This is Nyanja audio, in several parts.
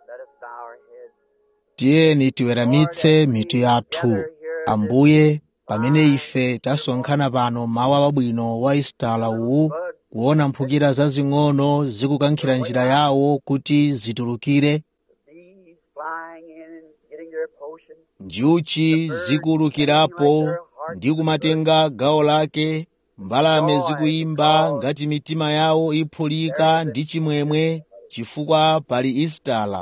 Let us bow our heads. tiyeni tiweramitse mitu yathu ambuye pamene ife tasonkhana pano mawa wabwino wa isitala uwu kuona mphukira zazing'ono zikukankhira njira yawo kuti zitulukire Bees flying in and getting their potion. njuchi zikuwulukirapo ndi kumatenga gawo lake mbalame zikuyimba ngati mitima yawo iphulika ndi chimwemwe chifukwa pali isitala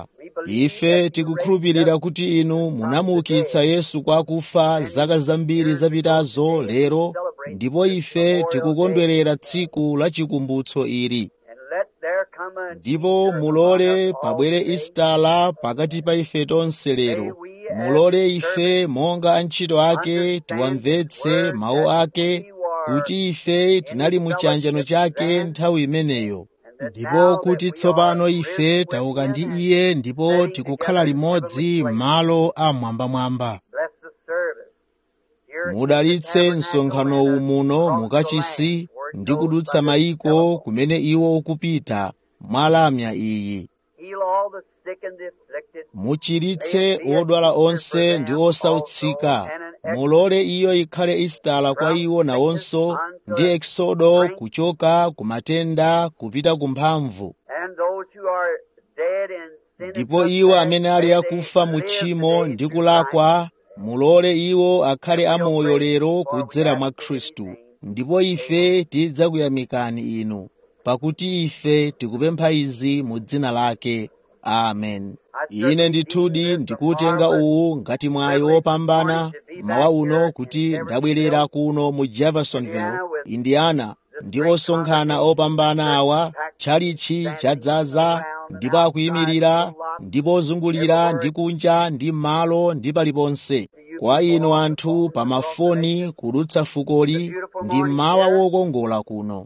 ife tikukhulupirira kuti inu munamuukitsa yesu kwa akufa zaka zambiri zapitazo lero ndipo ife tikukondwerera tsiku la chikumbutso ili And let there come a ndipo mulole pabwere isitala pakati pa ife tonse lero mulole ife monga antchito ake tiwamvetse mawu ake kuti ife tinali mu chiyanjano chake nthawi imeneyo ndipo kuti tsopano ife tauka ndi iye ndipo tikukhala limodzi m'malo amwambamwamba bless the service. Here mudalitse msonkhano umuno mukachisi ndi kudutsa mayiko kumene iwo ukupita mwalamya iyi heal all the sick and the afflicted. muchiritse odwala onse ndi osautsika mulole iyo ikhale isitala kwa iwo nawonso ndi eksodo kuchoka ku matenda kupita ku mphamvu And those who are dead in sin and ndipo iwo amene ali akufa mu tchimo ndi kulakwa mulole iwo akhale amoyo lero kudzera mwa khristu ndipo ife tidzakuyamikani inu pakuti ife tikupempha izi mu dzina lake amen ine ndithudi ndikutenga uwu ngati mwayi wopambana mawa uno kuti ndabwerera kuno mu jeffersonville indiana ndi osonkhana opambana awa tchalichi chadzaza ndipo akuyimirira ndipo ozungulira ndi kunja ndi m'malo ndi paliponse kwa inu anthu pa mafoni kudutsa fukoli ndi mmawa wokongola kuno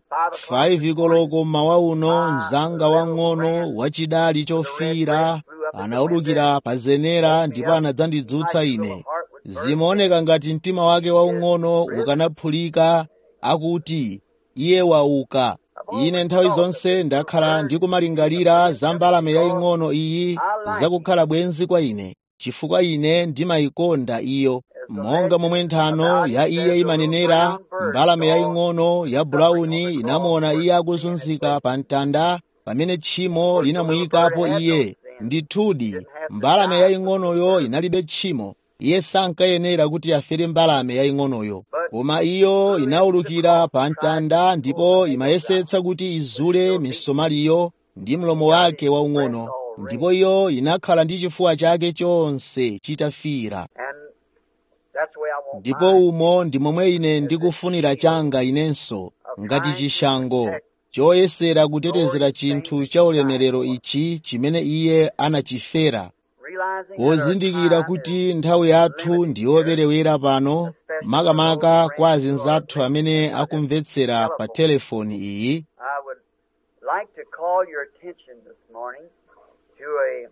5 koloko mmawa uno mzanga wang'ono wachidali chofiira anaulukira pa zenera ndipo anadzandidzutsa ine zimaoneka ngati mtima wake waung'ono ukanaphulika akuti iye wauka ine nthawi zonse ndakhala ndikumalingalira za mbalame yaying'ono iyi zakukhala bwenzi kwa ine chifukwa ine ndimayikonda iyo monga momwe nthano ya iye imanenera mbalame yaying'ono ya bulauni inamuona iye akuzunzika pa mtanda pamene tchimo linamuyikapo iye ndithudi mbalame yaying'onoyo inalibe tchimo iye sankayenera kuti afere mbalame yaying'onoyo koma iyo inaulukira pa mtanda ndipo imayesetsa kuti izule misomaliyo ndi mlomo wake waung'ono ndipo iyo inakhala ndi chifuwa chake chonse chitafiira And that's the way I want ndipo mine. umo ndi momwe ine ndikufunira changa inenso ngati chishango choyesera kutetezera chinthu cha ulemerero ichi chimene iye anachifera Realizing that pozindikira our time kuti nthawi yathu ndi yoperewera pano makamaka kwa azinzathu amene akumvetsera pa telefoni iyi I would like to call your attention this morning to a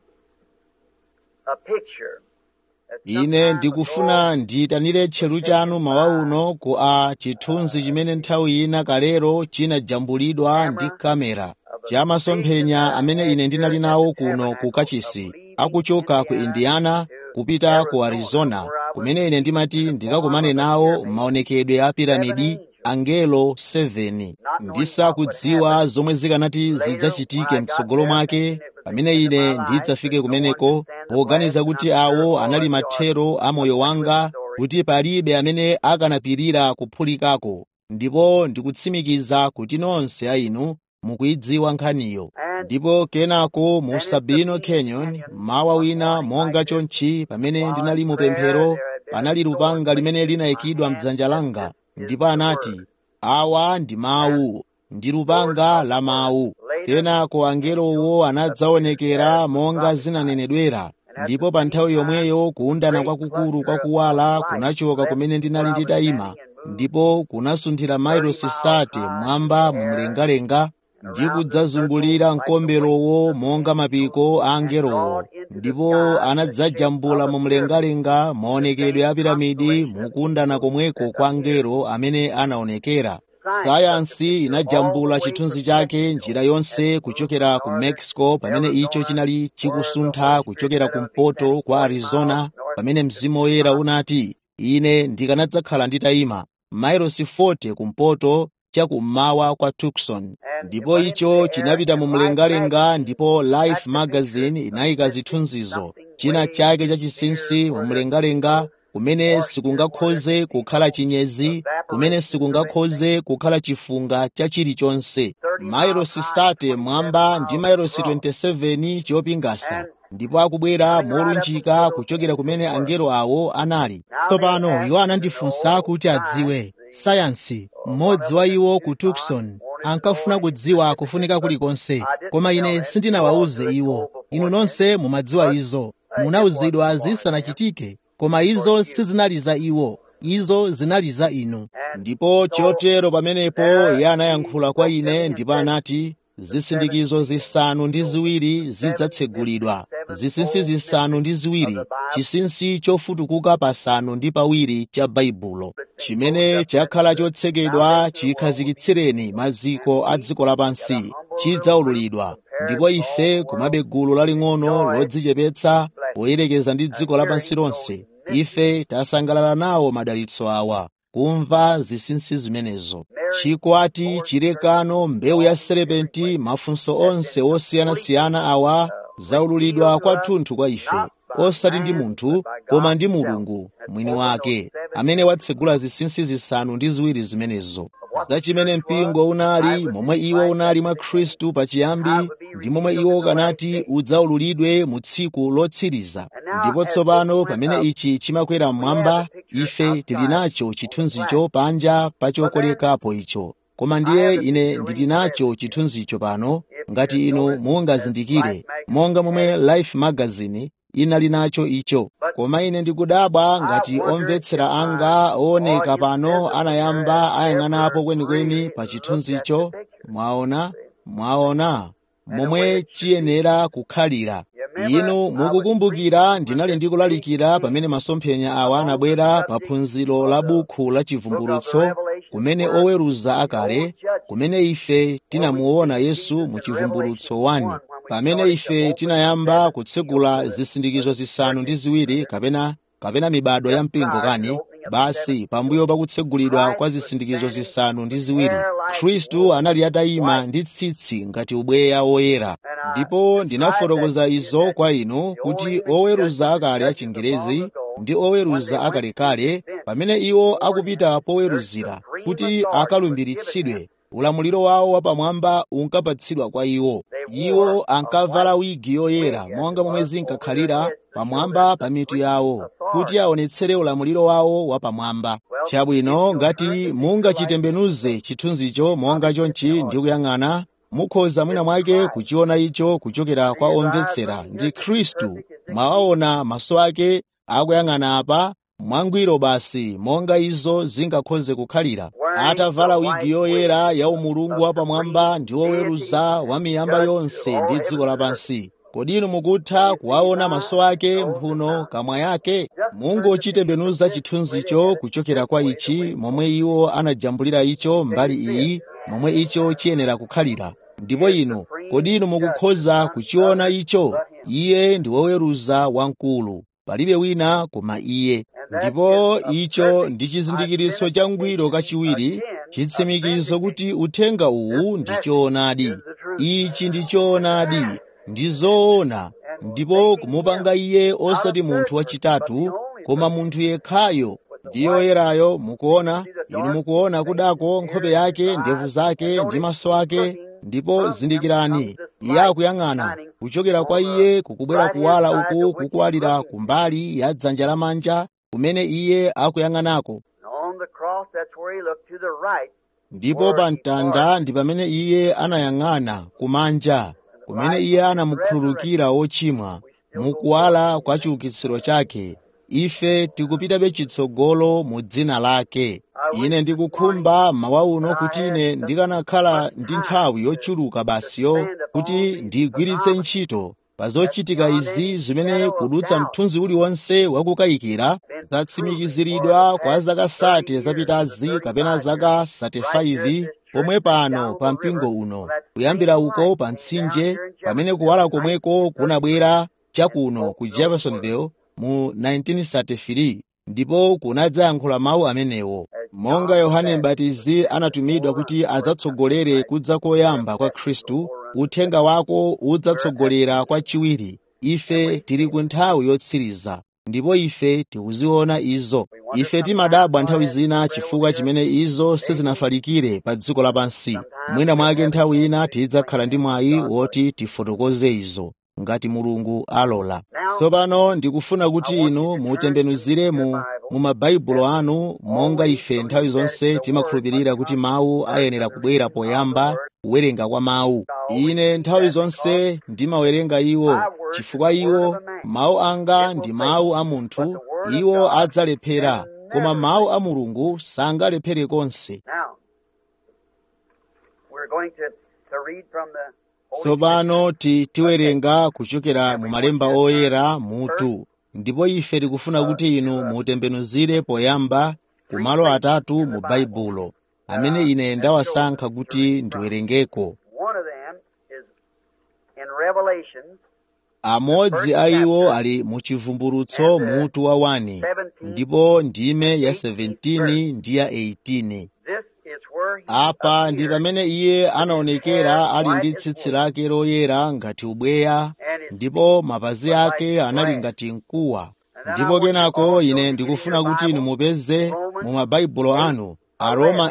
a picture. that ine sometime ndikufuna ago ndiyitanire tcheru chanu mawa uno ku a chithunzi chimene nthawi ina kalero chinajambulidwa ndi kamera cha masomphenya amene ine ndinali nawo kuno ku kachisi akuchoka ku indiana kupita ku arizona kumene ine ndimati ndikakumane nawo maonekedwe a piramidi angelo 7 ndisakudziwa zomwe zikanati zidzachitike mtsogolo mwake pamene ine ndidzafike kumeneko poganiza kuti awo anali mathero a moyo wanga kuti palibe amene akanapirira kuphulikako ndipo ndikutsimikiza kuti nonse a inu mukuyidziwa nkhaniyo ndipo kenako mu sabino canyon mawa wina monga chonchi pamene ndinali mu pemphero panali lupanga limene linayikidwa mdzanja langa ndipo anati awa ndi mawu ndi lupanga la mawu kenako angelowo anadzaonekera monga zinanenedwera ndipo pa nthawi yomweyo kuundana kwakukulu kwakuwala kunachoka kumene ndinali nditayima ndipo kunasunthira mailosi sate mwamba mu mlengalenga ndi kudzazungulira mkomberowo monga mapiko a angelowo ndipo anadzajambula mu mlengalenga maonekedwe a piramidi mukundana komweko kwa angelo amene anaonekera sayansi inajambula chithunzi chake njira yonse kuchokera ku mexico pamene icho chinali chikusuntha kuchokera kumpoto kwa arizona pamene mzimu woyera unati ine ndikanadzakhala nditayima mailosi 40 kumpoto chakummawa kwa tucson ndipo icho chinapita mu mlengalenga ndipo life magazine inayika zithunzizo china chake chachinsinsi mu mlengalenga kumene sikungakhoze kukhala chinyezi kumene sikungakhoze kukhala chifunga cha chilichonse mailosi sate mwamba ndi mailosi 27 chopingasa ndipo akubwera molunjika kuchokera kumene angelo awo anali tsopano iwo anandifunsa kuti adziwe sayansi mmodzi wa iwo ku tucson ankafuna kudziwa kufunika kulikonse koma ine sindinawawuze iwo inu nonse mumadziwa izo munawuzidwa zisanachitike koma izo sizinali za iwo izo zinali za inu ndipo chotero pamenepo iye anayankhula kwa ine ndipo anati zisindikizo zisanu ndi ziwiri zidzatsegulidwa zisinsi zisanu ndi ziwiri chisinsi chofutukuka pasanu ndi pawiri cha baibulo chimene chakhala chotsekedwa chikhazikitsireni maziko a dziko lapansi chidzaululidwa ndipo ife kumabe gulu laling'ono lodzichepetsa poyerekeza ndi dziko lapansi lonse ife tasangalala nawo madalitso awa kumva zisinsi zimenezo chikwati chilekano mbewu ya serepenti mafunso onse osiyanasiyana awa zaululidwa kwathunthu kwa ife osati ndi munthu koma ndi mulungu mwini wake amene watsegula zisinsi zisanu ndi ziwiri zimenezo za chimene mpingo unali momwe iwo unali mwa khristu pachiyambi ndi momwe iwo ukanati udzaululidwe mu tsiku lotsiriza ndipo tsopano pamene ichi chimakwera mmwamba ife tili nacho chithunzicho panja pa chokolekapo icho koma ndiye ine ndili nacho chithunzicho pano ngati inu mungazindikire monga momwe life magazine inali nacho icho koma ine ndikudabwa ngati omvetsera anga ooneka pano anayamba ayang'anapo kwenikweni pa chithunzicho mwaona mwaona momwe chiyenera kukhalira inu mukukumbukira ndinali ndikulalikira pamene masomphenya awa anabwera pa phunziro la bukhu la chivumbulutso kumene oweruza akale kumene ife tinamuona yesu mu chivumbulutso 1 pamene ife tinayamba kutsegula zisindikizo zisanu ndi ziwiri kapena kapena mibado ya mpingo kani basi pambuyo pakutsegulidwa kwa zisindikizo zisanu ndi ziwiri khristu anali atayima ndi tsitsi ngati ubweya woyera ndipo ndinafotokoza izo kwa inu kuti oweruza akale achingerezi ndi oweruza akalekale pamene iwo akupita poweruzira kuti akalumbiritsidwe ulamuliro wawo wapamwamba unkapatsidwa kwa iwo iwo ankavala wigi yoyera monga momwe zinkakhalira pamwamba pa mitu yawo kuti aonetsere ulamuliro wawo wapamwamba chabwino ngati mungachitembenuze chithunzicho monga chonchi ndi kuyang'ana mukhoza mwina mwake kuchiona icho kuchokera kwa omvetsera ndi khristu mwawaona maso ake akuyang'ana apa mwangwiro basi monga izo zingakhoze kukhalira atavala wigi yoyera ya umulungu wapamwamba ndi woweruza wa miyamba yonse ndi dziko lapansi kodi inu mukutha kuwaona maso ake mphuno kamwa yake mungochitembenuza chithunzicho kuchokera kwa ichi momwe iwo anajambulira icho mbali iyi momwe icho chiyenera kukhalira ndipo inu kodi inu mukukhoza kuchiona icho iye ndi woweruza wamkulu palibe wina koma iye ndipo icho ndi chizindikiro cha ngwiro kachiwiri chitsimikizo kuti uthenga uwu ndi choonadi ichi ndi choonadi ndi zoona ndipo kumupanga iye osati munthu wachitatu koma munthu yekhayo ndi yoyerayo mukuona inu mukuona kudako nkhope yake ndevu zake ndi maso ake ndipo zindikirani iye akuyang'ana kuchokera kwa iye kukubwera kuwala uku kukuwalira kumbali ya dzanja lamanja kumene iye akuyang'anako ndipo pa mtanda ndi pamene iye anayang'ana kumanja kumene iye anamukhululukira wochimwa mukuwala kwa chiukitsiro chake ife tikupitabe chitsogolo mu dzina lake ine ndikukhumba mawa uno kuti ine ndikanakhala ndi nthawi yochuluka basiyo kuti ndigwiritse ntchito pa zochitika izi zimene kudutsa mthunzi uliwonse wakukayikira zatsimikiziridwa kwa zaka sate zapitazi kapena zaka 35 pomwe pano pa mpingo uno kuyambira uko pa mtsinje pamene kuwala komweko kunabwera chakuno ku jeffersonville mu 1933 ndipo kunadzayankhula mawu amenewo monga yohane mbatizi anatumidwa kuti adzatsogolere kudza koyamba kwa khristu uthenga wako udzatsogolera kwa chiwiri ife tili ku nthawi yotsiriza ndipo ife tikuziona izo ife timadabwa nthawi zina chifukwa chimene izo sizinafalikire pa dziko lapansi mwina mwake nthawi ina tidzakhala ndi mwayi woti tifotokoze izo ngati mulungu alola tsopano ndikufuna kuti inu mutembenuzire mu mu mabaibulo anu monga ife nthawi zonse timakhulupirira kuti mawu ayenera kubwera poyamba kuwerenga kwa mawu ine nthawi zonse ndimawerenga iwo chifukwa iwo mawu anga ndi mawu a munthu iwo adzalephera koma mawu a mulungu sangalephere konse Now, we're going to, to read from the Holy tsopano ti tiwerenga kuchokera mu malemba oyera mutu ndipo ife tikufuna kuti inu mutembenuzire poyamba ku malo atatu mu baibulo amene ine ndawasankha kuti ndiwerengeko One of them is in Revelations amodzi a iwo ali mu chivumbulutso mutu wa 1 ndipo ndime ya 17 ndi ya 18 This is where he apa ndi appeared, pamene iye anaonekera ali ndi tsitsi lake loyera ngati ubweya and his ndipo mapazi ake anali ngati mkuwa ndipo kenako ine ndikufuna kuti inu mupeze mu mabaibulo anu aroma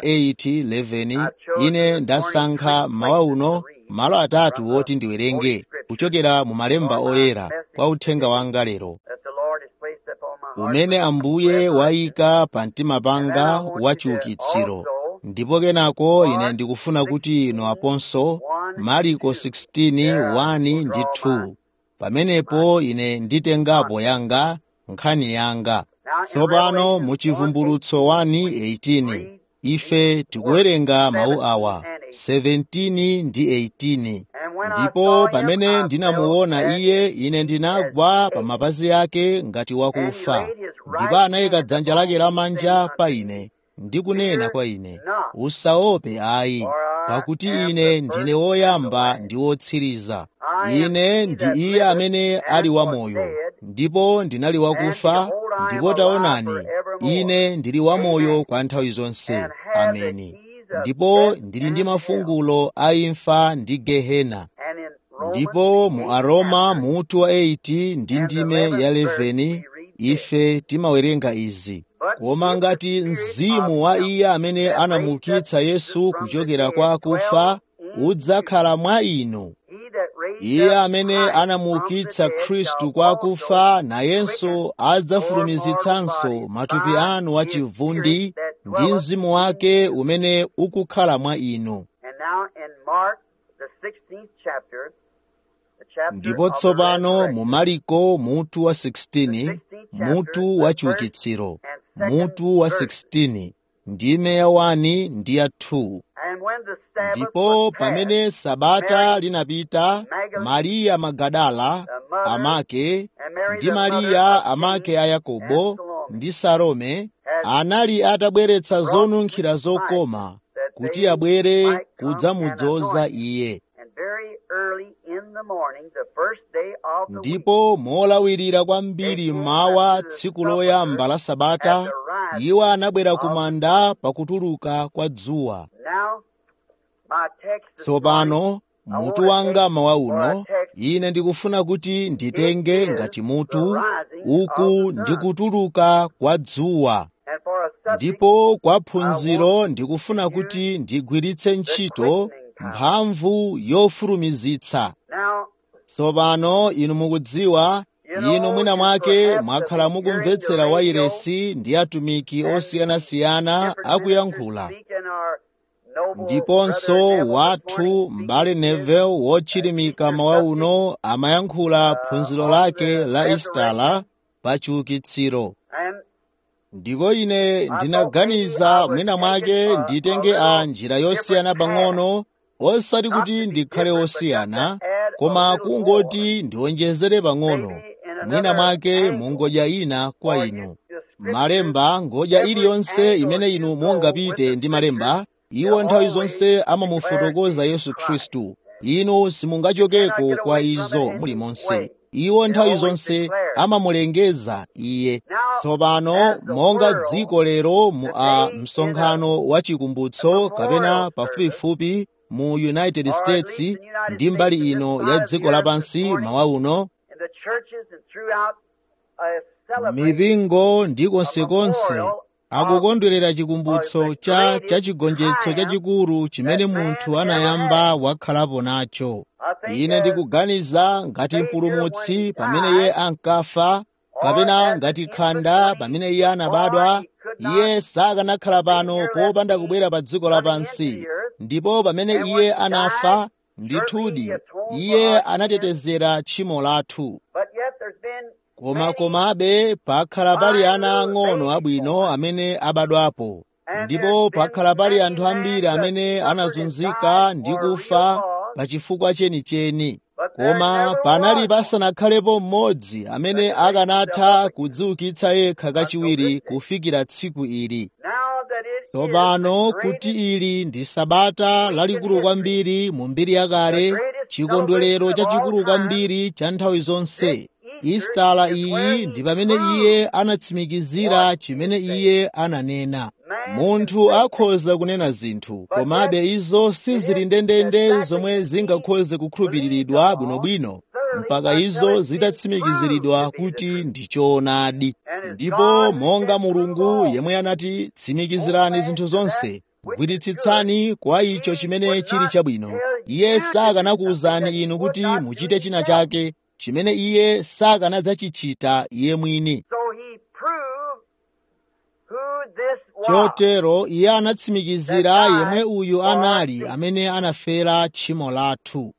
8:11 ine ndasankha mawa uno malo atatu woti ndiwerenge kuchokera mu malemba oyera kwa uthenga wanga lero that the Lord has placed upon my heart. umene ambuye wayika pa mtima panga wachiukitsiro ndipo kenako ine ndikufuna kuti inu aponso mariko 16:1 ndi 2 pamenepo ine nditengapo yanga nkhani yanga tsopano mu chivumbulutso 1:18 ife tikuwerenga mawu awa 17 ndi 18 And when I ndipo saw him, pamene I ndinamuona fell iye ine ndinagwa pa mapazi ake ngati wakufa ndipo anayika dzanja lake lamanja pa ine ndi kunena kwa ine usaope ayi pakuti ine ndine woyamba ndi wotsiriza ine ndi iye amene ali wamoyo ndipo ndinali wakufa ndipo taonani ine ndili wamoyo kwa nthawi zonse ameni ndipo ndili ndi mafungulo a imfa ndi gehena and in Romans ndipo mu aroma mutu wa 8 ndi ndime ya 11 ife timawerenga izi koma ngati mzimu wa iye amene anamuukitsa yesu kuchokera kwa akufa udzakhala mwa inu he that raised iye up amene Christ anamuukitsa from the dead khristu shall kwa also akufa nayenso quicken adzafulumizitsanso your mortal matupi bodies anu by wachivundi his spirit that ndi dwelleth mzimu wake umene ukukhala mwa inu And now in Mark, the 16th chapter, the chapter ndipo of the tsopano mu resurrection, mariko mutu wa 16 mutu wa chiukitsiro mutu wa 16 ndime ya 1 ndi ya 2 and when the Sabbath ndipo was past, pamene sabata Mary linapita mariya magadala the mother, amake and Mary ndi the mother mariya of amake James a yakobo and Salome, ndi salome had anali atabweretsa brought zonunkhira the zokoma that kuti they abwere might come kudzamudzoza and anoint him. iye And very early in the morning, the first day of the week, ndipo molawirira kwambiri mmawa tsiku loyamba la sabata iwo anabwera ku manda pakutuluka kwa dzuwa now my text this tsopano morning, mutu wanga mawa uno ine ndikufuna kuti nditenge ngati mutu uku ndikutuluka kwa dzuwa and for a subject ndipo kwa phunziro ndikufuna kuti ndigwiritse ntchito mphamvu yofulumizitsa now tsopano inu mukudziwa inu mwina mwake mwakhala mukumvetsera wairesi ndi atumiki osiyanasiyana akuyankhula ndiponso wathu m'bale Neville wotchirimika mawa uno amayankhula phunziro lake la istala pa chiukitsiro ndiko ine ndinaganiza mwina mwake nditenge a njira yosiyana pang'ono osati kuti ndikhale osiyana koma kungoti ndiwonjezere pang'ono mwina mwake mungodya ina kwa inu malemba ngodya iliyonse imene inu mungapite ndi malemba iwo nthawi zonse amamufotokoza yesu khristu inu simungachokeko kwa izo mulimonse iwo nthawi zonse amamulengeza iye tsopano monga dziko lero mu a msonkhano wa chikumbutso kapena pafupifupi mu united states ndi mbali ino ya dziko lapansi mawa uno mipingo ndi konsekonse akukondwerera chikumbutso cha chachigonjetso chachikulu chimene munthu anayamba wakhalapo nacho ine ndikuganiza ngati mpulumutsi pamene iye ankafa kapena ngati khanda pamene iye anabadwa iye sakanakhala pano popanda kubwera pa dziko lapansi ndipo pamene iye anafa ndithudi iye anatetezera tchimo lathu koma komabe pakhala pali ana ang'ono abwino amene abadwapo ndipo pakhala pali anthu ambiri amene anazunzika ndi kufa pa chifukwa chenicheni koma panali pasanakhalepo mmodzi amene akanatha kudziukitsa yekha kachiwiri kufikira tsiku ili tsopano kuti ili ndi sabata lalikulu kwambiri mu mbiri yakale chikondwerero chachikulu kwambiri cha nthawi zonse istala iyi ndi pamene iye anatsimikizira chimene iye ananena munthu akhoza kunena zinthu komabe izo sizili ndendende zomwe zingakhoze kukhulupiriridwa bwinobwino mpaka izo zitatsimikiziridwa kuti ndi choonadi ndipo monga mulungu yemwe anati tsimikizirani zinthu zonse gwiritsitsani kwa icho chimene chili chabwino iye sakanakuwuzani inu kuti muchite china chake chimene iye sakanadzachichita iye mwini chotero iye anatsimikizira yemwe uyu anali amene anafera tchimo lathu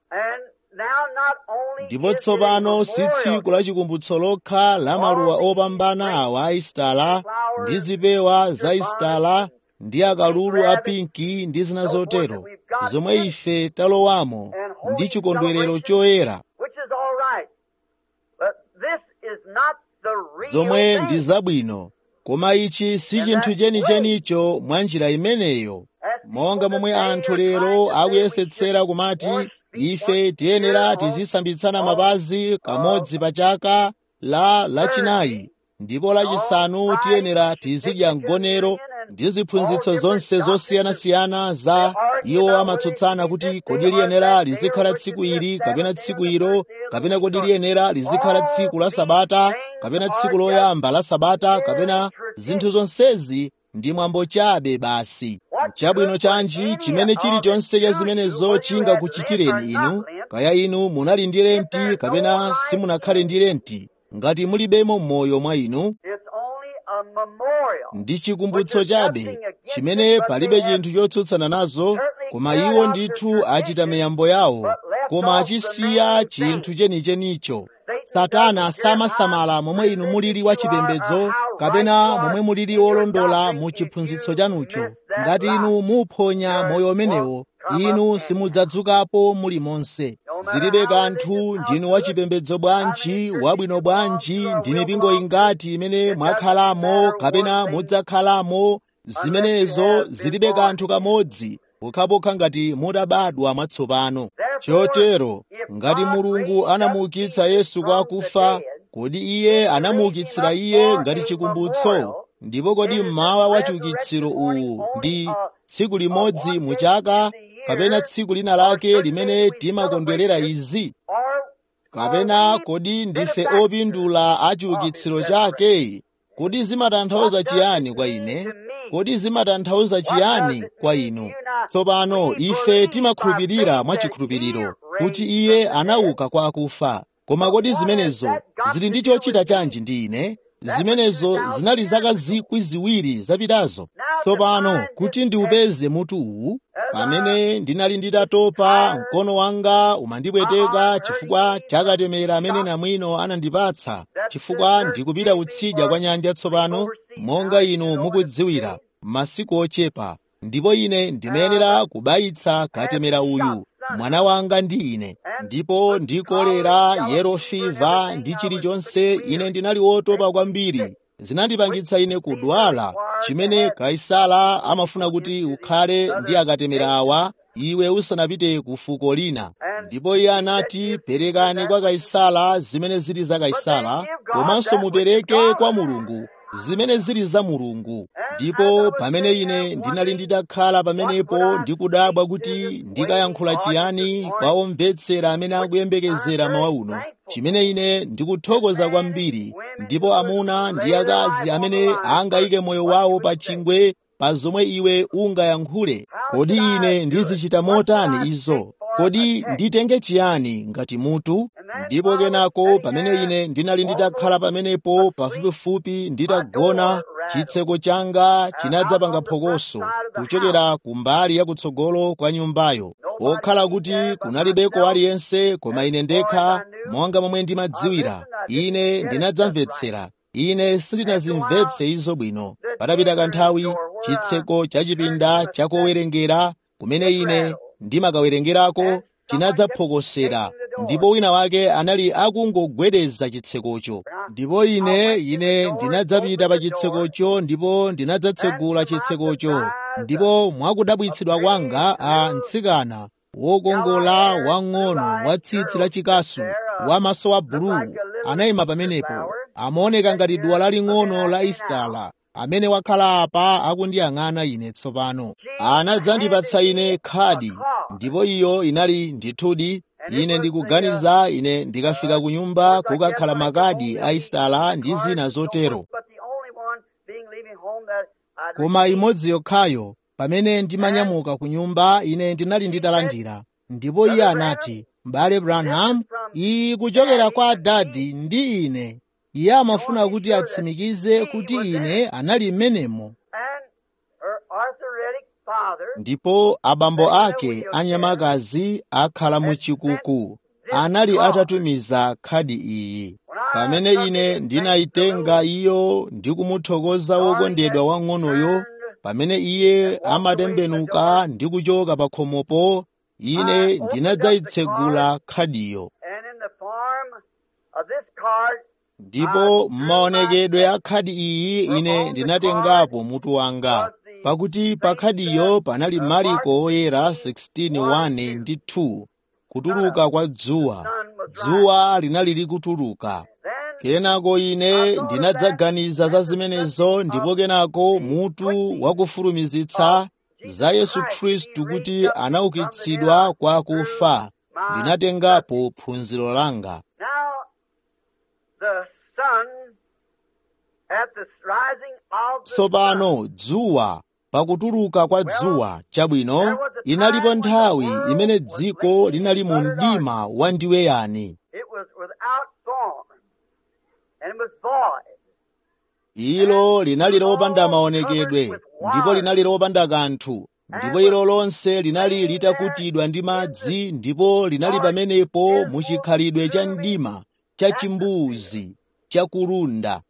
ndipo tsopano si tsiku la chikumbutso lokha la maluwa opambana awa a isitala ndi zipewa za isitala ndi akalulu a pinki ndi zina zotero zomwe ife talowamo ndi chikondwerero choyera zomwe ndi zabwino koma ichi si chinthu chenichenicho mwa njira imeneyo monga momwe anthu lero akuyesetsera kumati ife tiyenera tizisambitsana mapazi kamodzi pa chaka la lachinayi ndipo lachisanu tiyenera tizidya mgonero ndi ziphunzitso zonse zosiyanasiyana za iwo amatsutsana kuti kodi liyenera lizikhala tsiku ili kapena tsiku ilo kapena kodi liyenera lizikhala tsiku la sabata kapena tsiku loyamba la sabata kapena zinthu zonsezi ndi mwambo chabe basi chabwino chanji chimene chilichonse cha zimenezo chingakuchitireni inu kaya inu munali ndi lenti kapena simunakhale ndi lenti ngati mulibemo m'moyo mwa inu ndi chikumbutso chabe chimene palibe chinthu chotsutsana nazo koma iwo ndithu achita miyambo yawo koma achisiya chinthu chenichenicho satana samasamala momwe inu mulili wachipembedzo kapena momwe mulili wolondola mu chiphunzitso chanucho ngati inu muphonya moyo umenewo inu simudzadzukapo muli monse zilibe kanthu ndinu wachipembedzo bwanji wabwino bwanji ndi mipingo ingati imene mwakhalamo kapena mudzakhalamo zimenezo zilibe kanthu kamodzi pokhapokha ngati mutabadwa mwatsopano chotero ngati mulungu anamuukitsa yesu kwa akufa kodi iye anamuukitsira iye ngati chikumbutso ndipo kodi mmawa wa chiukitsiro uwu ndi tsiku limodzi mu chaka kapena tsiku lina lake limene timakondwerera izi kapena kodi ndife opindula a chiukitsiro chake kodi zimatanthauza chiyani kwa ine kodi zimatanthauza chiyani kwa inu tsopano ife timakhulupirira mwachikhulupiriro kuti iye anauka kwa akufa koma kodi zimenezo zili ndi chochita chanji ndi ine zimenezo zinali zaka zikwi ziwiri zapitazo tsopano kuti ndiupeze mutu uwu pamene ndinali nditatopa mkono wanga umandipweteka chifukwa chakatemera amene namwino anandipatsa chifukwa ndikupita kutsidya kwa nyanja tsopano monga inu mukudziwira masiku ochepa ndipo ine ndimayenera kubayitsa katemera uyu mwana wanga ndi ine ndipo ndi kolera yero fiva ndi chilichonse ine ndinali wotopa kwambiri zinandipangitsa ine kudwala chimene kaisala amafuna kuti ukhale ndi akatemera awa iwe usanapite ku fuko lina ndipo iye anati perekani kwa kaisala zimene zili za kaisala komanso mupereke kwa mulungu zimene zili za mulungu ndipo pamene ine ndinali nditakhala pamenepo ndikudabwa kuti ndikayankhula chiyani kwa omvetsera amene akuyembekezera mawa uno chimene ine ndikuthokoza kwambiri ndipo amuna ndi akazi amene angayike moyo wawo pa chingwe pa zomwe iwe ungayankhule kodi ine ndizichita motani izo kodi nditenge chiyani ngati mutu ndipo kenako pamene ine ndinali nditakhala pamenepo pafupifupi nditagona chitseko changa chinadzapanga phokoso kuchokera ku mbali yakutsogolo kwa nyumbayo pokhala kuti kunalibeko aliyense koma ine ndekha monga momwe ndimadziwira ine ndinadzamvetsera ine sindinazimvetse izo bwino patapita kanthawi chitseko cha chipinda chakowerengera kumene ine ndimakawerengerako chinadzaphokosera ndipo wina wake anali akungogwedeza chitsekocho ndipo ine ine ndinadzapita pa chitsekocho ndipo ndinadzatsegula chitsekocho ndipo mwakudabwitsidwa kwanga a mtsikana wokongola wang'ono wa tsitsi la chikasu wa maso wa bulu anayima pamenepo amaoneka ngati duwa laling'ono la istala amene wakhala apa akundiyang'ana ine tsopano anadzandipatsa ine khadi ndipo iyo inali ndithudi ine ndikuganiza ine ndikafika ku nyumba kukakhala makadi a istala ndi zina zotero koma imodzi yokhayo pamene ndimanyamuka ku nyumba ine ndinali nditalandira ndipo iye anati m'bale branham iyi kuchokera kwa dadi ndi ine iye amafuna kuti atsimikize kuti ine anali mmenemo ndipo abambo ake anyamakazi akhala mu chikuku anali atatumiza khadi iyi pamene ine ndinayitenga iyo ndi kumuthokoza wokondedwa wang'onoyo pamene iye amatembenuka ndi kuchoka pa khomopo ine ndinadzayitsegula khadiyo ndipo m'maonekedwe a khadi iyi ine ndinatengapo mutu wanga pakuti pa khadiyo panali mariko oyera 16:1 ndi 2 kutuluka kwa dzuwa dzuwa linali likutuluka kenako ine ndinadzaganiza za zimenezo ndipo kenako mutu wakufulumizitsa za yesu khristu kuti anaukitsidwa kwa akufa ndinatengapo phunziro langa tsopano dzuwa pakutuluka kwa dzuwa chabwino inalipo nthawi imene dziko linali mu mdima wandiweyani ilo linali lopanda maonekedwe ndipo linali lopanda kanthu ndipo ilo lonse linali litakutidwa ndi madzi ndipo linali pamenepo mu chikhalidwe cha mdima cha chimbuzi cha kulunda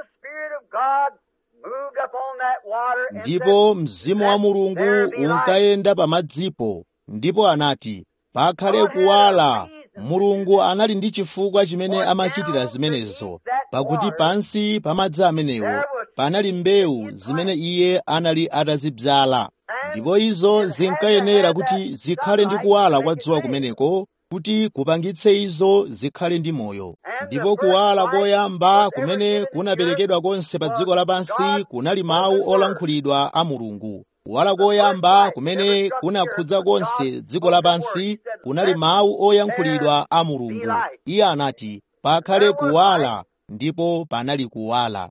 ndipo mzimu wa mulungu unkayenda pa madzipo ndipo anati pakhale kuwala mulungu anali ndi chifukwa chimene amachitira zimenezo pakuti pansi pa madzi amenewo panali mbewu zimene iye anali atazidzala ndipo izo zinkayenera kuti zikhale ndi kuwala kwa dzuwa kumeneko kuti kupangitse izo zikhale ndi moyo ndipo kuwala koyamba kumene kunaperekedwa konse pa dziko lapansi kunali mawu olankhulidwa a mulungu kuwala koyamba kumene kunakhudza konse dziko lapansi kunali mawu oyankhulidwa a mulungu iye anati pakhale kuwala ndipo panali kuwala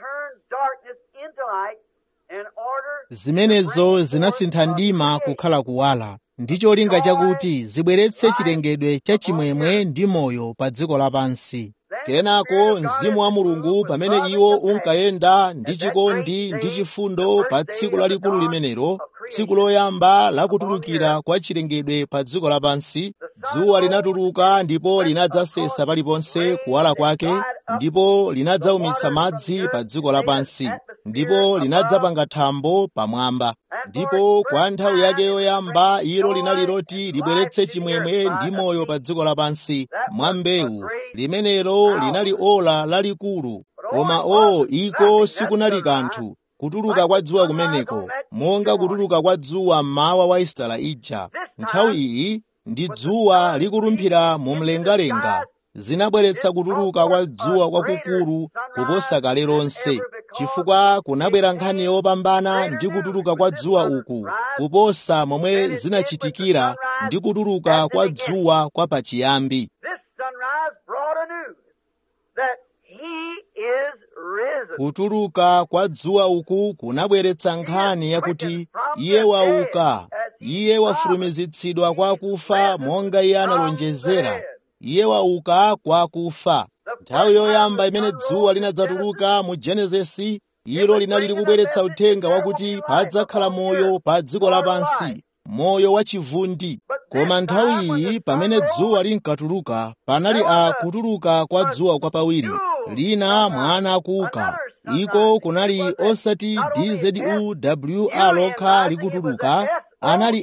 zimenezo zinasintha mdima kukhala kuwala ndi cholinga chakuti zibweretse chilengedwe cha chimwemwe ndi moyo pa dziko lapansi kenako mzimu wa mulungu pamene iwo unkayenda ndi chikondi ndi chifundo pa tsiku lalikulu limenelo tsiku loyamba lakutulukira kwa chilengedwe pa dziko lapansi dzuwa linatuluka ndipo linadzasesa paliponse kuwala kwake ndipo linadzaumitsa madzi pa dziko lapansi ndipo linadzapanga thambo pamwamba ndipo kwa nthawi yake yoyamba ilo linali loti libweretse chimwemwe ndi moyo pa dziko lapansi mwa mbewu limenelo linali ola lalikulu koma o iko sikunali kanthu kutuluka kwa dzuwa kumeneko monga kutuluka kwa dzuwa mmawa wa isitala ija nthawi iyi ndi dzuwa likulumphira mu mlengalenga zinabweretsa kutuluka kwa dzuwa kwakukulu kuposa kale lonse chifukwa kunabwera nkhani yopambana ndi kutuluka kwa dzuwa uku kuposa momwe zinachitikira ndi kutuluka kwa dzuwa kwa pachiyambi This sunrise brought a news that he is risen. kutuluka kwa dzuwa uku kunabweretsa nkhani yakuti iye wauka iye wafulumizitsidwa kwa akufa monga iye analonjezera iye wauka kwa akufa nthawi yoyamba imene dzuwa linadzatuluka mu genesisi ilo linali likubweretsa uthenga wakuti padzakhala moyo pa dziko lapansi moyo wachivundi koma nthawi iyi pamene dzuwa linkatuluka panali a kutuluka kwa dzuwa kwapawiri lina mwana akuuka iko kunali osati dzuwa lokha likutuluka anali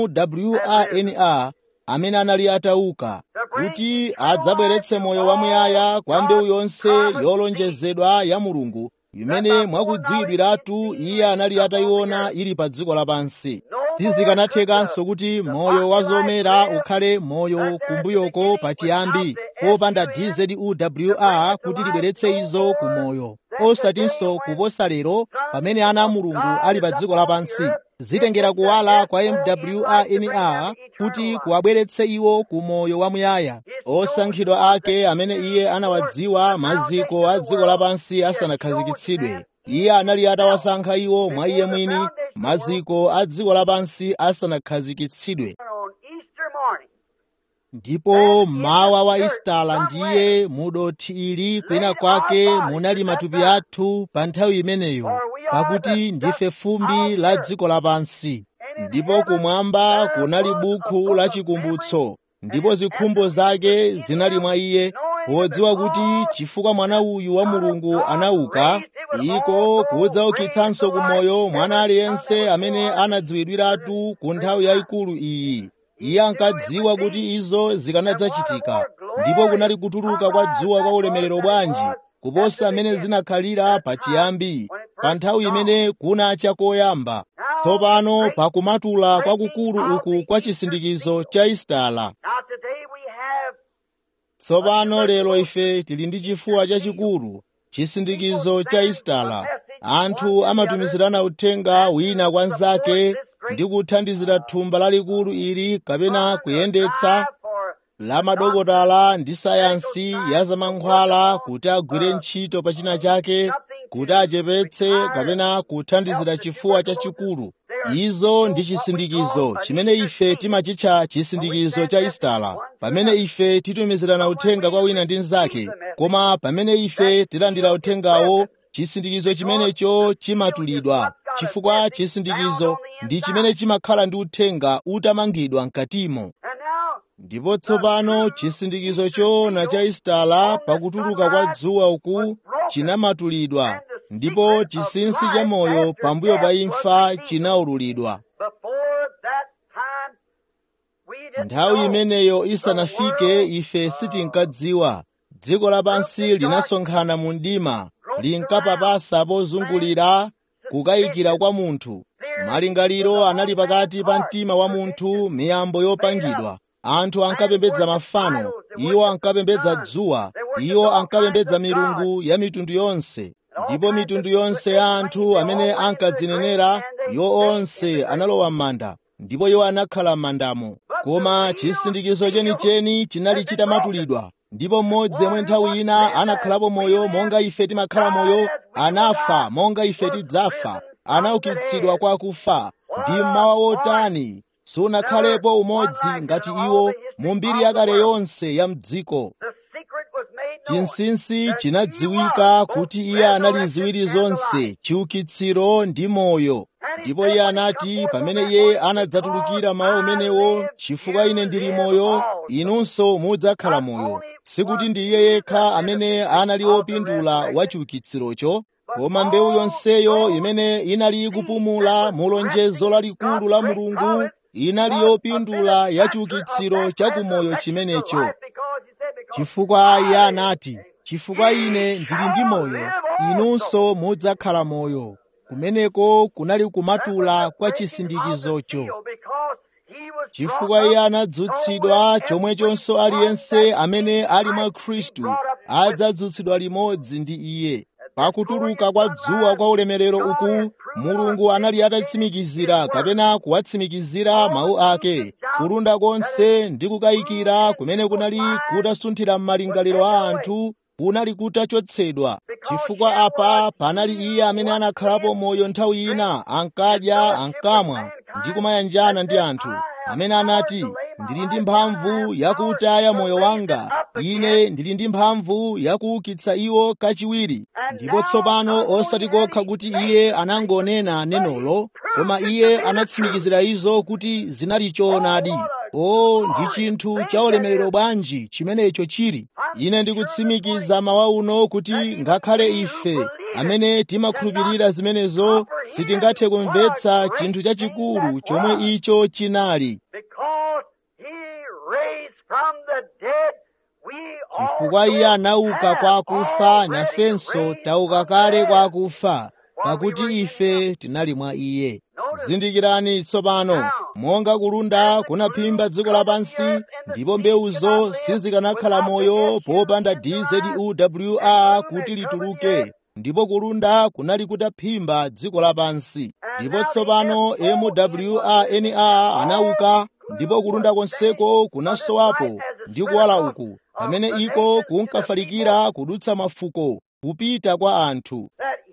mwrna amene anali atauka kuti adzabweretse moyo wamuyaya kwa mbewu yonse yolonjezedwa ya mulungu imene mwakudziwiratu iye anali atayiona ili pa dziko lapansi sizikanathekanso kuti moyo wa zomera ukhale moyo kumbuyoko pachiyambi popanda dzuwa kuti libweretse izo ku moyo osatinso kuposa lero pamene ana a mulungu ali pa dziko lapansi zitengera kuwala kwa mwrna kuti kuwabweretse iwo ku moyo wamuyaya osankhidwa ake amene iye anawadziwa maziko a dziko lapansi asanakhazikitsidwe iye anali atawasankha iwo mwa iye mwini maziko a dziko lapansi asanakhazikitsidwe On Easter morning, ndipo mmawa wa isitala ndiye mudothi ili kwina kwake munali matupi athu pa nthawi imeneyo pakuti ndife fumbi la dziko lapansi ndipo kumwamba kunali bukhu la chikumbutso ndipo zikhumbo zake zinali mwa iye podziwa kuti chifukwa mwana uyu wa mulungu anauka iko kudzaukitsanso kumoyo mwana aliyense amene anadziwidwiratu ku nthawi yayikulu iyi iye ankadziwa kuti izo zikanadzachitika ndipo kunali kutuluka kwa dzuwa kwa ulemerero bwanji kuposa amene zinakhalira pachiyambi pa nthawi imene kunacha koyamba tsopano pakumatula kwakukulu uku kwa chisindikizo cha isitala now today we have tsopano lero ife tili ndi chifuwa chachikulu chisindikizo cha isitala anthu amatumizirana uthenga wina kwa nzake ndi kuthandizira thumba lalikulu ili kapena kuyendetsa for la madokotala ndi sayansi ya zamankhwala kuti agwire ntchito pa china chake kuti achepetse kapena kuthandizira chifuwa chachikulu izo ndi chisindikizo chimene ife timachitcha chisindikizo cha isitala pamene ife titumizirana uthenga kwa wina ndi mnzake koma pamene ife tilandira uthengawo chisindikizo chimenecho chimatulidwa chifukwa chisindikizo ndi chimene chimakhala ndi uthenga utamangidwa mkatimo and now ndipo tsopano chisindikizo choona cha isitala pakutuluka kwa dzuwa uku chinamatulidwa ndipo chinsinsi cha moyo pambuyo pa imfa chinaululidwa before that time we didn't nthawi know. imeneyo isanafike ife sitinkadziwa dziko lapansi linasonkhana mu mdima linkapapasa pozungulira kukayikira kwa munthu malingaliro anali pakati pa mtima wa munthu miyambo yopangidwa anthu ankapembedza mafano iwo ankapembedza dzuwa iwo ankapembedza milungu ya mitundu yonse ndipo mitundu yonse ya anthu amene ankadzinenera iwo onse analowa m'manda ndipo iwo anakhala m'mandamo koma chisindikizo chenicheni chinali chitamatulidwa ndipo mmodzi yemwe nthawi ina anakhalapo moyo monga ife timakhala moyo anafa monga ife tidzafa anaukitsidwa kwa akufa ndi mmawa wotani sunakhalepo umodzi ngati iwo mu mbiri yakale yonse ya mdziko The secret was made known. chinsinsi chinadziwika kuti iye anali ziwiri zonse chiukitsiro ndi moyo ndipo iye anati pamene iye anadzatulukira mawu umenewo chifukwa ine ndili moyo inunso mudzakhala moyo sikuti ndi iye yekha amene anali wopindula wa chiukitsirocho koma mbewu yonseyo imene inali ikupumula mu lonjezo lalikulu la mulungu inali yopindula ya chiukitsiro cha kumoyo chimenecho chifukwa iye anati chifukwa ine ndili ndi moyo inunso mudzakhala moyo kumeneko kunali kumatula kwa chisindikizocho chifukwa iye anadzutsidwa chomwechonso aliyense amene ali mwa khristu adzadzutsidwa limodzi ndi iye pakutuluka kwa dzuwa kwa ulemerero uku mulungu anali atatsimikizira kapena kuwatsimikizira mawu ake kulunda konse ndi kukayikira kumene kunali kutasunthira m'malingaliro a anthu kunali kutachotsedwa chifukwa apa panali iye amene anakhalapo moyo nthawi ina ankadya ankamwa ndi kumayanjana ndi anthu amene anati ndili ndi mphamvu yakutaya moyo wanga ine ndili ndi mphamvu yakuukitsa iwo kachiwiri ndipo tsopano osati kokha kuti iye anangonena nenolo koma iye anatsimikizira izo kuti zinali choonadi o ndi chinthu cha ulemerero bwanji chimenecho chili ine ndikutsimikiza mawa uno kuti ngakhale ife amene timakhulupirira zimenezo sitingathe kumvetsa chinthu chachikulu chomwe icho chinali chifukwa iye anauka kwa akufa nafenso tauka kale kwa akufa pakuti ife tinali mwa iye zindikirani tsopano monga kulunda kunaphimba dziko lapansi ndipo mbewuzo sizikanakhala moyo popanda dzuwa kuti lituluke ndipo kulunda kunali kutaphimba dziko lapansi ndipo tsopano mwrna anauka ndipo kulunda konseko kunasowapo ndi kuwala uku pamene iko kunkafalikira kudutsa mafuko kupita kwa anthu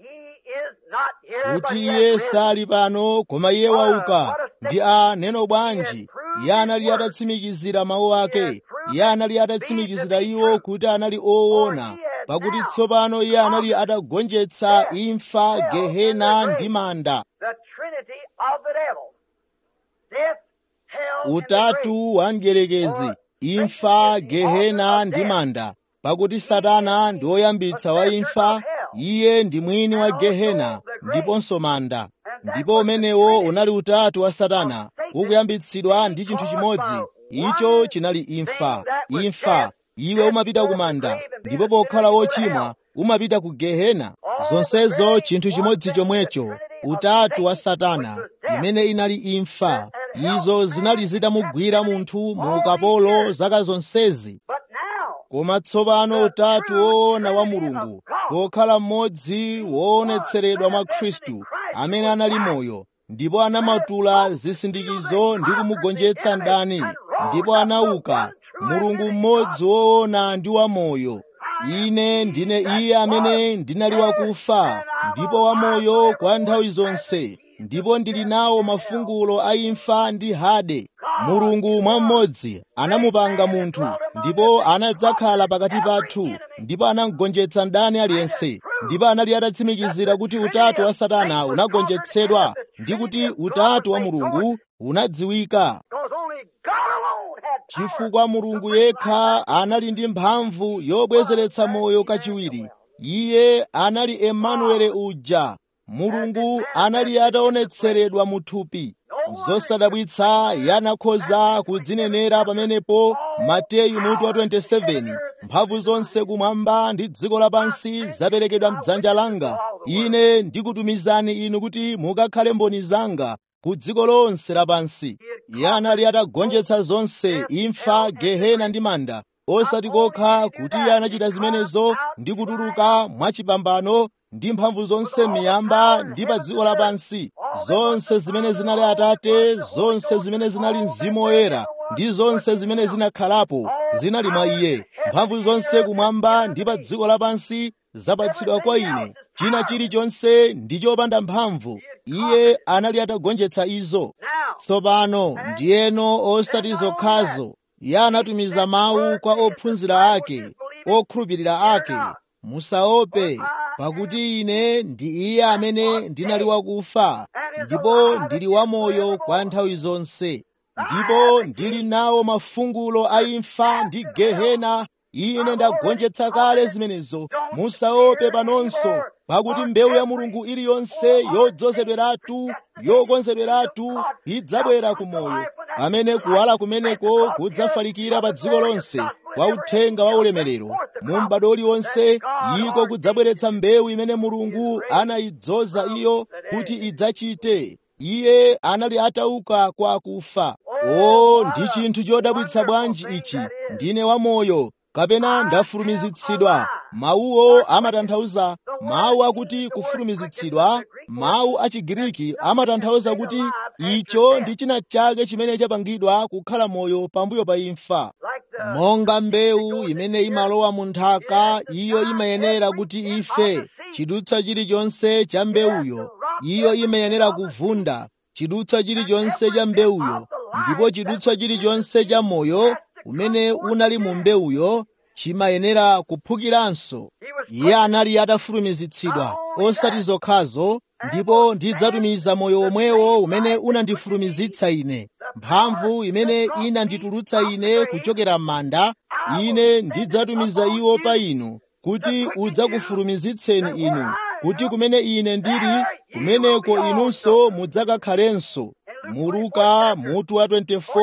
kuti iye sali pano koma iye wauka ndi a neno bwanji iye anali atatsimikizira mawu ake iye anali atatsimikizira iwo kuti anali oona pakuti tsopano iye anali atagonjetsa imfa gehena ndi manda utatu wa mdierekezi imfa gehena ndi manda pakuti satana ndi woyambitsa wa imfa iye ndi mwini wa gehena ndiponso manda ndipo umenewo unali utatu wa satana ukuyambitsidwa ndi chinthu chimodzi icho chinali imfa imfa iwe umapita ku manda ndipo pokhala wochimwa umapita ku gehena zonsezo chinthu chimodzi chomwecho utatu wa satana imene inali imfa izo zinali zitamugwira munthu mu ukapolo zaka zonsezi koma tsopano utatu woona wa mulungu wokhala mmodzi woonetseredwa mwa khristu amene anali moyo ndipo anamatula zisindikizo ndi kumugonjetsa mdani ndipo anauka mulungu mmodzi woona ndi wamoyo ine ndine iye amene ndinali wakufa ndipo wamoyo kwa nthawi zonse ndipo ndili nawo mafungulo a imfa ndi hade mulungu mmodzi anamupanga munthu ndipo anadzakhala pakati pathu ndipo anagonjetsa mdani aliyense ndipo anali atatsimikizira kuti utatu wa satana unagonjetsedwa ndi kuti utatu wa mulungu unadziwika chifukwa mulungu yekha anali ndi mphamvu yobwezeretsa moyo kachiwiri iye anali emanuele uja mulungu anali ataonetseredwa mu thupi zosadabwitsa yanakhoza kudzinenera pamenepo mateyu mutu wa 27 mphamvu zonse kumwamba ndi dziko lapansi zaperekedwa mdzanja langa ine ndikutumizani inu kuti mukakhale mboni zanga ku dziko lonse lapansi iye anali atagonjetsa zonse imfa gehena ndi manda osati kokha kuti iye anachita zimenezo ndi kutuluka mwachipambano ndi mphamvu zonse miyamba ndi pa dziko lapansi zonse zimene zinali atate zonse zimene zinali mzimu woyera ndi zonse zimene zinakhalapo zinali mwa iye mphamvu zonse kumwamba ndi pa dziko lapansi zapatsidwa kwa ine china chilichonse ndi chopanda mphamvu iye anali atagonjetsa izo tsopano ndiyeno osati zokhazo iye anatumiza mawu kwa ophunzira ake okhulupirira ake musaope pakuti ine ndi iye amene ndinali wakufa ndipo ndili wamoyo kwa nthawi zonse ndipo ndili nawo mafungulo a imfa ndi gehena ine ndagonjetsa kale zimenezo musaope panonso pakuti mbewu ya mulungu iliyonse yodzozedweratu yokonzedweratu idzabwera ku moyo pamene kuwala kumeneko kudzafalikira pa dziko lonse kwa uthenga wa ulemerero mu m'bado uliwonse iko kudzabweretsa mbewu imene mulungu anayidzoza iyo kuti idzachite iye anali atauka kwa akufa o ndi chinthu chodabwitsa bwanji ichi ndine wamoyo kapena ndafulumizitsidwa mawuwo amatanthauza mawu akuti kufulumizitsidwa mawu a chigiriki amatanthauza kuti icho ndi china chake chimene chapangidwa kukhala moyo pambuyo pa imfa monga mbewu imene imalowa mu nthaka iyo imayenera kuti ife chidutswa chilichonse cha mbewuyo iyo imayenera kuvunda chidutswa chilichonse cha mbewuyo ndipo chidutswa chilichonse cha moyo umene unali mu mbewuyo chimayenera kuphukiranso iye anali atafulumizitsidwa osati zokhazo ndipo ndidzatumiza moyo omwewo umene unandifulumizitsa ine mphamvu imene inanditulutsa ine kuchokera m'manda ine ndidzatumiza iwo pa inu kuti udzakufulumizitseni inu kuti kumene ine ndili kumeneko inunso mudzakakhalenso mu luka mutu wa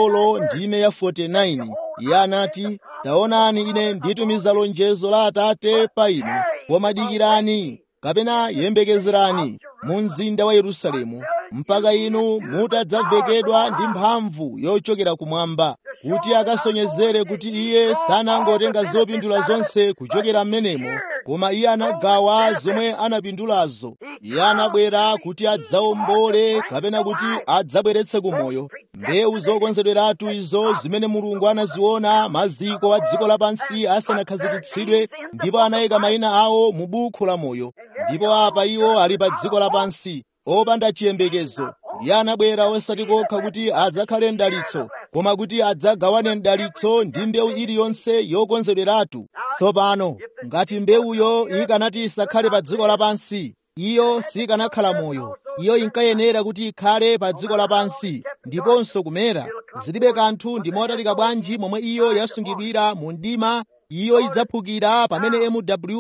24 ndime ya 49 iye anati taonani ine nditumiza lonjezo la atate pa inu koma dikirani kapena yembekezerani mu mzinda wa yerusalemu mpaka inu mutadzavekedwa ndi mphamvu yochokera kumwamba kuti akasonyezere kuti iye sanangotenga zopindula zonse kuchokera m'menemo koma iye anagawa zomwe anapindulazo iye anabwera kuti adzawombole kapena kuti adzabweretse kumoyo mbewu zokonzedweratu izo zimene mulungu anaziona maziko a dziko lapansi asanakhazikitsidwe ndipo anayika mayina awo mu buku la moyo ndipo apa iwo ali pa dziko lapansi opanda chiyembekezo iye anabwera osati kokha kuti adzakhale mdalitso koma kuti adzagawane mdalitso ndi mbewu iliyonse yokonzedweratu tsopano ngati mbewuyo ikanati isakhale pa dziko lapansi iyo sikanakhala moyo iyo inkayenera kuti ikhale pa dziko lapansi ndiponso kumera zilibe kanthu ndi motalika bwanji momwe iyo yasungidwira mu mdima iyo idzaphukira pamene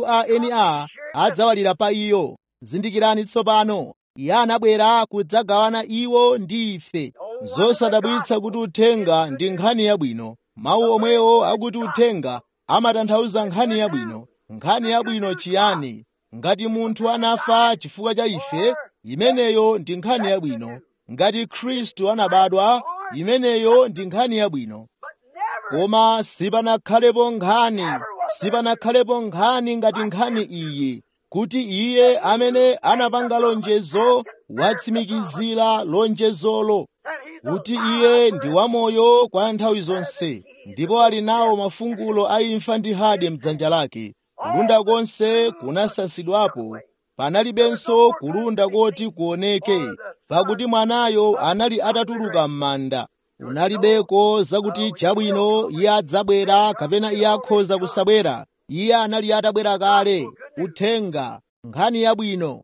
mwrnr adzawalira pa iyo zindikirani tsopano iye anabwera kudzagawana iwo ndi ife zosadabwitsa kuti uthenga ndi nkhani yabwino mawu omwewo akuti uthenga amatanthauza nkhani yabwino nkhani yabwino chiyani ngati munthu anafa chifukwa cha ife imeneyo ndi nkhani yabwino ngati khristu anabadwa imeneyo ndi nkhani yabwino koma sipanakhalepo nkhani sipanakhalepo nkhani ngati nkhani iyi kuti iye amene anapanga lonjezo watsimikizira lonjezolo kuti iye ndi wamoyo kwa nthawi zonse ndipo ali nawo mafungulo a imfa ndi hade mdzanja lake kulunda konse kunasasidwapo panalibenso kulunda koti kuoneke pakuti mwanayo anali atatuluka m'manda unalibeko zakuti chabwino iye adzabwera kapena iye akhoza kusabwera iye anali atabwera kale uthenga nkhani yabwino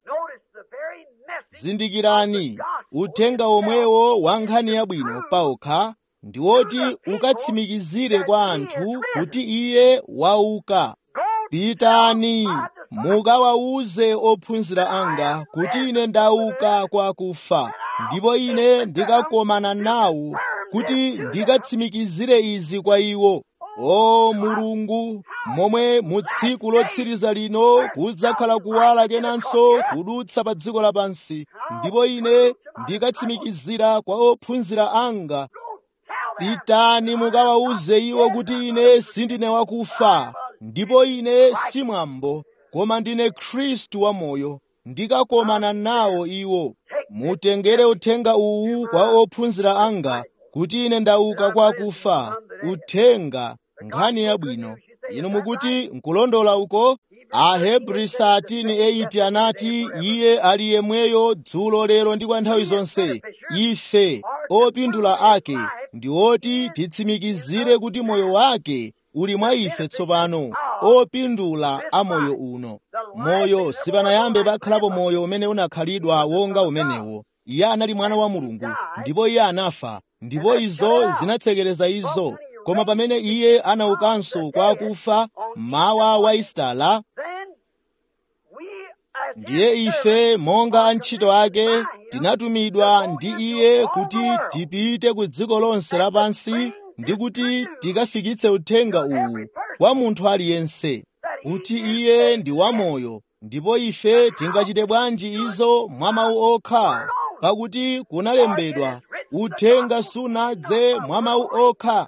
zindikirani uthenga omwewo wa nkhani yabwino paokha ndi woti ukatsimikizire kwa anthu kuti iye wauka pitani mukawawuze ophunzira anga kuti ine ndauka kwa akufa ndipo ine ndikakomana nawo kuti ndikatsimikizire izi kwa iwo o mulungu momwe mu tsiku lotsiriza lino kudzakhala kuwala kenanso kudutsa pa dziko lapansi ndipo ine ndikatsimikizira kwa ophunzira anga pitani mukawawuze iwo kuti ine sindine wakufa ndipo ine simwambo koma ndine khristu wamoyo ndikakomana nawo iwo mutengere uthenga uwu kwa ophunzira anga kuti ine ndauka kwa akufa uthenga nkhani yabwino inu mukuti nkulondola uko ahebri 13:8 anati iye ali yemweyo dzulo lero ndi kwa nthawi zonse ife opindula ake ndi oti titsimikizire kuti moyo wake uli mwa ife tsopano opindula a moyo uno moyo sipanayambe pakhalapo moyo umene unakhalidwa wonga umenewo iye anali mwana wa mulungu ndipo iye anafa ndipo izo zinatsekereza izo koma pamene iye anaukanso kwa akufa mawa wa isitala ndiye ife monga antchito ake tinatumidwa ndi iye kuti tipite ku dziko lonse lapansi ndi kuti tikafikitse uthenga uwu kwa munthu aliyense kuti iye ndi wamoyo ndipo ife tingachite bwanji izo mwa mawu okha pakuti kunalembedwa uthenga sunadze mwa mawu okha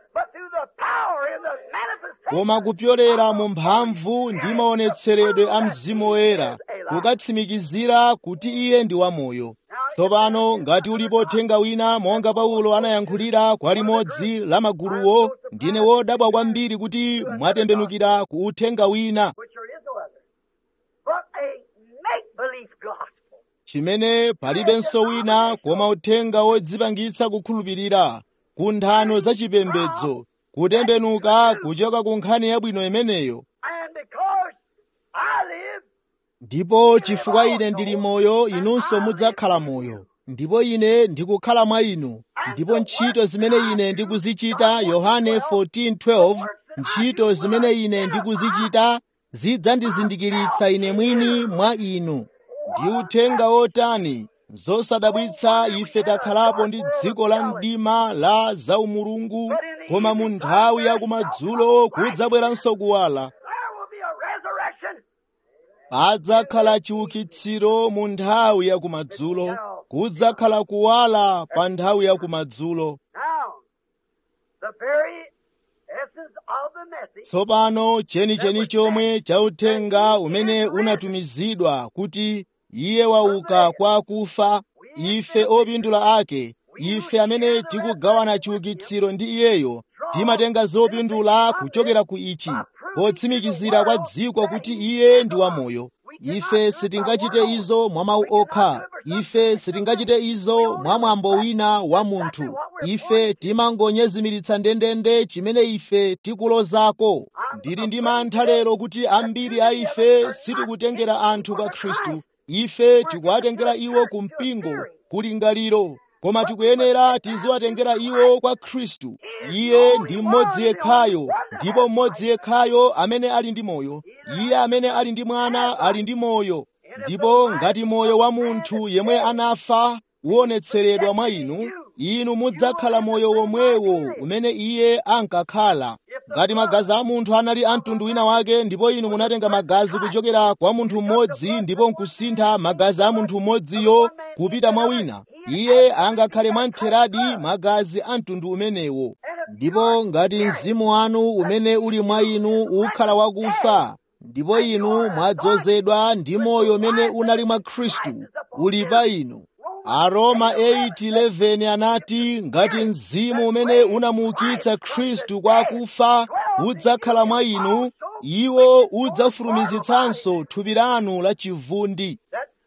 koma kupyolera mu mphamvu ndi maonetseredwe a mzimu woyera kukatsimikizira kuti iye ndi wamoyo tsopano ngati ulipo uthenga wina monga paulo anayankhulira kwa limodzi la maguluwo ndine wodabwa kwambiri kuti mwatembenukira ku uthenga wina chimene palibenso wina koma uthenga wodzipangitsa kukhulupirira ku nthano za chipembedzo kutembenuka kuchoka ku nkhani yabwino imeneyo ndipo chifukwa ine ndili moyo inunso mudzakhala moyo ndipo ine ndikukhala mwa inu ndipo ntchito zimene ine ndikuzichita yohane 14:12 ntchito zimene ine ndikuzichita zidzandizindikiritsa ine mwini mwa inu ndi uthenga wotani zosadabwitsa ife takhalapo ndi dziko la mdima la zaumulungu koma mu nthawi ya kumadzulo kudzabweranso kuwala padzakhala chiukitsiro mu nthawi ya kumadzulo kudzakhala kuwala pa nthawi ya kumadzulo tsopano chenicheni chomwe cha uthenga umene unatumizidwa kuti iye wauka kwa akufa ife opindula ake ife amene tikugawana chiukitsiro ndi iyeyo timatenga zopindula kuchokera ku ichi potsimikizira kwa dziko kuti iye ndi wamoyo ife sitingachite izo mwa mawu okha ife sitingachite izo mwa mwambo wina wa munthu ife timangonyezimiritsa ndendende chimene ife tikulozako ndili ndi mantha lero kuti ambiri a ife sitikutengera anthu kwa khristu ife tikuwatengera iwo ku mpingo kulingaliro koma tikuyenera tiziwatengera iwo kwa khristu iye ndi mmodzi yekhayo ndipo mmodzi yekhayo amene ali ndi moyo iye amene ali ndi mwana ali ndi moyo ndipo ngati moyo wa munthu yemwe anafa uonetseredwa mwa inu inu mudzakhala moyo womwewo umene iye ankakhala ngati magazi a munthu anali a mtundu wina wake ndipo inu munatenga magazi kuchokera kwa munthu mmodzi ndipo nkusintha magazi a munthu mmodziyo kupita mwa wina iye angakhale mwamtheradi magazi a mtundu umenewo ndipo ngati mzimu wanu umene uli mwa inu ukhala wakufa ndipo inu mwadzozedwa ndi moyo umene unali mwa khristu uli pa inu aroma 8:11 anati ngati mzimu umene unamuukitsa khristu kwa akufa udzakhala mwa inu iwo udzafulumizitsanso thupi lanu la chivundi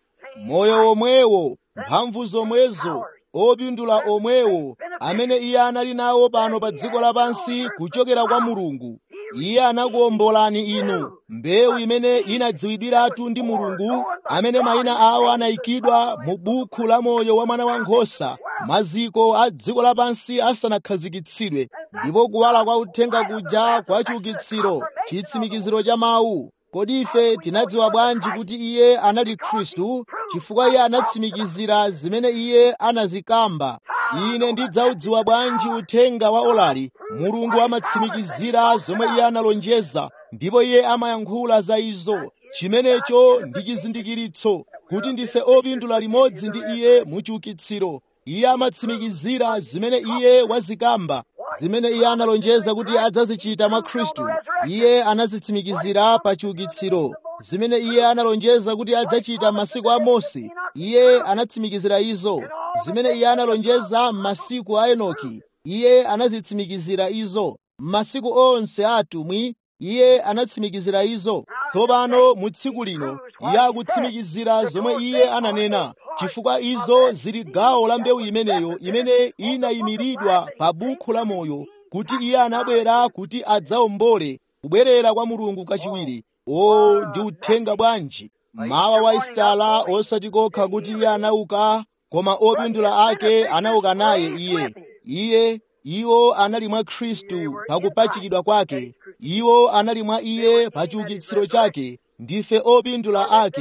moyo womwewo mphamvu zomwezo opindula omwewo amene iye anali nawo pano pa dziko lapansi kuchokera kwa mulungu iye anakuwombolani inu mbewu imene inadziwidwiratu ndi mulungu amene mayina awo anayikidwa mu bukhu la moyo wa mwana wankhosa maziko a dziko lapansi asanakhazikitsidwe ndipo kuwala kwa uthenga kuja kwa chiukitsiro chitsimikiziro cha mawu kodi ife tinadziwa bwanji kuti iye anali khristu chifukwa iye anatsimikizira zimene iye anazikamba ine ndidzaudziwa bwanji uthenga wa olali mulungu amatsimikizira zomwe iye analonjeza ndipo iye amayankhula za izo chimenecho ndi chizindikiritso kuti ndife opindula limodzi ndi iye mu chiukitsiro iye amatsimikizira zimene iye wazikamba zimene iye analonjeza kuti adzazichita mwa khristu iye anazitsimikizira pa chiukitsiro zimene iye analonjeza kuti adzachita m'masiku a mose iye anatsimikizira izo zimene iye analonjeza m'masiku a enoki iye anazitsimikizira izo m'masiku onse a atumwi iye anatsimikizira izo tsopano mu tsiku lino iye akutsimikizira zomwe iye ananena chifukwa izo zili gawo la mbewu imeneyo imene inayimiridwa pa bukhu la moyo kuti iye anabwera kuti adzawombole kubwerera kwa mulungu kachiwiri o ndi uthenga bwanji mawa wa isitala osati kokha kuti iye anauka koma opindula ake anauka naye iye iye iwo anali mwa khristu pakupachikidwa kwake iwo anali mwa iye pa chiukitsiro chake ndife opindula ake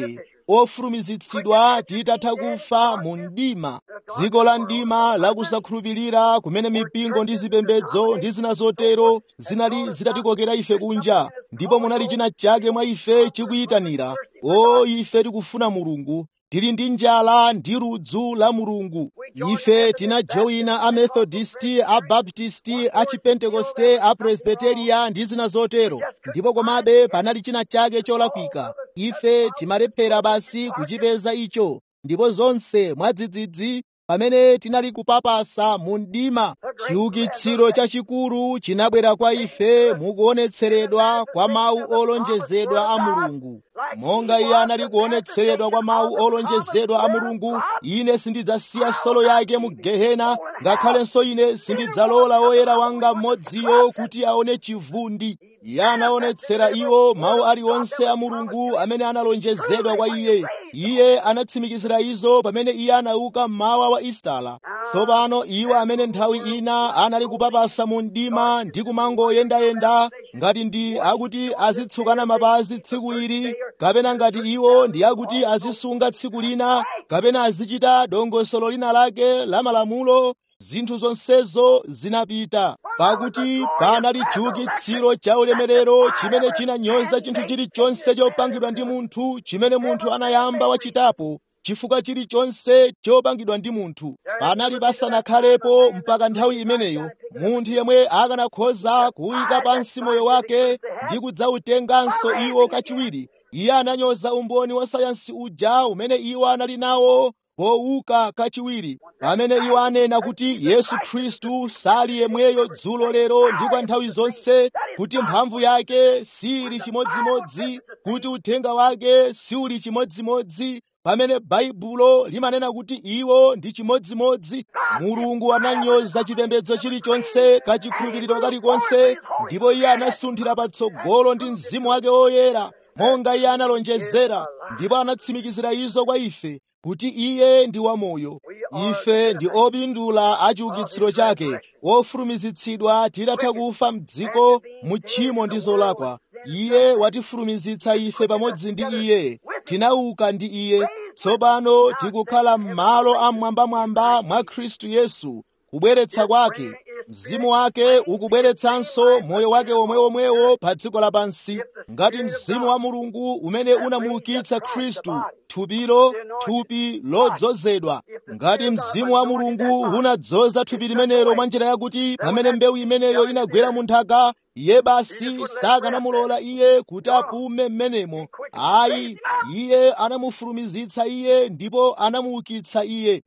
ofulumizitsidwa titatha kufa mu mdima dziko la mdima lakusakhulupirira kumene mipingo ndi zipembedzo ndi zina zotero zinali zitatikokera ife kunja ndipo munali china chake mwa ife chikuyitanira o ife tikufuna mulungu tili ndi njala ndi ludzu la mulungu ife tinajoyina amethodisti abaptisti achipentekoste apresbiteria ndi zina zotero ndipo komabe panali china chake cholakwika ife timalephera basi kuchipeza icho ndipo zonse mwadzidzidzi pamene tinali kupapasa mu mdima chiukitsiro chachikulu chinabwera kwa ife mukuonetseredwa kwa mawu olonjezedwa a mulungu monga iye anali kuonetseredwa kwa mawu olonjezedwa a mulungu ine sindidzasiya solo yake mu gehena ngakhalenso ine sindidzalola woyera wanga mmodziyo kuti aone chivundi iye anaonetsera iwo mawu aliwonse a mulungu amene analonjezedwa kwa iye iye anatsimikizira izo pamene iye anauka mmawa wa istala tsopano iwo amene nthawi ina anali kupapasa mu mdima ndi kumangoyendayenda ngati ndi akuti azitsukana mapazi tsiku ili kapena ngati iwo ndi akuti azisunga tsiku lina kapena azichita dongosolo lina lake la malamulo zinthu zonsezo zinapita pakuti panali chiukitsiro cha ulemerero chimene chinanyoza chinthu chilichonse chopangidwa ndi munthu chimene munthu anayamba wachitapo chifukwa chilichonse chopangidwa ndi munthu panali pasanakhalepo mpaka nthawi imeneyo munthu yemwe akanakhoza kuyika pansi moyo wake ndi kudzautenganso iwo kachiwiri iye ananyoza umboni wa sayansi uja umene iwo anali nawo powuka kachiwiri pamene iwo anena kuti yesu khristu sali yemweyo dzulo lero ndi kwa nthawi zonse kuti mphamvu yake sili chimodzimodzi kuti uthenga wake siuli chimodzimodzi pamene baibulo limanena kuti iwo ndi chimodzimodzi mulungu ananyoza chipembedzo chilichonse kachikhulupiriro kalikonse ndipo iye anasunthira patsogolo ndi mzimu wake woyera monga iye analonjezera ndipo anatsimikizira izo kwa ife kuti iye ndi wamoyo ife ndi opindula a chiukitsiro chake ofulumizitsidwa titatha kufa mdziko mu tchimo ndi zolakwa iye watifulumizitsa ife pamodzi ndi iye tinauka ndi iye tsopano tikukhala m'malo amwambamwamba mwa khristu yesu kubweretsa kwake mzimu wake ukubweretsanso moyo wake womwewomwewo pa dziko lapansi ngati mzimu wa mulungu umene unamuukitsa khristu thupilo thupi lodzozedwa ngati mzimu wa mulungu unadzoza thupi limenelo mwa njira yakuti pamene mbewu imeneyo inagwera mu nthaka iye basi sakanamulola iye kuti apume m'menemo ayi iye anamufulumizitsa iye ndipo anamuukitsa iye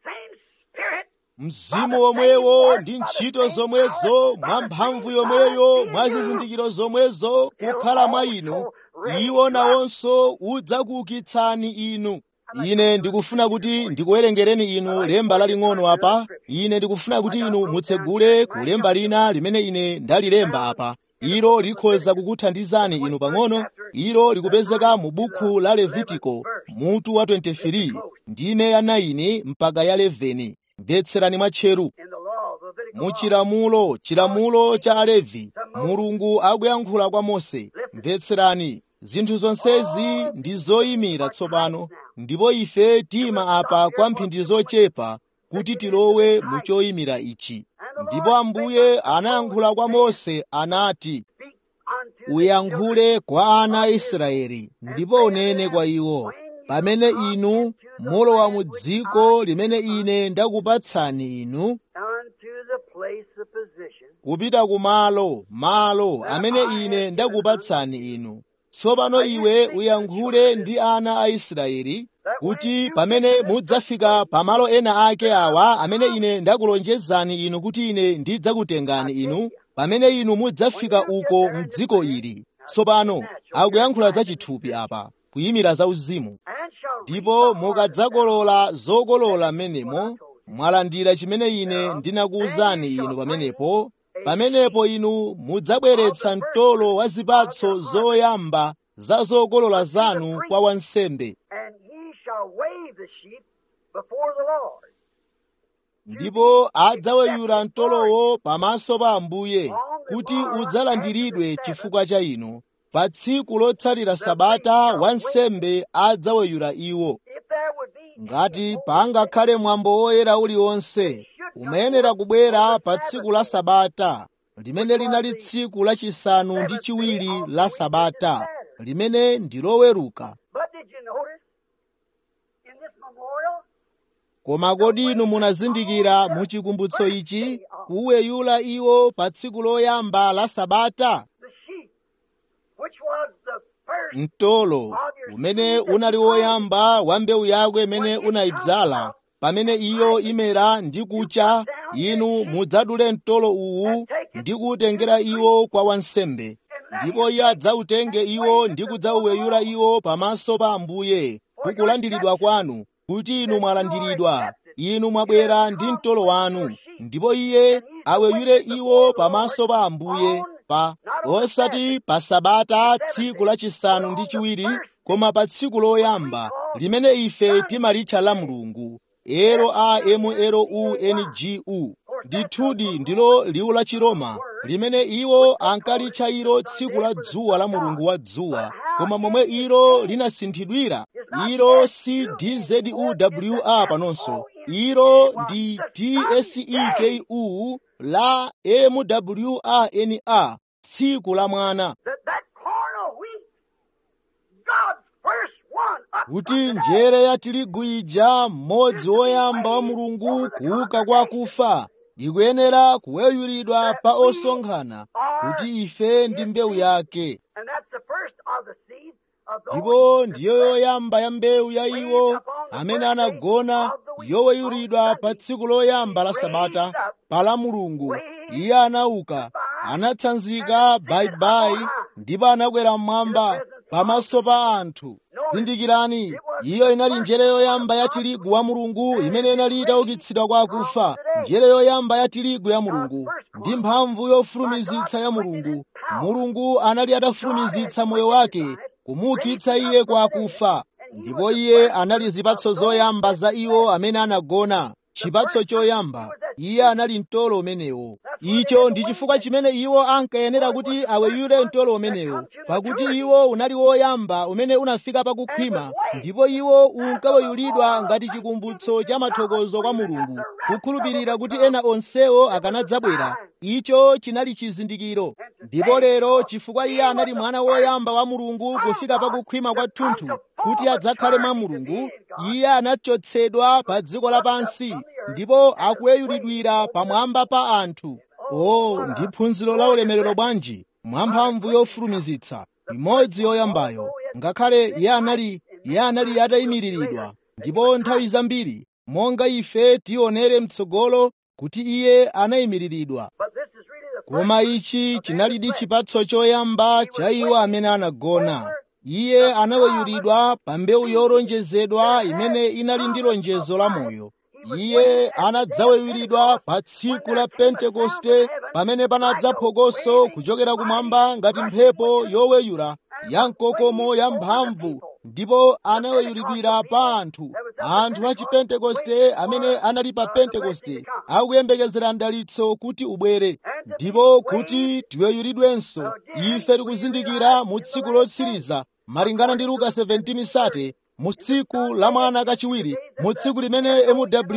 mzimu womwewo ndi ntchito zomwezo mwa mphamvu yomweyo mwa zizindikiro zomwezo kukhala mwa inu iwo nawonso udzakuukitsani inu ine ndikufuna kuti ndikuwerengereni inu lemba laling'ono apa ine ndikufuna kuti inu mutsegule ku lemba lina limene ine ndalilemba apa ilo likhoza kukuthandizani inu pang'ono ilo likupezeka mu buku la levitiko mutu wa 23 ndime ya 9 mpaka ya 11 mvetserani mwatcheru mu chilamulo chilamulo cha alevi mulungu akuyankhula kwa mose mvetserani zinthu zonsezi ndi zoyimira tsopano ndipo ife tima apa kwa mphindi zochepa kuti tilowe mu choyimira ichi ndipo ambuye anayankhula kwa mose anati uyankhule kwa ana a israeli ndipo unene kwa iwo pamene inu mulowa mu dziko limene ine ndakupatsani inu kupita ku malo malo amene ine ndakupatsani inu tsopano iwe uyankhule ndi ana a israeli kuti pamene mudzafika pamalo ena ake awa amene ine ndakulonjezani inu kuti ine ndidzakutengani inu pamene inu mudzafika uko mdziko ili tsopano akuyankhula za chithupi apa kuyimira za uzimu ndipo mukadzakolola zokolola m'menemo mwalandira chimene ine ndinakuwuzani inu pamenepo pamenepo inu mudzabweretsa mtolo wa zipatso zoyamba za zokolola zanu kwa wansembe ndipo adzaweyula mtolowo pamaso pa ambuye kuti udzalandiridwe chifukwa cha inu pa tsiku lotsatira sabata wansembe adzaweyula iwo If there would be ngati pangakhale mwambo woyera uliwonse umayenera kubwera pa tsiku la sabata limene linali tsiku lachisanu ndi chiwiri la sabata limene ndi loweruka But did you notice in this memorial koma kodi inu munazindikira mu chikumbutso ichi kuweyula iwo pa tsiku loyamba la sabata the sheep, which was the first mtolo umene unali woyamba wa mbewu yako imene unayidzala pamene iyo imera ndi kucha inu mudzadule mtolo uwu ndi kuwutengera iwo kwa wansembe ndipo iye adzawutenge iwo ndi kudzawuweyula iwo pamaso pa ambuye kukulandiridwa kwanu kuti inu mwalandiridwa inu mwabwera ndi mtolo wanu ndipo iye aweyule iwo pamaso pa ambuye pa osati pa sabata tsiku lachisanu ndi chiwiri koma pa tsiku loyamba limene ife timalitcha la mulungu ero a m ero u n g u ndithudi ndilo liwu la chiroma limene iwo ankalitcha ilo tsiku la dzuwa la mulungu wa dzuwa koma momwe ilo linasinthidwira ilo si dzuwa panonso ilo ndi tseku la mwana tsiku la mwana that that corn of wheat, God's first one, up kuti njere ya tirigu ija mmodzi woyamba wa mulungu kuuka kwa akufa ikuyenera kuweyulidwa pa osonkhana kuti ife ndi mbewu yake and that's the first of the seed of those ndipo ndiyo yoyamba ya mbewu ya iwo amene anagona yoweyulidwa pa tsiku loyamba la sabata pa la mulungu iye anauka anatsanzika bayibayi ndipo anakwera mmwamba pamaso pa anthu zindikirani iyo inali njere yoyamba ya tirigu wa mulungu imene inali itaukitsidwa kwa akufa njere yoyamba ya tirigu ya mulungu ndi mphamvu yofulumizitsa ya mulungu mulungu anali atafulumizitsa moyo wake kumuukitsa iye kwa akufa ndipo iye anali zipatso zoyamba za iwo amene anagona chipatso choyamba iye anali mtolo umenewo icho ndi chifukwa chimene iwo ankayenera kuti aweyule mtolo umenewo pakuti iwo unali woyamba umene unafika pakukhwima ndipo iwo unkaweyulidwa ngati chikumbutso cha mathokozo kwa mulungu kukhulupirira kuti ena onsewo akanadzabwera icho chinali chizindikiro ndipo lero chifukwa iye anali mwana woyamba wa mulungu kufika pakukhwima kwathunthu kuti adzakhale mwa mulungu iye anachotsedwa pa dziko lapansi ndipo akuweyulidwira pamwamba pa anthu o ndi phunziro la ulemerero bwanji mwamphamvu yofulumizitsa imodzi yoyambayo ngakhale iye anali iye anali atayimiriridwa ndipo nthawi zambiri monga ife tionere mtsogolo kuti iye anayimiriridwa But this is really the koma ichi chinalidi chipatso choyamba cha iwo amene anagona iye anaweyulidwa pa mbewu yolonjezedwa imene inali ndi lonjezo la moyo iye anadzaweyulidwa pa tsiku la pentekoste pamene panadza phokoso kuchokera kumwamba ngati mphepo yoweyula ya mkokomo ya mphamvu ndipo anaweyulidwira pa anthu anthu a chipentekoste amene anali pa pentekoste akuyembekezera mdalitso kuti ubwere ndipo kuti tiweyulidwenso ife tikuzindikira mu tsiku lotsiriza malingana ndi luka 17 sate mu tsiku la mwana kachiwiri mu tsiku limene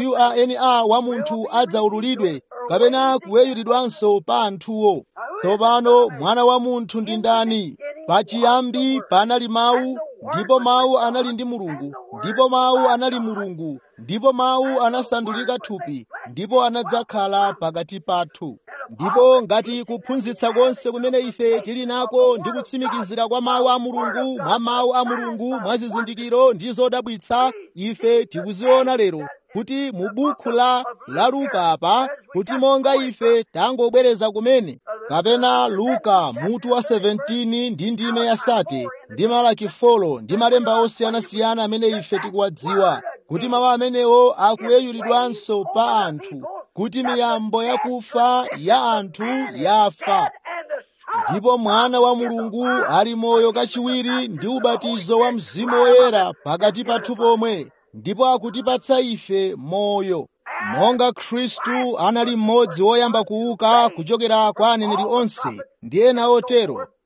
mwana wa munthu adzaululidwe kapena kuweyulidwanso pa anthuwo tsopano mwana wa munthu ndi ndani pachiyambi panali mawu ndipo mawu anali ndi mulungu ndipo mawu anali mulungu ndipo mawu anasandulika thupi ndipo anadzakhala pakati pathu ndipo ngati kuphunzitsa konse kumene ife tili nako ndi kutsimikizira kwa mawu a mulungu mwa mawu a mulungu mwa zizindikiro ndi zodabwitsa ife tikuziona lero kuti mu bukhu la la luka apa kuti monga ife tangobwereza kumene kapena luka mutu wa 17 ndi ndime ya sate ndi malaki folo ndi malemba osiyanasiyana amene ife tikuwadziwa kuti mawu amenewo akuweyulidwanso pa anthu kuti miyambo yakufa ya anthu yafa and the Son ndipo mwana wa mulungu ali moyo kachiwiri ndi ubatizo wa mzimu woyera pakati pathu pomwe ndipo akutipatsa ife moyo monga khristu anali mmodzi woyamba kuuka kuchokera kwa aneneri onse ndi ena otero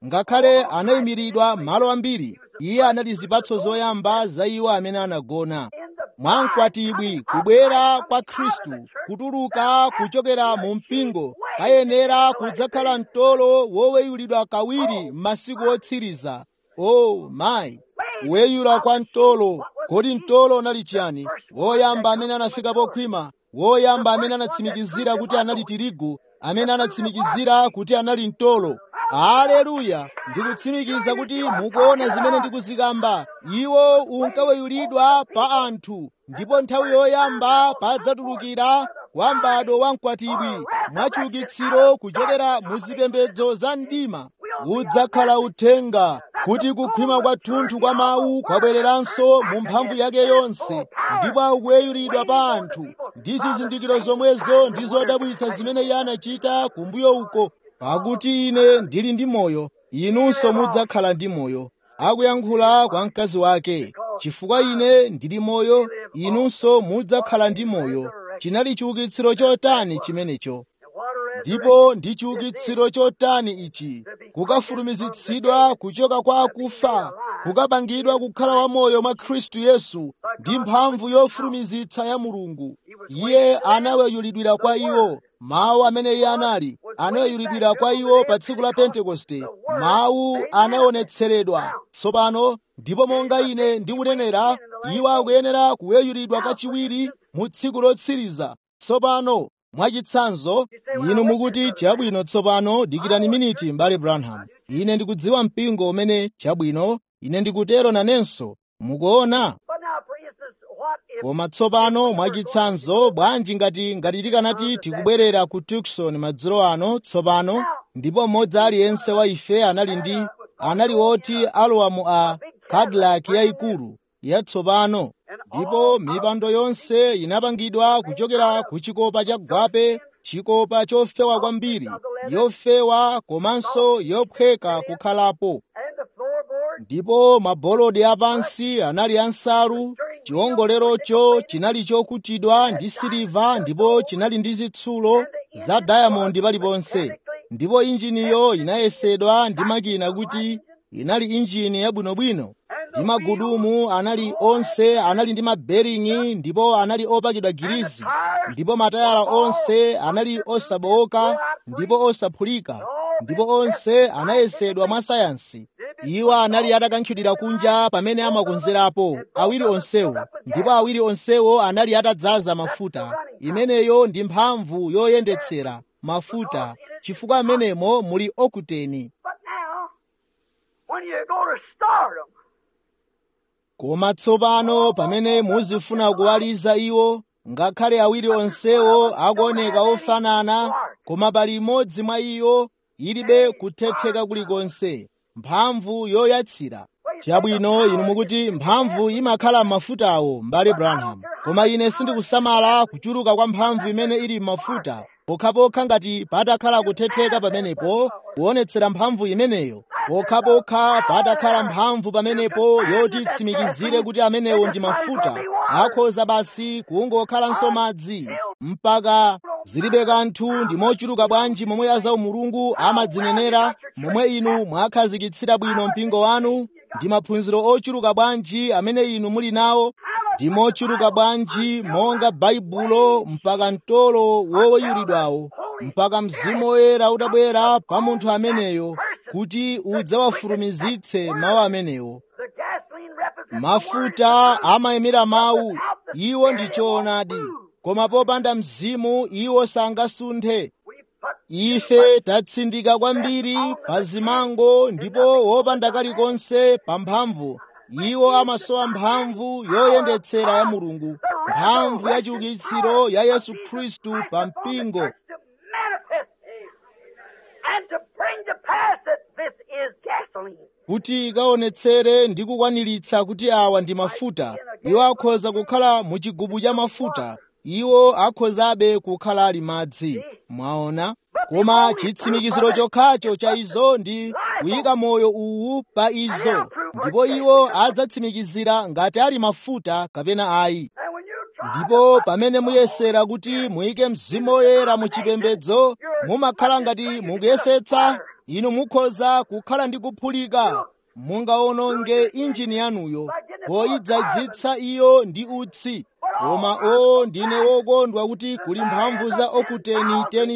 ngakhale anayimiridwa malo ambiri iye anali zipatso zoyamba za iwo amene anagona mwa mkwatibwi kubwera kwa khristu kutuluka kuchokera mu mpingo ayenera kudzakhala mtolo woweyulidwa kawiri m'masiku otsiriza o oh, mayi kuweyula kwa mtolo kodi mtolo unali chiyani woyamba amene anafika pokhwima woyamba amene anatsimikizira kuti anali tirigu amene anatsimikizira kuti anali mtolo aleluya ndikutsimikiza kuti mukuona zimene ndikuzikamba iwo unkaweyulidwa pa anthu ndipo nthawi yoyamba padzatulukira kwa m'bado wa mkwatibwi mwachiukitsiro kuchokera mu zipembedzo za mdima udzakhala uthenga kuti kukhwima kwathunthu kwa mawu kwabwereranso mu mphamvu yake yonse ndipo akuweyulidwa pa anthu ndi zizindikiro zomwezo ndi zodabwitsa zimene iye anachita kumbuyo uko pakuti ine ndili ndi moyo inunso mudzakhala ndi moyo akuyankhula kwa mkazi wake chifukwa ine ndili moyo inunso mudzakhala ndi moyo chinali chiukitsiro chotani chimenecho ndipo ndi chiukitsiro chotani ichi kukafulumizitsidwa kuchoka kwa akufa kukapangidwa kukhala wamoyo mwa khristu yesu ndi mphamvu yofulumizitsa ya mulungu iye anaweyulidwira kwa iwo mawu amene iye anali anaweyulidwira kwa iwo pa tsiku la pentekoste mawu anaonetseredwa tsopano ndipo monga ine ndikunenera iwo akuyenera kuweyulidwa kachiwiri mu tsiku lotsiriza tsopano mwachitsanzo inu mukuti chabwino tsopano dikirani miniti mbale branham ine ndikudziwa mpingo umene chabwino ine ndikutero nanenso mukuona koma tsopano mwachitsanzo bwanji ngati ngati tikanati tikubwerera ku tukson madzulo ano tsopano ndipo mmodzi aliyense wa ife anali ndi anali woti alowa mu a cadillac yayikulu yatsopano ndipo mipando yonse inapangidwa kuchokera ku chikopa cha gwape chikopa chofewa kwambiri yofewa komanso yophweka kukhalapo ndipo mabolodi apansi anali ansalu chiwongolerocho chinali chokutidwa ndi siliva ndipo chinali ndi zitsulo za dayamondi paliponse ndipo injiniyo inayesedwa ndi makina kuti inali injini yabwinobwino ndi magudumu anali onse anali ndi maberingi ndipo anali opakidwa girizi ndipo matayala onse anali osabowoka ndipo osaphulika ndipo onse anayesedwa mwa sayansi iwo anali atakankhidwira kunja pamene amakonzerapo awiri onsewo ndipo awiri onsewo anali atadzaza mafuta imeneyo ndi mphamvu yoyendetsera mafuta chifukwa amenemo muli okuteni koma tsopano pamene muzifuna kuwaliza iwo ngakhale awiri onsewo akuoneka ofanana koma pali imodzi mwa iyo ilibe kuthetheka kulikonse mphamvu yoyatsira chabwino inu mukuti mphamvu imakhala m'mafutawo mbale branham koma ine sindikusamala kuchuluka kwa mphamvu imene ili m'mafuta pokhapokha ngati patakhala kuthetheka pamenepo kuonetsera mphamvu imeneyo pokhapokha patakhala mphamvu pamenepo yoti itsimikizire kuti amenewo ndi mafuta akhoza basi kungokhalanso madzi mpaka zilibe kanthu ndi mochuluka bwanji momwe azawu mulungu amadzinenera momwe inu mwakhazikitsira bwino mpingo wanu ndi maphunziro ochuluka bwanji amene inu muli nawo ndi mochuluka bwanji monga baibulo mpaka mtolo woweyulidwawo mpaka mzimu woyera utabwera pa munthu ameneyo kuti udzawafulumizitse mawu amenewo mafuta amayimira mawu iwo ndi choonadi koma popanda mzimu iwo sangasunthe ife tatsindika kwambiri pa zimango ndipo wopanda kalikonse pa mphamvu iwo amasowa mphamvu yoyendetsera ya mulungu mphamvu ya chiukitsiro ya yesu khristu pa mpingo kuti ikaonetsere ndi kukwaniritsa kuti awa ndi mafuta iwo akhoza kukhala mu chigubu cha mafuta iwo akhozabe kukhala ali madzi mwaona koma chitsimikiziro chokhacho cha izo ndi kuyika moyo uwu pa izo ndipo iwo adzatsimikizira ngati ali mafuta kapena ayi ndipo pamene muyesera kuti muyike mzimu woyera mu chipembedzo mumakhala ngati mukuyesetsa inu mukhoza kukhala ndi kuphulika mungaononge injini yanuyo poyidzadzitsa iyo ndi utsi koma o ndine wokondwa kuti kuli mphamvu za okuteni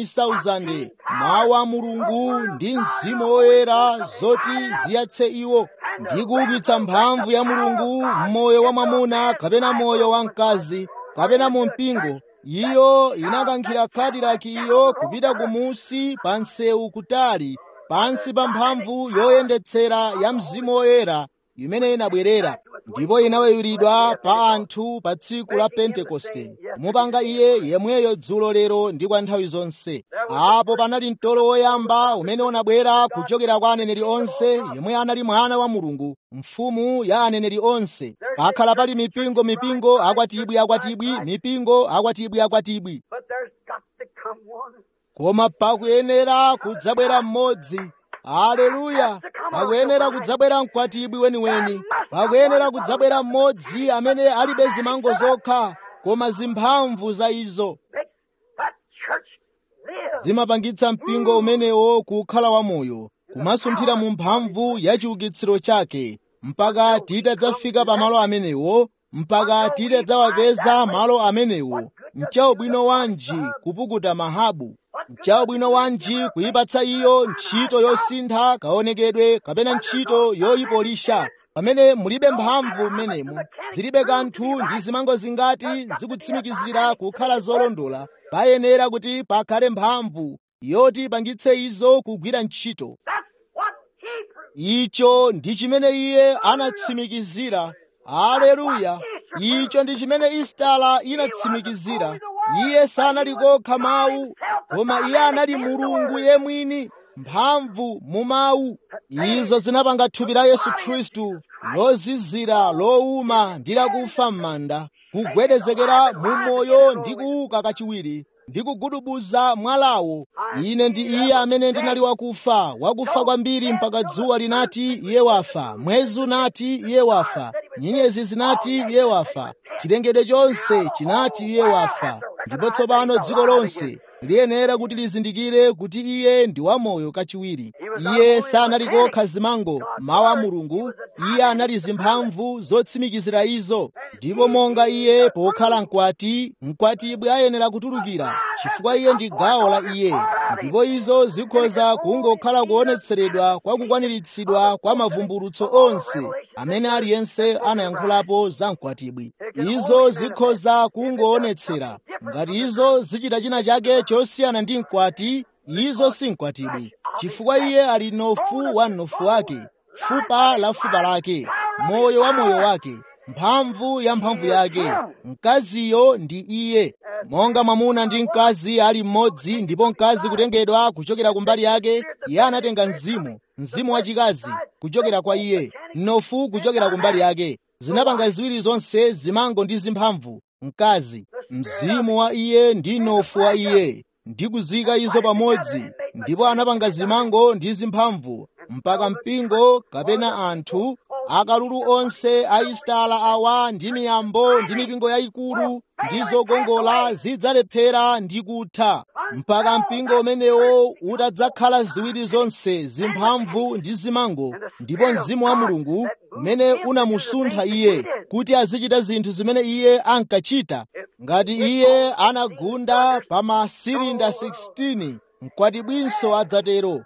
10,000 mawu a mulungu ndi mzimu woyera zoti ziyatse iwo ndi kuukitsa mphamvu ya mulungu m'moyo wa mwamuna kapena moyo wa mkazi kapena mu mpingo iyo inakankhira kadilaki iyo kupita kumusi pa msewu kutali pansi pa mphamvu yoyendetsera ya mzimu woyera imene inabwerera ndipo inaweyulidwa pa anthu pa tsiku la pentekoste mupanga iye yemweyo dzulo lero ndi kwa nthawi zonse apo panali mtolo woyamba umene unabwera kuchokera kwa aneneri onse yemwe anali mwana wa mulungu mfumu ya aneneri onse pakhala pali mipingo mipingo akwatibwi akwatibwi mipingo akwatibwi akwatibwi But there's got to come one. koma pakuyenera kudzabwera mmodzi haleluya pakuyenera kudzabwera mkwatibwi weniweni pakuyenera kudzabwera mmodzi amene alibe zimango zokha koma zimphamvu za izo Makes that church live. zimapangitsa mpingo umenewo kukhala wamoyo kumasunthira mu mphamvu ya chiukitsiro chake mpaka titadzafika pa malo amenewo mpaka titadzawapeza malo amenewo mchaubwino wanji kupukuta mahabu mchaubwino wanji kuyipatsa iyo ntchito yosintha kaonekedwe kapena ntchito yoyipolisha pamene mulibe mphamvu mmenemo zilibe kanthu ndi zimango zingati zikutsimikizira kukhala zolondola payenera kuti pakhale mphamvu yoti ipangitse izo kugwira ntchito That's what he proved. icho ndi chimene iye anatsimikizira haleluya icho ndi chimene istala inatsimikizira iye sanali kokha mawu koma iye anali mulungu yemwini mphamvu mu mawu izo zinapanga thupi la yesu khristu lozizira lowuma ndi lakufa m'manda kugwedezekera mu moyo ndi kuuka kachiwiri ndi kugudubuza mwalawo ine ndi iye amene ndinali wakufa wakufa kwambiri mpaka dzuwa linati iye wafa mwezi unati iye wafa nyenyezi zinati iye wafa chilengedwe chonse chinati iye wafa ndipo tsopano dziko lonse liyenera kuti lizindikire kuti iye ndi wamoyo kachiwiri iye sanali kokha zimango mawu a mulungu iye anali zimphamvu zotsimikizira izo ndipo monga iye pokhala mkwati mkwatibwe ayenera kutulukira chifukwa iye ndi gawo la iye ndipo izo zikhoza kungokhala kuonetseredwa kwa kukwaniritsidwa kwa mavumbulutso onse amene aliyense anayankhulapo za mkwatibwi izo zikhoza kungoonetsera ngati izo zichita china chake chosiyana ndi mkwati izo si mkwatibwi chifukwa iye ali nofu wa mnofu wake fupa la fupa lake moyo wa moyo wake mphamvu ya mphamvu yake mkaziyo ndi iye monga mwamuna ndi mkazi ali mmodzi ndipo mkazi kutengedwa kuchokera kumbali yake iye anatenga mzimu mzimu wachikazi kuchokera kwa iye mnofu kuchokera kumbali yake zinapanga ziwiri zonse zimango ndi zimphamvu mkazi mzimu wa iye ndi nofu wa iye ndi kuzika izo pamodzi ndipo anapanga zimango ndi zimphamvu mpaka mpingo kapena anthu akalulu onse aistala awa ndi miyambo ndi mipingo yayikulu ndi zogongola zidzalephera ndi kutha mpaka mpingo umenewo utadzakhala ziwiri zonse zimphamvu ndi zimango ndipo mzimu wa mulungu umene unamusuntha iye kuti azichita zinthu zimene iye ankachita ngati iye anagunda pa masilinda 16 mkwatibwinso adzatero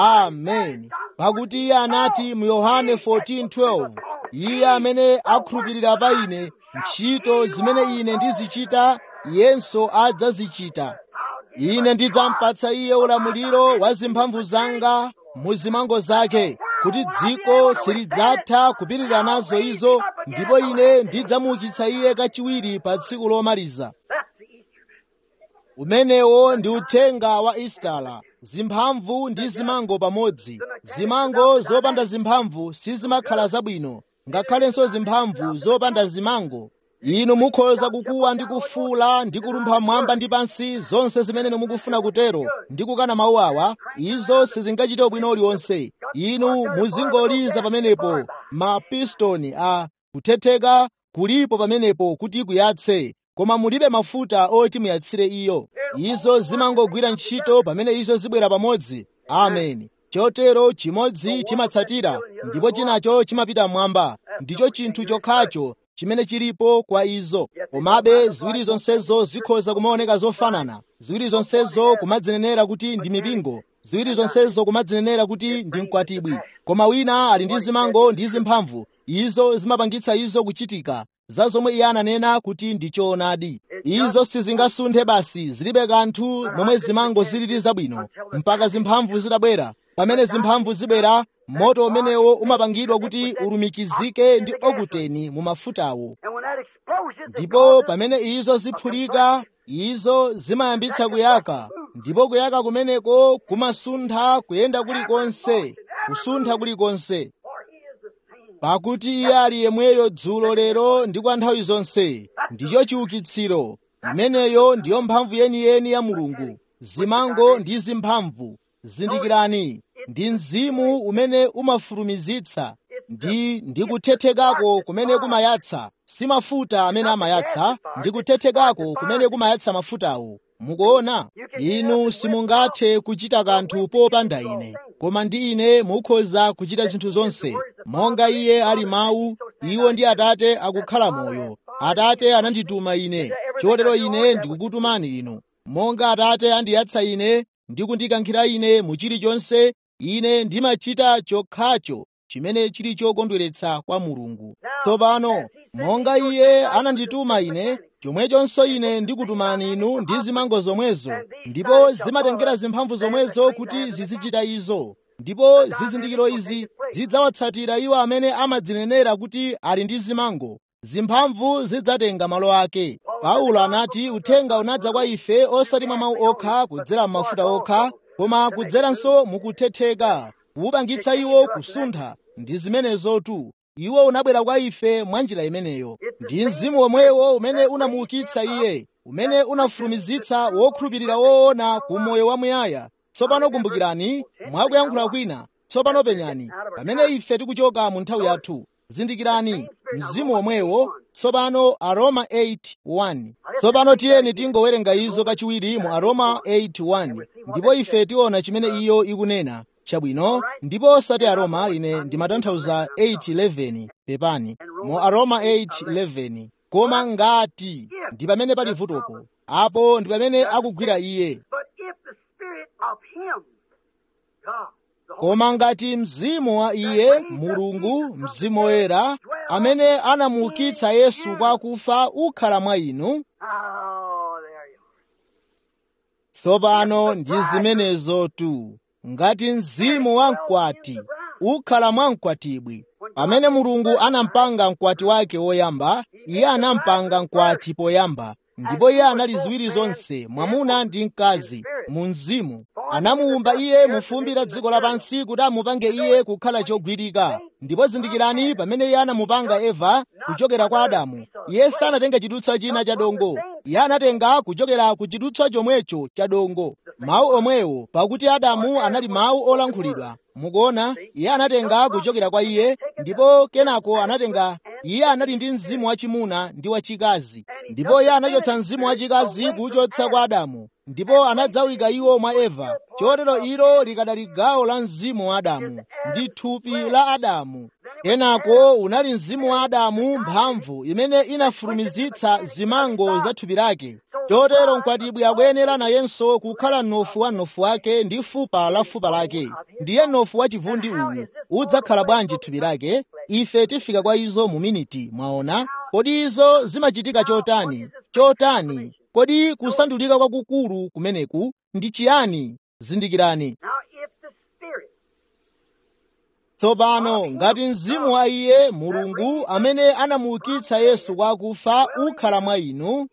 amen pakuti iye anati mu yohane 14:12 iye amene akhulupirira pa ine ntchito zimene ine ndizichita iyenso adzazichita ine ndidzampatsa iye ulamuliro wa zimphamvu zanga mu zimango zake kuti dziko silidzatha kupirira nazo izo ndipo ine ndidzamuukitsa iye kachiwiri pa tsiku lomaliza That's the Easter. umenewo ndi uthenga wa istala zimphamvu ndi zimango pamodzi zimango zopanda zimphamvu sizimakhala zabwino ngakhalenso zimphamvu zopanda zimango inu mukhoza kukuwa ndi kufuula ndi kulumpha mwamba ndi pansi zonse zimene mukufuna kutero ndi kukana mawu awa izo sizingachite ubwino uliwonse inu muzingoliza pamenepo mapistoni a kuthetheka kulipo pamenepo kuti kuyatse koma mulibe mafuta oti muyatsire iyo izo zimangogwira ntchito pamene izo zibwera pamodzi ameni chotero chimodzi chimatsatira ndipo chinacho chimapita mmwamba ndicho chinthu chokhacho chimene chilipo kwa izo komabe ziwiri zonsezo zikhoza kumaoneka zofanana ziwiri zonsezo kumadzinenera kuti ndi mipingo ziwiri zonsezo kumadzinenera kuti ndi mkwatibwi koma wina ali ndi zimango ndi zimphamvu izo zimapangitsa izo kuchitika za zomwe iye ananena kuti ndi choonadi izo sizingasunthe basi zilibe kanthu momwe zimango zilili zabwino mpaka zimphamvu zitabwera pamene zimphamvu zibwera moto umenewo umapangidwa kuti ulumikizike ndi okuteni mu mafutawo ndipo pamene izo ziphulika izo zimayambitsa kuyaka ndipo kuyaka kumeneko kumasuntha kuyenda kulikonse kusuntha kulikonse pakuti iye ali yemweyo dzulo lero ndi kwa nthawi zonse ndicho chiukitsiro imeneyo ndiyo mphamvu yeniyeni ya mulungu zimango ndi zimphamvu zindikirani ndi mzimu umene umafulumizitsa ndi ndi kuthethekako kumene kumayatsa si mafuta amene amayatsa ndi kuthethekako kumene kumayatsa mafutawo mukuona inu simungathe kuchita kanthu popanda ine koma ndi ine mukhoza kuchita zinthu zonse monga iye ali mawu iwo ndi atate akukhala moyo atate anandituma ine chotero ine ndikukutumani inu monga atate andiyatsa ine ndi kundikankhira ine mu chilichonse ine ndimachita chokhacho chimene chili chokondweretsa kwa mulungu tsopano monga iye anandituma ine chomwechonso ine ndikutumani inu ndi zimango zomwezo ndipo zimatengera zimphamvu zomwezo kuti zizichita izo ndipo zizindikiro izi zidzawatsatira iwo amene amadzinenera kuti ali ndi zimango zimphamvu zidzatenga malo ake paulo anati uthenga unadza kwa ife osati mwa mawu okha kudzera m'mafuta okha koma kudzeranso mukuthetheka kuwupangitsa iwo kusuntha ndi zimenezotu iwo unabwera kwa ife mwa njira imeneyo ndi mzimu womwewo umene unamuukitsa iye umene unafulumizitsa wokhulupirira woona ku moyo wamuyaya tsopano kumbukirani mwakuyankhula kwina tsopano penyani pamene ife tikuchoka mu nthawi yathu zindikirani mzimu womwewo tsopano aroma 8:1 tsopano tiyeni tingowerenga izo kachiwiri mu aroma 8:1 ndipo ife tiona chimene iyo ikunena chabwino ndipo osati aroma ine ndimatanthauza 8:11 pepani mu aroma 8:11 koma ngati ndi pamene pali vutopo apo ndi pamene akugwira iye koma ngati mzimu wa iye mulungu mzimu woyera amene anamuukitsa yesu kwa kufa ukhala mwa inu tsopano ndi zimenezotu ngati mzimu wa mkwati ukhala mwa mkwatibwi pamene mulungu anampanga mkwati wake woyamba iye anampanga mkwati poyamba ndipo iye anali ziwiri zonse mwamuna ndi mkazi mu mzimu anamuwumba iye mu fumbi la dziko lapansi kuti amupange iye kukhala chogwirika ndipo zindikirani pamene iye anamupanga eva kuchokera kwa adamu iye sanatenga chidutswa china cha dongo iye anatenga kuchokera ku chidutswa chomwecho cha dongo mawu omwewo pakuti adamu anali mawu olankhulidwa mukuona iye anatenga kuchokera kwa iye ndipo kenako anatenga iye anali ndi mzimu wachimuna ndi wachikazi ndipo iye anachotsa mzimu wachikazi kuchotsa kwa adamu ndipo anadzawika iwo mwa eva chotero ilo likadali gawo la mzimu wa adamu ndi thupi la adamu kenako unali mzimu wa adamu mphamvu imene inafulumizitsa zimango za thupi lake chotero mkwatibwi akuyenera nayenso kukhala mnofu wa mnofu wake ndi fupa la fupa lake ndiye mnofu wa chivundi uwu udzakhala bwanji thupi lake ife tifika kwa izo mu miniti mwaona kodi izo zimachitika chotani chotani kodi kusandulika kwakukulu kumeneku ndi chiyani zindikirani tsopano ngati mzimu wa iye mulungu amene anamuukitsa yesu kwa akufa ukhala mwa inu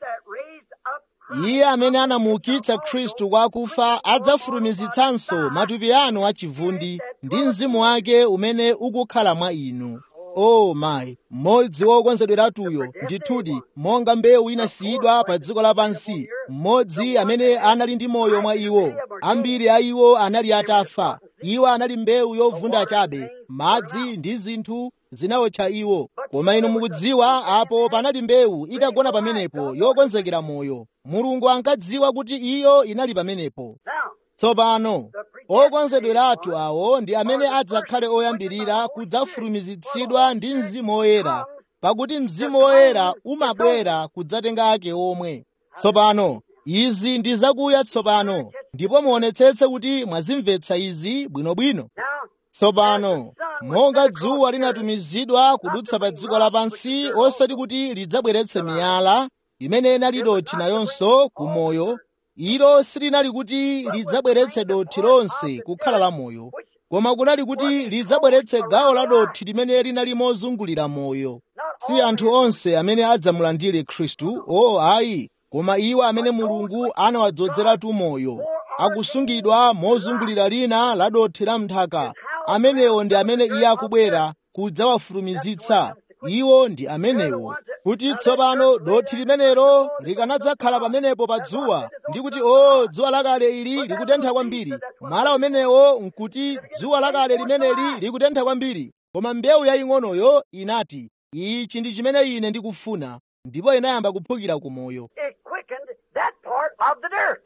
iye amene anamuukitsa khristu kwa akufa adzafulumizitsanso matupi anu achivundi ndi mzimu wake umene ukukhala mwa inu o oh mayi mmodzi wokonzedweratuyo ndithudi monga mbewu inasiyidwa pa dziko lapansi mmodzi amene anali ndi moyo mwa iwo ambiri a iwo anali atafa iwo anali mbewu yovunda chabe madzi ndi zinthu zinawotcha iwo koma inu mukudziwa apo panali mbewu itagona pamenepo yokonzekera moyo mulungu ankadziwa kuti iyo inali pamenepo tsopano okonzedweratu awo ndi amene adzakhale oyambirira kudzafulumizitsidwa ndi mzimu woyera pakuti mzimu woyera umabwera kudzatenga ake omwe tsopano izi ndi zakuya tsopano ndipo muonetsetse kuti mwazimvetsa izi bwinobwino tsopano monga dzuwa linatumizidwa kudutsa pa dziko lapansi osati kuti lidzabweretse miyala imene inali dothi nayonso ku moyo ilo silinali kuti lidzabweretse dothi lonse kukhala la moyo koma kunali kuti lidzabweretse gawo la dothi limene linali mozungulira moyo si anthu onse amene adzamulandire khristu o ayi koma iwo amene mulungu anawadzozeratu moyo akusungidwa mozungulira lina la dothi la mnthaka amenewo ndi amene iye akubwera kudzawafulumizitsa iwo ndi amenewo kuti tsopano dothi limenelo likanadzakhala pamenepo pa dzuwa ndi kuti o dzuwa lakale ili likutentha kwambiri mwala umenewo nkuti dzuwa lakale limeneli likutentha kwambiri koma mbewu yaying'onoyo inati ichi ndi chimene ine ndikufuna ndipo inayamba kuphukira ku moyo It quickened that part of the dirt.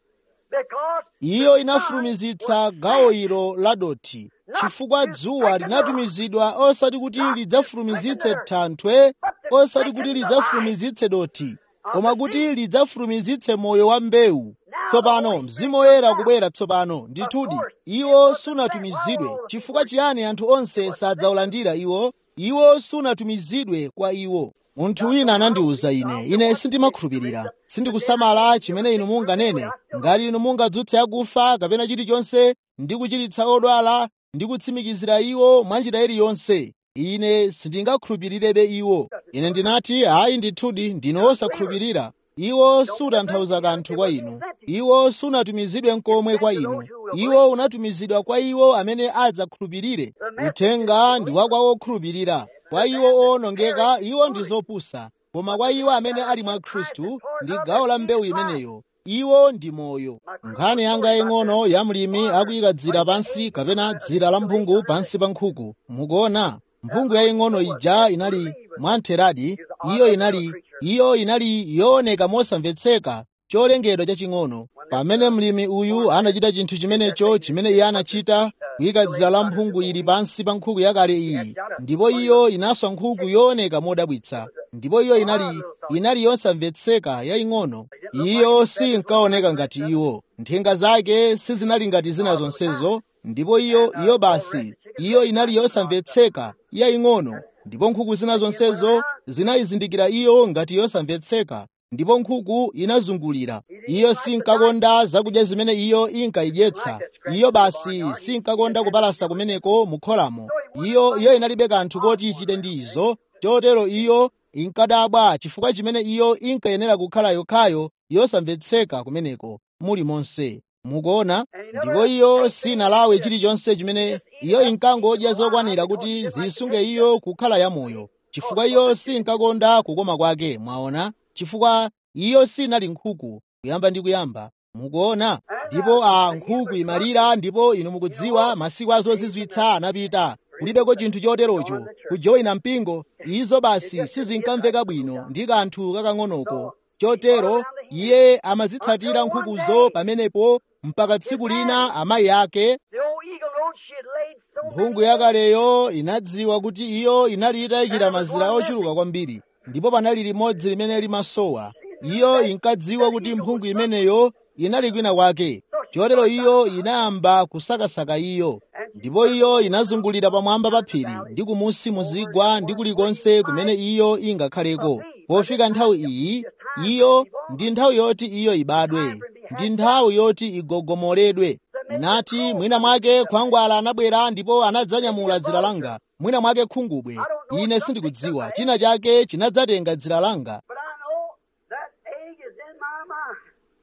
Because iyo inafulumizitsa gawo ilo la dothi chifukwa dzuwa linatumizidwa osati kuti lidzafulumizitse thanthwe osati kuti lidzafulumizitse dothi koma kuti lidzafulumizitse moyo wa mbewu tsopano mzimu woyera kubwera tsopano ndithudi iwo sunatumizidwe chifukwa chiyani anthu onse sadzaulandira iwo iwo sunatumizidwe kwa iwo munthu wina anandiwuza ine ine sindimakhulupirira sindikusamala chimene inu munganene ngati inu mungadzutse akufa kapena chilichonse ndi kuchiritsa odwala ndi kutsimikizira iwo mwanjira iliyonse ine sindingakhulupirirebe iwo ine ndinati ayi ndithudi ndinu osakhulupirira iwo sutanthauza kanthu kwa inu iwo sunatumizidwe nkomwe kwa inu iwo unatumizidwa kwa iwo amene adzakhulupirire uthenga ndi wa kwa okhulupirira kwa iwo owonongeka iwo ndi zopusa koma kwa iwo amene ali mwa khristu ndi gawo la mbewu imeneyo iwo ndi moyo nkhani yanga yaying'ono ya mlimi akuyika dzira pansi kapena dzira la mphungu pansi pa nkhuku mukuona mphungu yaying'ono ija inali mwamtheradi iyo inali iyo inali yooneka mosamvetseka cholengedwa chaching'ono pamene mlimi uyu anachita chinthu chimenecho chimene iye anachita kuyika dzira la mphungu ili pansi pa nkhuku yakale iyi ndipo iyo inaswa nkhuku yooneka modabwitsa ndipo iyo inali inali yosamvetseka yaying'ono iyo sinkaoneka ngati iwo nthenga zake sizinali ngati zina zonsezo ndipo iyo iyo basi iyo inali yosamvetseka yaying'ono ndipo nkhuku zina zonsezo zinayizindikira iyo ngati yosamvetseka ndipo nkhuku inazungulira iyo sinkakonda zakudya zimene iyo inkayidyetsa iyo basi sinkakonda kupalasa kumeneko mukholamo iyo iyo inalibe kanthu koti ichite ndi izo chotero iyo inkadabwa chifukwa chimene iyo inkayenera kukhala yokhayo yosamvetseka kumeneko muli monse mukuona ndipo iyo sinalawe chilichonse chimene iyo inkangodya zokwanira kuti zisunge iyo kukhala yamoyo chifukwa iyo sinkakonda kukoma kwake mwaona chifukwa iyo sinali nkhuku kuyamba ndi kuyamba mukuona ndipo a nkhuku imalira ndipo inu mukudziwa masiku azozizwitsa anapita kulibeko chinthu choterocho kujoyina mpingo izo basi sizinkamveka bwino ndi kanthu kakang'onoko chotero iye amazitsatira nkhukuzo pamenepo mpaka tsiku lina amayi ake the old eagle road she had laid so mphungu yakaleyo inadziwa kuti iyo inali itayikira mazira ochuluka kwambiri ndipo panali limodzi limene limasowa iyo inkadziwa kuti mphungu imeneyo inali kwina kwake chotero iyo inayamba kusakasaka iyo ndipo iyo inazungulira pamwamba pa phiri ndi kumusi muzigwa ndi kulikonse kumene iyo ingakhaleko pofika nthawi iyi iyo ndi nthawi yoti iyo ibadwe ndi nthawi yoti igogomoledwe nati mwina mwake khwangwala anabwera ndipo anadzanyamula dzira langa mwina mwake khungubwe ine sindikudziwa china chake chinadzatenga dzira langa but I know that egg is in my mind.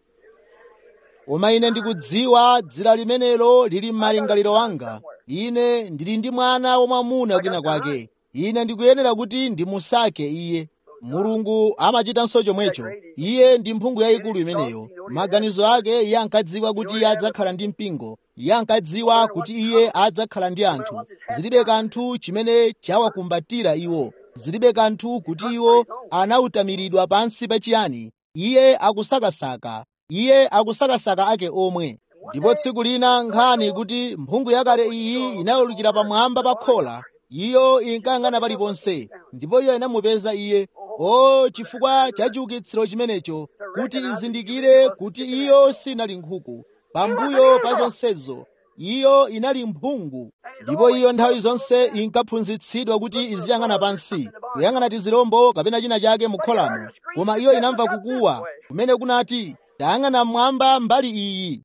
koma ine ndikudziwa dzira limenelo lili m'malingaliro anga ine ndili ndi mwana wamwamuna kwina kwake ine ndikuyenera kuti ndimusake iye mulungu amachitanso chomwecho iye ndi mphungu yayikulu imeneyo maganizo ake iye ankadziwa kuti iye adzakhala ndi mpingo iye ankadziwa kuti iye adzakhala ndi anthu zilibe kanthu chimene chawakumbatira iwo zilibe kanthu kuti iwo anawutamiridwa pansi pachiyani iye akusakasaka iye akusakasaka ake omwe ndipo tsiku lina nkhani kuti mphungu yakale iyi inawulukira pamwamba pa khola iyo inkayang'ana paliponse ndipo iyo inamupeza iye o chifukwa cha chiukitsiro chimenecho kuti izindikire kuti iyo sinali nkhuku pambuyo pa zonsezo iyo inali mphungu ndipo iyo nthawi zonse inkaphunzitsidwa kuti iziyang'ana pansi kuyang'ana tizirombo kapena china chake mukholamo koma iyo inamva kukuwa kumene kunati tayang'ana mmwamba mbali iyi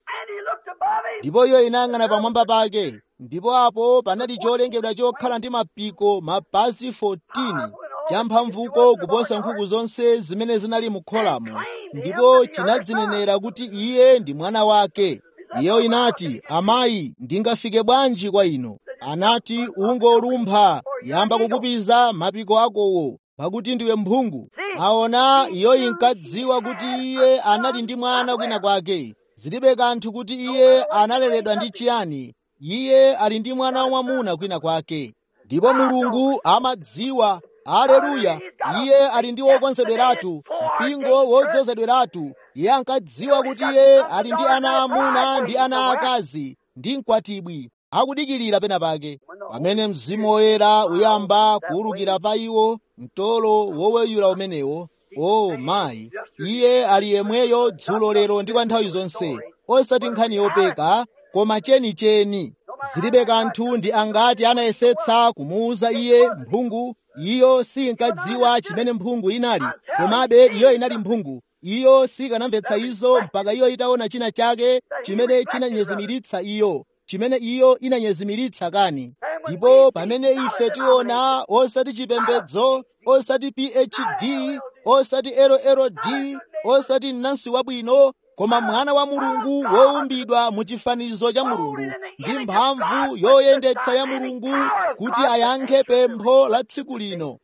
ndipo iyo inayang'ana pamwamba pake ndipo apo panali cholengedwa chokhala ndi mapiko mapazi 14 champhamvuko kuposa nkhuku zonse zimene zinali mukholamo ndipo chinadzinenera kuti iye ndi mwana wake iyo inati amayi ndingafike bwanji kwa inu anati ungolumpha yamba kukupiza mapiko akowo pakuti ndiwe mphungu aona iyo inkadziwa kuti iye anali ndi mwana kwina kwake zilibe kanthu kuti iye analeredwa ndi chiyani iye ali ndi mwana wamwamuna kwina kwake ndipo mulungu amadziwa aleluya iye ali ndi wokonzedweratu mpingo wodzozedweratu iye ankadziwa kuti iye ali ndi ana amuna ndi ana akazi ndi mkwatibwi akudikirira pena pake pamene mzimu woyera uyamba kuwulukira pa iwo mtolo woweyula umenewo o mayi iye ali yemweyo dzulo lero ndi kwa nthawi zonse osati nkhani yopeka koma chenicheni zilibe kanthu ndi angati anayesetsa kumuwuza iye mphungu iyo sinkadziwa chimene mphungu inali komabe iyo inali mphungu iyo sikanamvetsa izo mpaka iyo itaona china chake chimene chinanyezimiritsa iyo chimene iyo inanyezimiritsa kani ndipo pamene ife tiona osati chipembedzo osati phd osati lld osati mnansi wabwino koma mwana wa mulungu wowumbidwa mu chifanizo cha mulungu ndi mphamvu yoyendetsa ya mulungu kuti ayankhe pempho la tsiku lino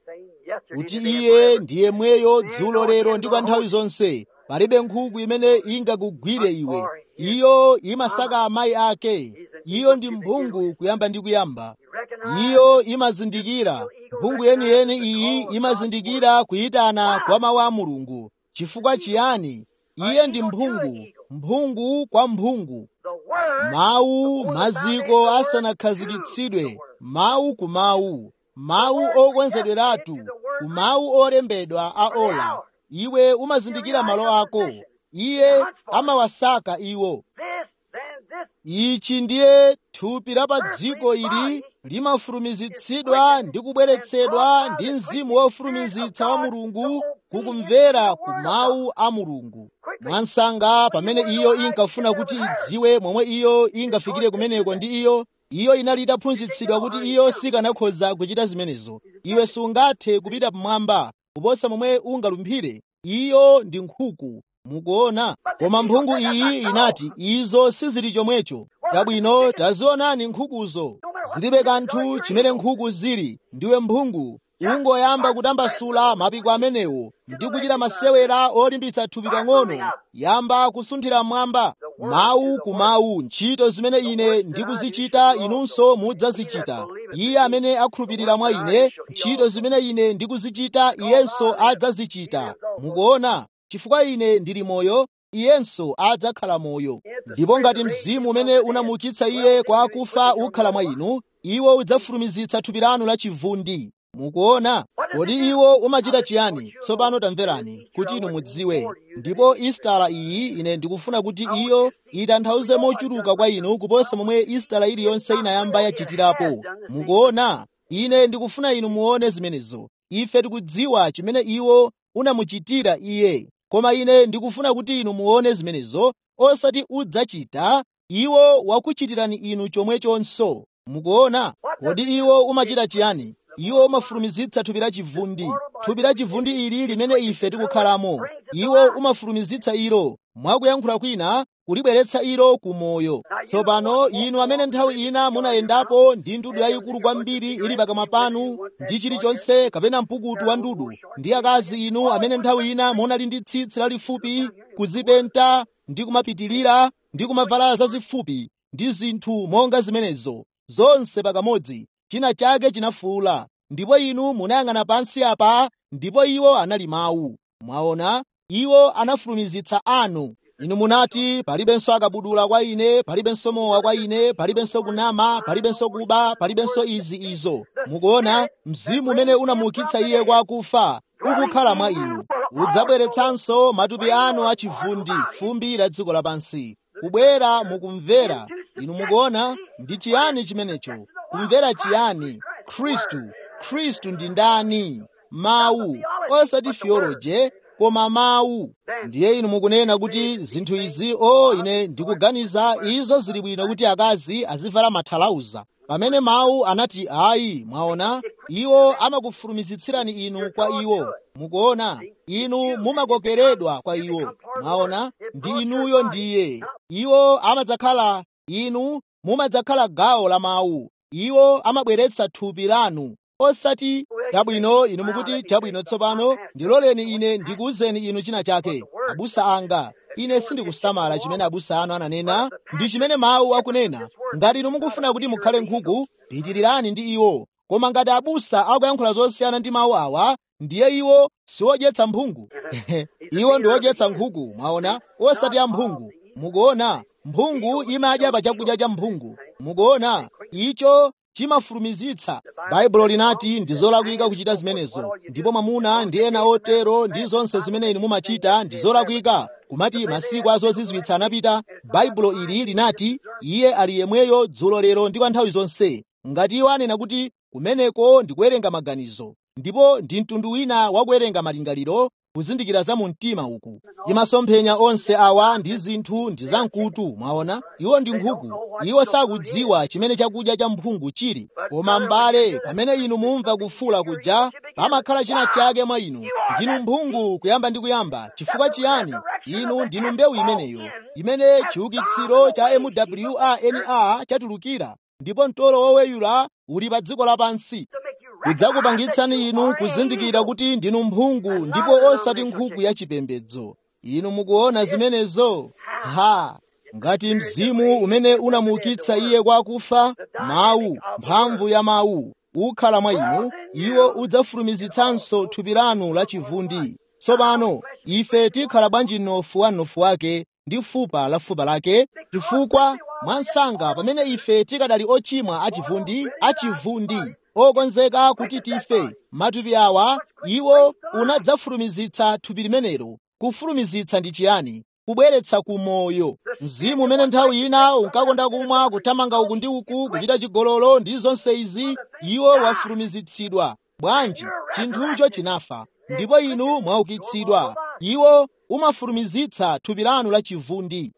kuti iye ndiye mweyo dzulo lero ndi kwa nthawi zonse palibe nkhuku imene ingakugwire iwe iyo imasaka amayi ake iyo ndi mphungu kuyamba ndi kuyamba iyo imazindikira mphungu yeniyeni iyi imazindikira kuyitana kwa mawu a mulungu chifukwa chiyani iye ndi mphungu mphungu kwa mphungu mawu maziko asanakhazikitsidwe mawu ku mawu mawu okonzedweratu ku mawu olembedwa a ola iwe umazindikira malo ako iye amawasaka iwo ichi ndiye thupi la pa dziko ili limafulumizitsidwa ndi kubweretsedwa ndi mzimu wofulumizitsa wa mulungu kukumvera ku mawu a mulungu mwansanga pamene iyo inkafuna kuti idziwe momwe iyo ingafikire kumeneko ndi iyo iyo inali itaphunzitsidwa kuti iyo sikanakhoza kuchita zimenezo iwe sungathe kupita pamwamba kuposa momwe ungalumphire iyo ndi nkhuku mukuona koma mphungu iyi inati izo sizili chomwecho tabwino tazionani nkhukuzo zilibe kanthu chimene nkhuku zili ndiwe mphungu ungoyamba kutambasula mapiko amenewo ndi kuchita masewera olimbitsa thupi pang'ono yamba kusunthira mmwamba mawu ku mawu ntchito zimene ine ndikuzichita inunso mudzazichita iye amene akhulupirira mwa ine ntchito zimene ine ndikuzichita iyenso adzazichita mukuona chifukwa ine ndili moyo iyenso adzakhala moyo ndipo ngati mzimu umene unamuukitsa iye kwa akufa ukhala mwa inu iwo udzafulumizitsa thupi lanu la chivundi mukuona kodi iwo umachita chiyani tsopano tamverani kuti inu mudziwe ndipo istala iyi ine ndikufuna kuti iyo itanthauze mochuluka kwa inu kuposa momwe istala iliyonse inayamba yachitirapo mukuona ine ndikufuna inu muone zimenezo ife tikudziwa chimene iwo unamuchitira iye koma ine ndikufuna kuti inu muone zimenezo osati udzachita iwo wakuchitirani inu chomwechonso mukuona kodi iwo umachita chiyani iwo umafulumizitsa thupi la chivundi thupi la chivundi ili limene ife tikukhalamo iwo umafulumizitsa ilo mwakuyankhula kwina kulibweretsa ilo ku moyo tsopano inu amene nthawi ina munayendapo ndi ndudu yayikulu kwambiri ili pakamwa panu ndi chilichonse kapena mpukutu wa ndudu ndi akazi inu amene nthawi ina munali ndi tsitsi lalifupi kuzipenta ndi kumapitilira ndi kumavala zazifupi ndi zinthu monga zimenezo zonse pakamodzi china chake chinafuula ndipo inu munayang'ana pansi apa ndipo iwo anali mawu mwaona iwo anafulumizitsa anu inu munati palibenso akabudula kwa ine palibenso mowa kwa ine palibenso kunama palibenso kuba palibenso izi izo mukuona mzimu umene unamuukitsa iye kwa akufa ukukhala mwa inu udzabweretsanso matupi anu achivundi fumbi la dziko lapansi kubwera mukumvera inu mukuona ndi chiyani chimenecho kumvera chiyani khristu khristu ndi ndani mawu osati theology koma mawu ndiye inu mukunena kuti zinthu izi o ine ndikuganiza izo zili bwino kuti akazi azivala mathalauza pamene mawu anati ayi mwaona iwo amakufulumizitsirani inu kwa iwo mukuona inu mumakokeredwa kwa iwo mwaona ndi inuyo ndiye iwo amadzakhala inu mumadzakhala gawo la mawu iwo amabweretsa thupi lanu osati chabwino inu mukuti chabwino tsopano ndiloleni ine ndikuwuzeni inu china chake abusa anga ine sindikusamala chimene abusa anu ananena ndi chimene mawu akunena ngati inu mukufuna kuti mukhale nkhuku pitirirani ndi iwo koma ngati abusa akuyankhula zosiyana ndi mawu awa ndiye iwo siwodyetsa mphungu iwo ndi odyetsa nkhuku mwaona osati amphungu mukuona mphungu imadya pa chakudya cha mphungu mukuona icho chimafulumizitsa baibulo linati ndi zolakwika kuchita zimenezo ndipo mwamuna ndi ena otero ndi zonse zimene inu mumachita ndi zolakwika kumati masiku azozizwitsa anapita baibulo ili linati iye ali yemweyo dzulo lero ndi kwa nthawi zonse ngati iwo anena kuti kumeneko ndi kuwerenga maganizo ndipo ndi mtundu wina wa kuwerenga malingaliro kuzindikira za mu mtima uku imasomphenya onse awa ndi zinthu ndi zamkutu mwaona iwo ndi nkhuku iwo sakudziwa chimene chakudya cha mphungu chili koma m'bale pamene inu mumva kufula kuja pamakhala china chake mwa inu ndinu mphungu kuyamba ndi kuyamba chifukwa chiyani inu ndinu mbewu imeneyo imene chiukitsiro cha mwrnr chatulukira ndipo mtolo woweyula uli pa dziko lapansi kudzakupangitsani inu kuzindikira kuti ndinu mphungu ndipo osati nkhuku yachipembedzo inu mukuona zimenezo ha ngati mzimu umene unamuukitsa iye kwa akufa mawu mphamvu ya mawu ukhala mwa inu iwo udzafulumizitsanso thupi lanu lachivundi tsopano ife tikhala bwanji mnofu wa mnofu wake ndi fupa la fupa lake chifukwa mwansanga pamene ife tikadali ochimwa achivundi achivundi okonzeka kuti tife matupi awa iwo unadzafulumizitsa thupi limenelo kufulumizitsa ndi chiyani kubweretsa ku moyo mzimu umene nthawi ina unkakonda kumwa kuthamanga uku ndi uku kuchita chigololo ndi zonse izi iwo wafulumizitsidwa bwanji chinthucho chinafa ndipo inu mwaukitsidwa iwo umafulumizitsa thupi lanu la chivundi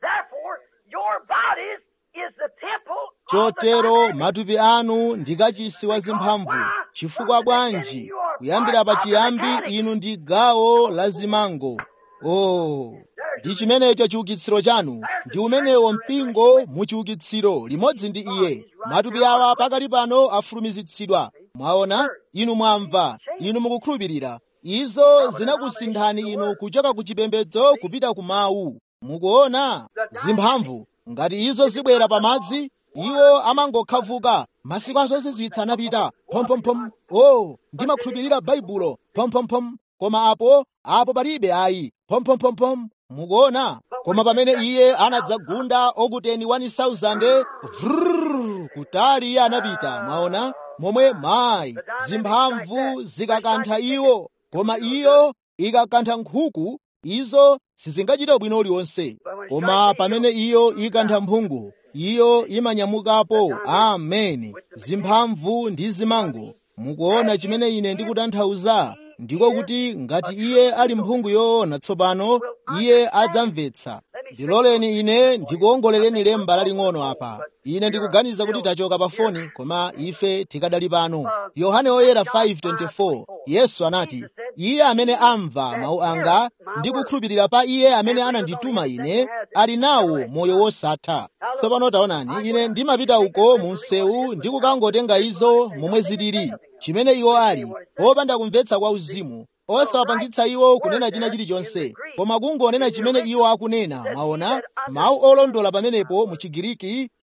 chotero matupi anu ndi kachisi wa zimphamvu chifukwa bwanji kuyambira pachiyambi inu ndi gawo la zimango oh ndi chimenecho chiukitsiro chanu ndi umenewo mpingo mu chiukitsiro limodzi ndi iye matupi awa pakali pano afulumizitsidwa mwaona inu mwamva inu mukukhulupirira izo zinakusinthani inu kuchoka ku chipembedzo kupita ku mawu mukuona zimphamvu ngati izo zibwera pamadzi iwo amangokhavuka masiku azozizwitsa anapita phomphomphom o ndimakhulupirira baibulo phomphomphom koma apo apo palibe ayi phomphomphomphom mukuona koma pamene iye anadzagunda okuteni 1000 vrrr kutali iye anapita mwaona momwe mayi zimphamvu zikakantha iwo koma iyo ikakantha nkhuku izo sizingachita bwino uliwonse koma pamene iyo ikantha mphungu iyo imanyamukapo ameni zimphamvu ndi zimango mukuona chimene ine ndikutanthauza ndiko kuti ngati iye ali mphungu yoona tsopano iye adzamvetsa ndiloleni ine ndikuongolereni lemba laling'ono apa ine ndikuganiza kuti tachoka pa foni koma ife tikadali pano yohane oyera 5:24 yesu anati iye amene amva mawu anga ndi kukhulupirira pa iye amene anandituma ine ali nawo moyo wosatha tsopano taonani ine ndimapita uko mu msewu ndi kukangotenga izo momwe zilili chimene iwo ali opanda kumvetsa kwa uzimu osawapangitsa iwo kunena china chilichonse koma kungonena chimene iwo akunena mwaona mawu olondola pamenepo mu chigiriki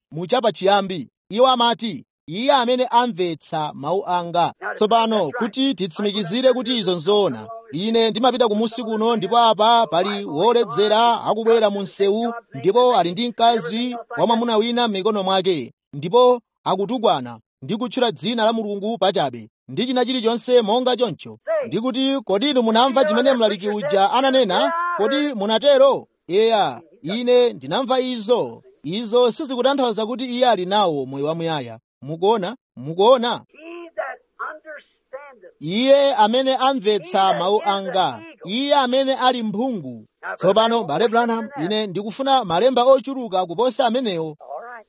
muchapa chiyambi iwo amati iye amene amvetsa mawu anga tsopano kuti titsimikizire kuti izo nzoona ine ndimapita kumusi kuno ndipo apa pali woledzera akubwera mu msewu ndipo ali ndi mkazi wa mwamuna wina m'mikono mwake ndipo akutukwana ndi kutchula dzina la mulungu pachabe ndi china chilichonse monga choncho ndikuti kodi inu munamva chimene mlaliki uja ananena kodi munatero eya ine ndinamva izo izo sizikutanthauza kuti iye ali nawo moyo wamuyaya mukuona mukuona He that understandeth. iye amene amvetsa mawu anga iye amene ali mphungu tsopano bale branham ine ndikufuna malemba ochuluka kuposa amenewo All right.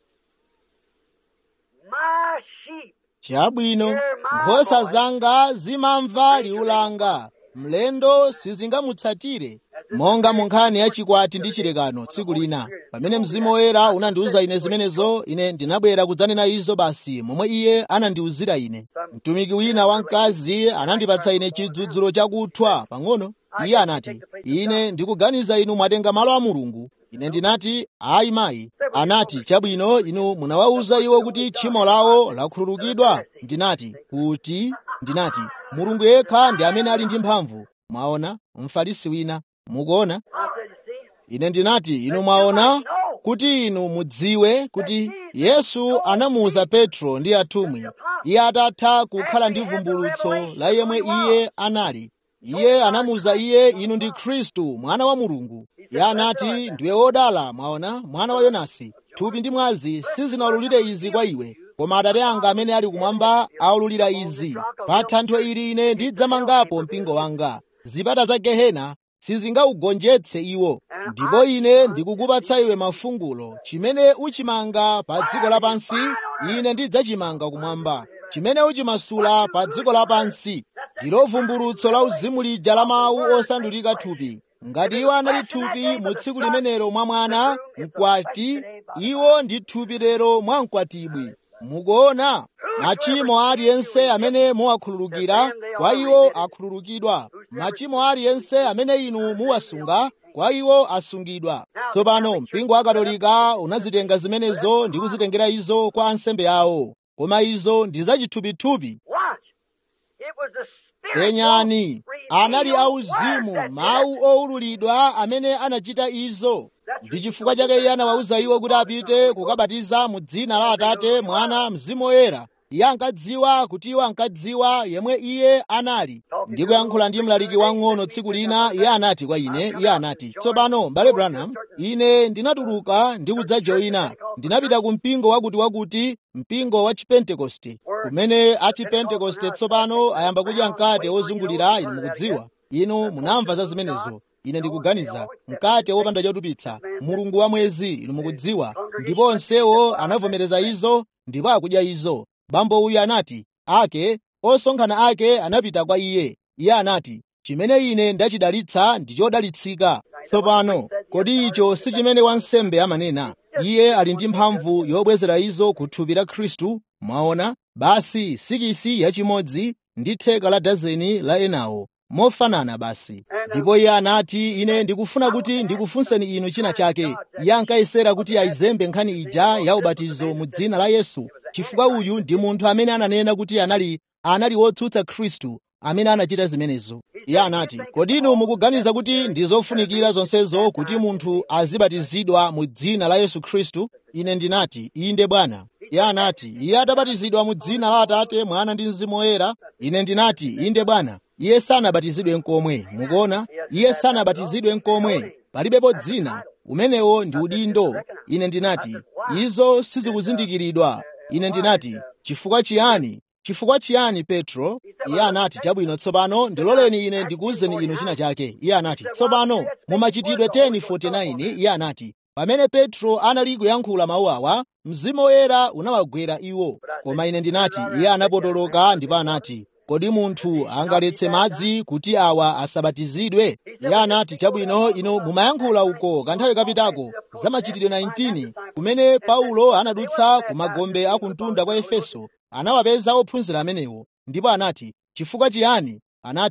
My sheep. chabwino nkhosa zanga zimamva liwu langa mlendo sizingamutsatire monga mu nkhani ya chikwati ndi chilekano tsiku lina pamene mzimu woyera unandiwuza ine zimenezo ine ndinabwera kudzanena izo basi momwe iye anandiwuzira ine mtumiki wina wamkazi anandipatsa ine chidzudzulo chakuthwa pang'ono iye anati ine ndikuganiza inu mwatenga malo a mulungu ine ndinati ayi mayi anati chabwino inu munawawuza iwo kuti tchimo lawo lakhululukidwa ndinati kuti ndinati mulungu yekha ndi amene ali ndi mphamvu mwaona mfarisi wina mukuona I said, you see, ine ndinati inu mwaona kuti inu mudziwe kuti yesu anamuwuza petro ndi atumwi iye atatha kukhala ndi vumbulutso la yemwe iye anali iye anamuwuza iye inu ndi khristu mwana wa mulungu iye anati ndiwe wodala mwaona mwana wa yonasi thupi ndi mwazi sizinawululire izi kwa iwe koma atate anga amene ali kumwamba awululira izi pa thanthwe ili ine ndidzamangapo mpingo wanga zipata za gehena sizingaugonjetse iwo ndipo ine ndikukupatsa iwe mafungulo chimene uchimanga pa dziko lapansi ine ndidzachimanga kumwamba chimene uchimasula pa dziko lapansi ndilo vumbulutso la uzimu lija la mawu osandulika thupi ngati iwo anali thupi mu tsiku limenelo mwa mwana mkwati iwo ndi thupi lero mwa mkwatibwi mukuona machimo aliyense amene muwakhululukira kwa iwo akhululukidwa machimo aliyense amene inu muwasunga kwa iwo asungidwa tsopano mpingo wa katolika unazitenga zimenezo ndi kuzitengera izo kwa ansembe awo koma izo ndi zachithupithupi watch. It was the Spirit penyani anali revealed auzimu word that mawu owululidwa amene anachita izo ndi chifukwa chake iye anawawuza iwo kuti apite kukabatiza mu dzina la atate mwana mzimu woyera iye ankadziwa kuti iwo ankadziwa yemwe iye anali ndi kuyankhula ndi mlaliki wang'ono tsiku lina iye anati kwa ine iye anati tsopano mbale branham ine ndinatuluka ndi kudzajoyina ndinapita ku mpingo wakuti wakuti mpingo wa chipentekoste kumene achipentekoste tsopano ayamba kudya mkate wozungulira inu mukudziwa inu munamva za zimenezo ine ndikuganiza mkate wopanda chotupitsa mulungu wa mwezi inu mukudziwa ndipo onsewo anavomereza izo ndipo akudya izo bambo uyu anati ake osonkhana ake anapita kwa iye iye anati chimene ine ndachidalitsa ndi chodalitsika tsopano kodi icho si chimene wansembe amanena iye ali ndi mphamvu yobwezera izo ku thupi la khristu mwaona basi sikisi yachimodzi ndi theka la dazeni la enawo mofanana basi ndipo iye anati ine ndikufuna kuti ndikufunseni inu china chake iye ankayesera kuti ayizembe nkhani ija ya ubatizo mu dzina la yesu chifukwa uyu ndi munthu amene ananena kuti anali anali wotsutsa khristu amene anachita zimenezo iye anati kodi inu mukuganiza kuti ndi zofunikira zonsezo kuti munthu azibatizidwa mu dzina la yesu khristu ine ndinati inde bwana iye anati iye atabatizidwa mu dzina la atate mwana ndi mzimu woyera ine ndinati inde bwana iye sanabatizidwe nkomwe mukuona iye sanabatizidwe nkomwe palibepo dzina umenewo ndi udindo ine ndinati izo sizikuzindikiridwa ine ndinati chifukwa chiyani chifukwa chiyani petro iye anati chabwino tsopano ndiloleni ine ndikuwuzeni inu china chake iye anati tsopano mumachitidwe 10:49 iye anati pamene petro anali kuyankhula mawu awa mzimu woyera unawagwera iwo koma ine ndinati iye anapotoloka ndipo anati kodi munthu angaletse madzi kuti awa asabatizidwe iye anati chabwino inu mumayankhula uko kanthawi kapitako za machitidwe 19 kumene paulo anadutsa ku magombe a kumtunda kwa efeso anawapeza ophunzira amenewo ndipo anati chifukwa chiyani anati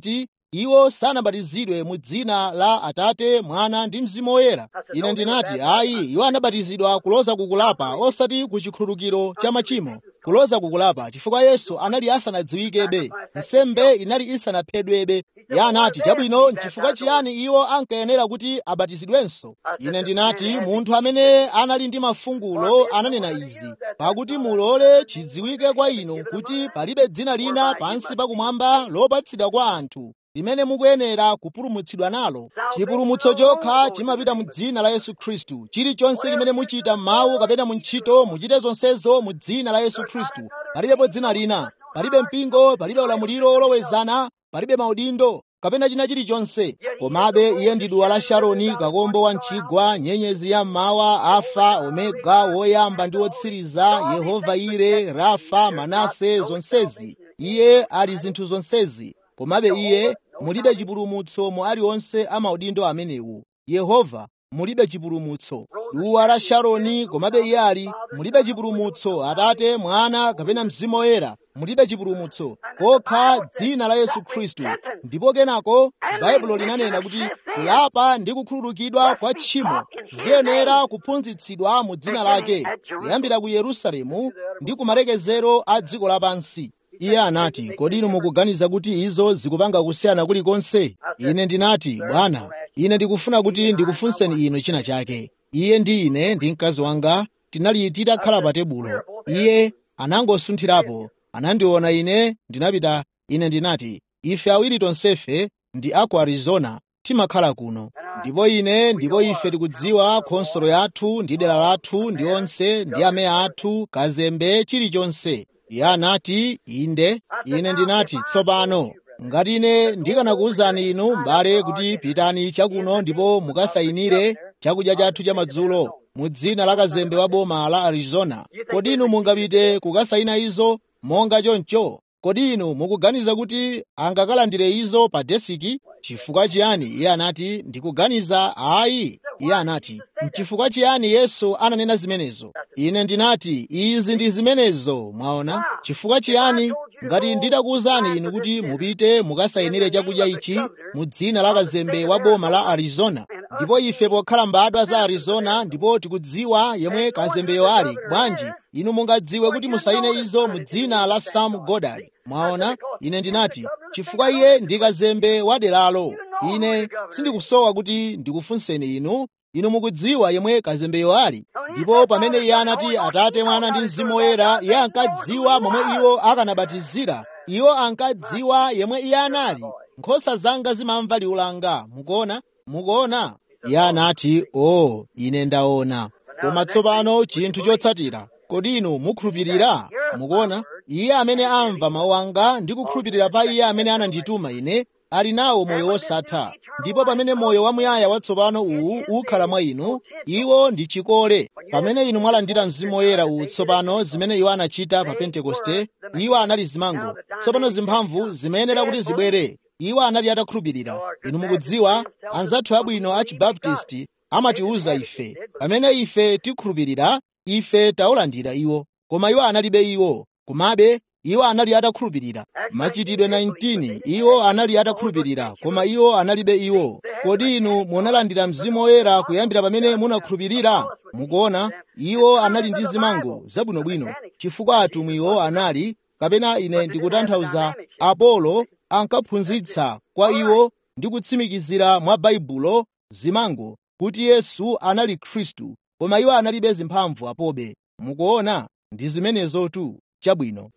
iwo sanabatizidwe mu dzina la atate mwana ndi mzimu woyera ine ndinati ayi iwo anabatizidwa kuloza kukulapa osati ku chikhululukiro cha machimo kuloza kukulapa chifukwa yesu anali asanadziwikebe nsembe inali isanaphedwebe iye anati chabwino nchifukwa chiyani iwo ankayenera kuti abatizidwenso ine ndinati munthu amene anali ndi mafungulo ananena izi pakuti mulole chidziwike kwa inu kuti palibe dzina lina pansi pakumwamba lopatsidwa kwa anthu limene mukuyenera kupulumutsidwa nalo chipulumutso chokha chimapita mu dzina la yesu khristu chilichonse limene muchita m'mawu kapena mu ntchito muchite zonsezo mu dzina la yesu khristu palibepo dzina lina palibe mpingo palibe ulamuliro olowezana palibe maudindo kapena china chilichonse komabe iye ndi duwa la sharoni kakombo wa mchigwa nyenyezi ya mmawa alfa omega woyamba ndi wotsiriza yehova ire rafa manase zonsezi iye ali zinthu zonsezi komabe iye mulibe chipulumutso mu aliwonse amaudindo amenewu yehova mulibe chipulumutso duwa la sharoni komabe iye ali mulibe chipulumutso atate mwana kapena mzimu woyera mulibe chipulumutso kokha dzina la yesu khristu ndipo kenako baibulo linanena kuti kulapa ndi kukhululukidwa kwa tchimo ziyenera kuphunzitsidwa mu dzina lake kuyambira ku yerusalemu ndi ku malekezero a dziko lapansi iye anati kodi inu mukuganiza kuti izo zikupanga kusiyana kulikonse ine ndinati bwana ine ndikufuna kuti ndikufunseni inu china chake iye ndi ine ndi mkazi wanga tinali titakhala pa tebulo iye anangosunthirapo anandiona ine ndinapita ine ndinati ife awiri tonsefe ndi aku arizona timakhala kuno ndipo ine ndipo ife tikudziwa khonsolo yathu ndi dera lathu ndi onse ndi ameya athu kazembe chilichonse iye anati inde ine ndinati tsopano ngati ine ndikanakuwuzani inu m'bale kuti pitani chakuno ndipo mukasayinire chakudya chathu cha madzulo mu dzina la kazembe wa boma la arizona kodi inu mungapite kukasayina izo monga choncho kodi inu mukuganiza kuti angakalandire izo pa desiki chifukwa chiyani iye anati ndikuganiza ayi iye anati mchifukwa chiyani yesu ananena zimenezo ine ndinati izi ndi zimenezo mwaona chifukwa chiyani ngati nditakuwuzani inu kuti mupite mukasayinire chakudya ichi mu dzina la kazembe wa boma la arizona ndipo ife pokhala mbadwa za arizona ndipo tikudziwa yemwe kazembeyo ali bwanji inu mungadziwe kuti musayine izo mu dzina la sam godard mwaona ine ndinati chifukwa iye ndi kazembe wa deralo ine sindikusowa kuti ndikufunseni inu inu mukudziwa yemwe kazembeyo ali ndipo pamene iye anati atate mwana ndi mzimu woyera iye ankadziwa momwe iwo akanabatizira iwo ankadziwa yemwe iye anali nkhosa zanga zimamva liwu langa mukuona mukuona iye anati o ine ndaona koma tsopano chinthu chotsatira kodi inu mukhulupirira mukuona iye amene amva mawu anga ndi kukhulupirira pa iye amene anandituma ine ali nawo moyo wosatha ndipo pamene moyo wamuyaya watsopano uwu ukhala mwa inu iwo ndi chikole pamene inu mwalandira mzimu woyera uwu tsopano zimene iwo anachita pa pentekoste iwo anali zimango tsopano zimphamvu zimayenera kuti zibwere iwo anali atakhulupirira inu mukudziwa anzathu abwino a chibaptisti amatiwuza ife pamene ife tikhulupirira ife taulandira iwo koma iwo analibe iwo komabe iwo anali atakhulupirira machitidwe 19 iwo anali atakhulupirira koma iwo analibe iwo kodi inu munalandira mzimu woyera kuyambira pamene munakhulupirira mukuona iwo anali ndi zimango zabwinobwino chifukwa atumwiwo anali kapena ine ndikutanthauza apolo ankaphunzitsa kwa iwo ndi kutsimikizira mwa baibulo zimango kuti yesu anali khristu koma iwo analibe zimphamvu apobe mukuona ndi zimenezotu chabwino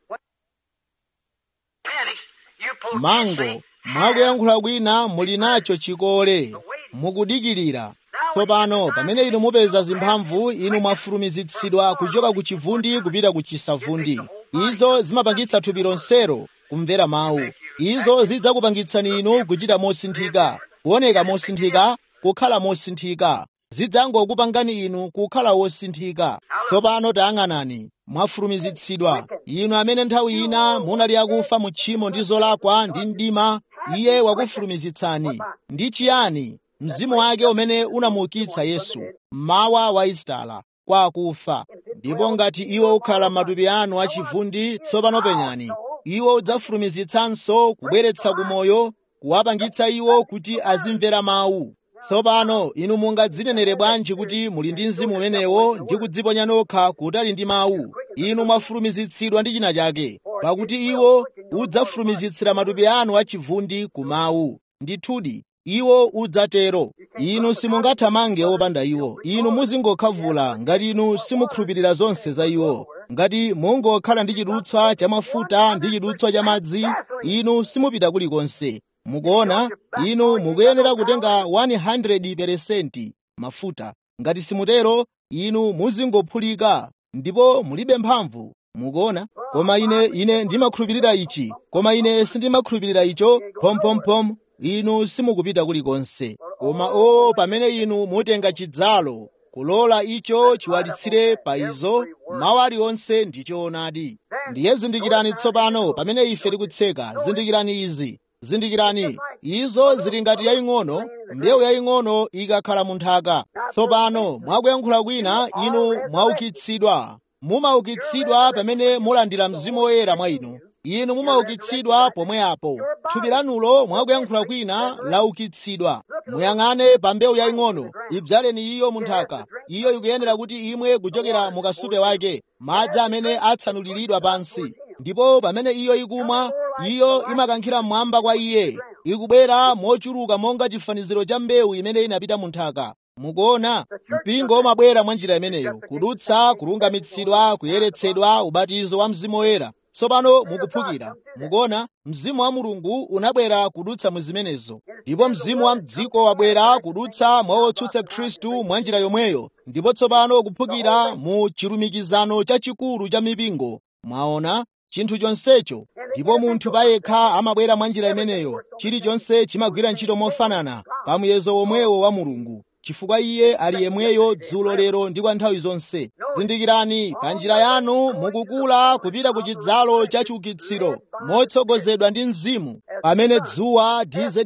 mango mwakuyankhula kwina muli nacho chikole mukudikirira tsopano pamene inu mupeza zimphamvu inu mwafulumizitsidwa kuchoka ku chivundi kupita ku chisavundi izo zimapangitsa thupi lonselo kumvera mawu izo zidzakupangitsani inu kuchita mosinthika kuoneka mosinthika kukhala mosinthika zidzangokupangani inu kukhala wosinthika tsopano tayang'anani mwafulumizitsidwa inu amene nthawi ina munali akufa mu tchimo ndi zolakwa ndi mdima iye wakufulumizitsani ndi chiyani mzimu wake umene unamuukitsa yesu mmawa wa isitala kwa akufa ndipo ngati iwo ukhala matupi anu achivundi tsopano penyani iwo udzafulumizitsanso kubweretsa kumoyo kuwapangitsa iwo kuti azimvera mawu tsopano inu mungadzinenere bwanji kuti muli ndi mzimu umenewo ndi kudziponya nokha kutali ndi mawu inu mwafulumizitsidwa ndi china chake pakuti iwo udzafulumizitsira matupi anu achivundi ku mawu ndithudi iwo udzatero inu simungathamange opanda iwo inu muzingokhavula ngati inu simukhulupirira zonse za iwo ngati mungokhala ndi chidutswa cha mafuta ndi chidutswa cha madzi inu simupita kulikonse mukuona inu mukuyenera kutenga 100% mafuta ngati simutero inu muzingophulika ndipo mulibe mphamvu mukuona koma ine ine ndimakhulupirira ichi koma ine sindimakhulupirira icho phomphomphom inu simukupita kulikonse koma o pamene inu mutenga chidzalo kulola icho chiwalitsire pa izo mawu aliwonse ndi choonadi ndiye zindikirani tsopano pamene ife tikutseka zindikirani izi zindikirani izo zili ngati yaying'ono mbewu yaying'ono ikakhala mu nthaka tsopano mwakuyankhula kwina inu mwaukitsidwa mumaukitsidwa pamene mulandira mzimu woyera mwa inu inu mumaukitsidwa pomwe apo thupi lanulo mwakuyankhula kwina laukitsidwa muyang'ane pa mbewu yaying'ono idzaleni iyo mu nthaka iyo ikuyenera kuti imwe kuchokera mu kasupe wake madzi amene atsanuliridwa pansi ndipo pamene iyo ikumwa iyo imakankhira mmwamba kwa iye ikubwera mochuluka monga chifaniziro cha mbewu imene inapita mu nthaka mukuona mpingo umabwera mwa njira imeneyo kudutsa kulungamitsidwa kuyeretsedwa ubatizo wa mzimu woyera tsopano mukuphukira mukuona mzimu wa mulungu unabwera kudutsa mu zimenezo ndipo mzimu wa mdziko wabwera kudutsa mwa otsutsa khristu mwa njira yomweyo ndipo tsopano kuphukira mu chilumikizano chachikulu cha mipingo mwaona chinthu chonsecho ndipo munthu payekha amabwera mwa njira imeneyo chilichonse chimagwira ntchito mofanana pa muyezo womwewo wa mulungu chifukwa iye ali yemweyo dzulo lero ndi kwa nthawi zonse zindikirani pa njira yanu mukukula kupita ku chidzalo cha chiukitsiro motsogozedwa ndi mzimu pamene dzuwa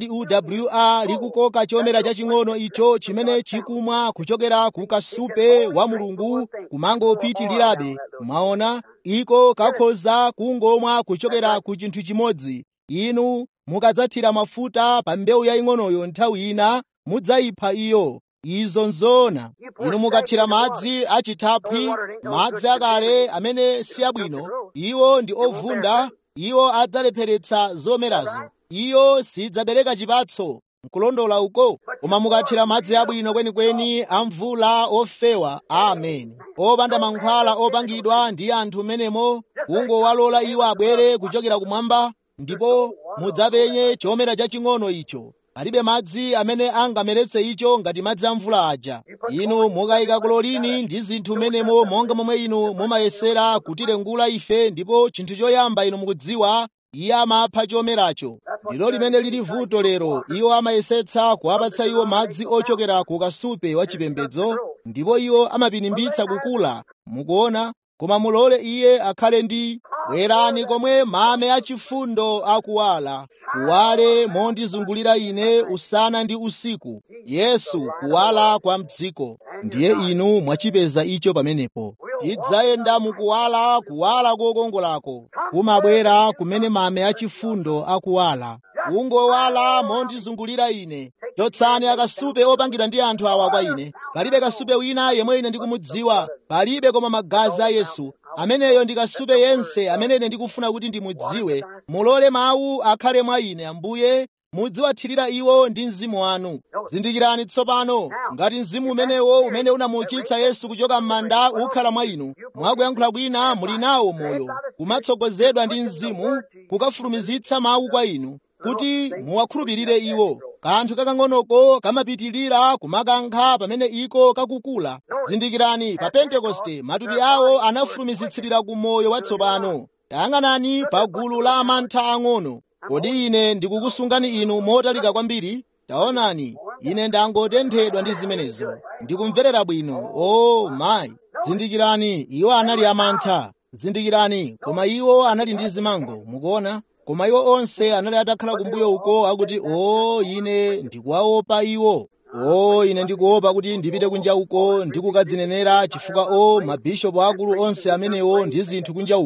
dzuwa likukoka chomera chaching'ono icho chimene chikumwa kuchokera ku kasupe wa mulungu kumangopitirirabe mwaona iko kakhoza kungomwa kuchokera ku chinthu chimodzi inu mukadzathira mafuta pa mbewu yaying'onoyo nthawi ina mudzayipha iyo izo nzoona inu mukathira madzi achithaphwi madzi akale amene si abwino iwo ndi ovunda iwo adzalepheretsa zomerazo iyo sidzabereka chipatso nkulondola uko koma mukathira madzi abwino kwenikweni amvula ofewa amen opanda mankhwala opangidwa ndi anthu menemo kungowalola iwo abwere kuchokera kumwamba ndipo mudzapenye chomera chaching'ono icho palibe madzi amene angameretse icho ngati madzi a mvula aja inu mukayika klorini ndi zinthu menemo monga momwe inu mumayesera kutilengula ife ndipo chinthu choyamba inu mukudziwa iye amapha chomeracho ndilo limene lili vuto lero iwo amayesetsa kuwapatsa iwo madzi ochokera ku kasupe wa chipembedzo ndipo iwo amapinimbitsa kukula mukuona koma mulole iye akhale ndi bwerani komwe mame achifundo akuwala kuwale mondizungulira ine usana ndi usiku yesu kuwala kwa mdziko ndiye inu mwachipeza icho pamenepo tidzayenda mukuwala kuwala kokongolako kumabwera kumene mame achifundo akuwala kungowala mondizungulira ine chotsani akasupe opangidwa ndi anthu awa kwa ine palibe kasupe wina yemwe ine ndikumudziwa palibe koma magazi a yesu ameneyo ndi kasupe yense amene ine ndikufuna kuti ndimudziwe mulole mawu akhale mwa ine ambuye mudziwathirira iwo ndi mzimu wanu zindikirani tsopano ngati mzimu umenewo umene unamuukitsa yesu kuchoka m'manda ukhala mwa inu mwakuyankhula kwina muli nawo moyo kumatsogozedwa ndi mzimu kukafulumizitsa mawu kwa inu kuti muwakhulupirire iwo kanthu kakang'onoko kamapitilira kumakankha pamene iko kakukula zindikirani pa pentekoste matupi awo anafulumizitsidwira ku moyo watsopano tayang'anani pa gulu la amantha ang'ono kodi ine ndikukusungani inu motalika kwambiri taonani ine ndangotenthedwa ndi zimenezo ndikumverera bwino o oh, mayi zindikirani iwo anali amantha zindikirani koma iwo anali ndi zimango mukuona koma iwo onse anali atakhala kumbuyo uko akuti o ine ndikuwaopa iwo o ine ndikuopa kuti ndipite kunja uko ndikukadzinenera chifukwa o mabishopu akulu onse amenewo ndi zinthu kunja uko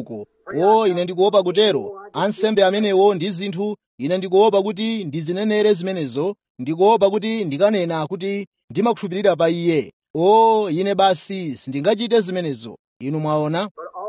o ine ndikuopa kutero ansembe amenewo ndi zinthu ine ndikuopa kuti ndizinenere zimenezo ndikuopa kuti ndikanena kuti ndimakhulupirira pa iye o ine basi sindingachite zimenezo inu mwaona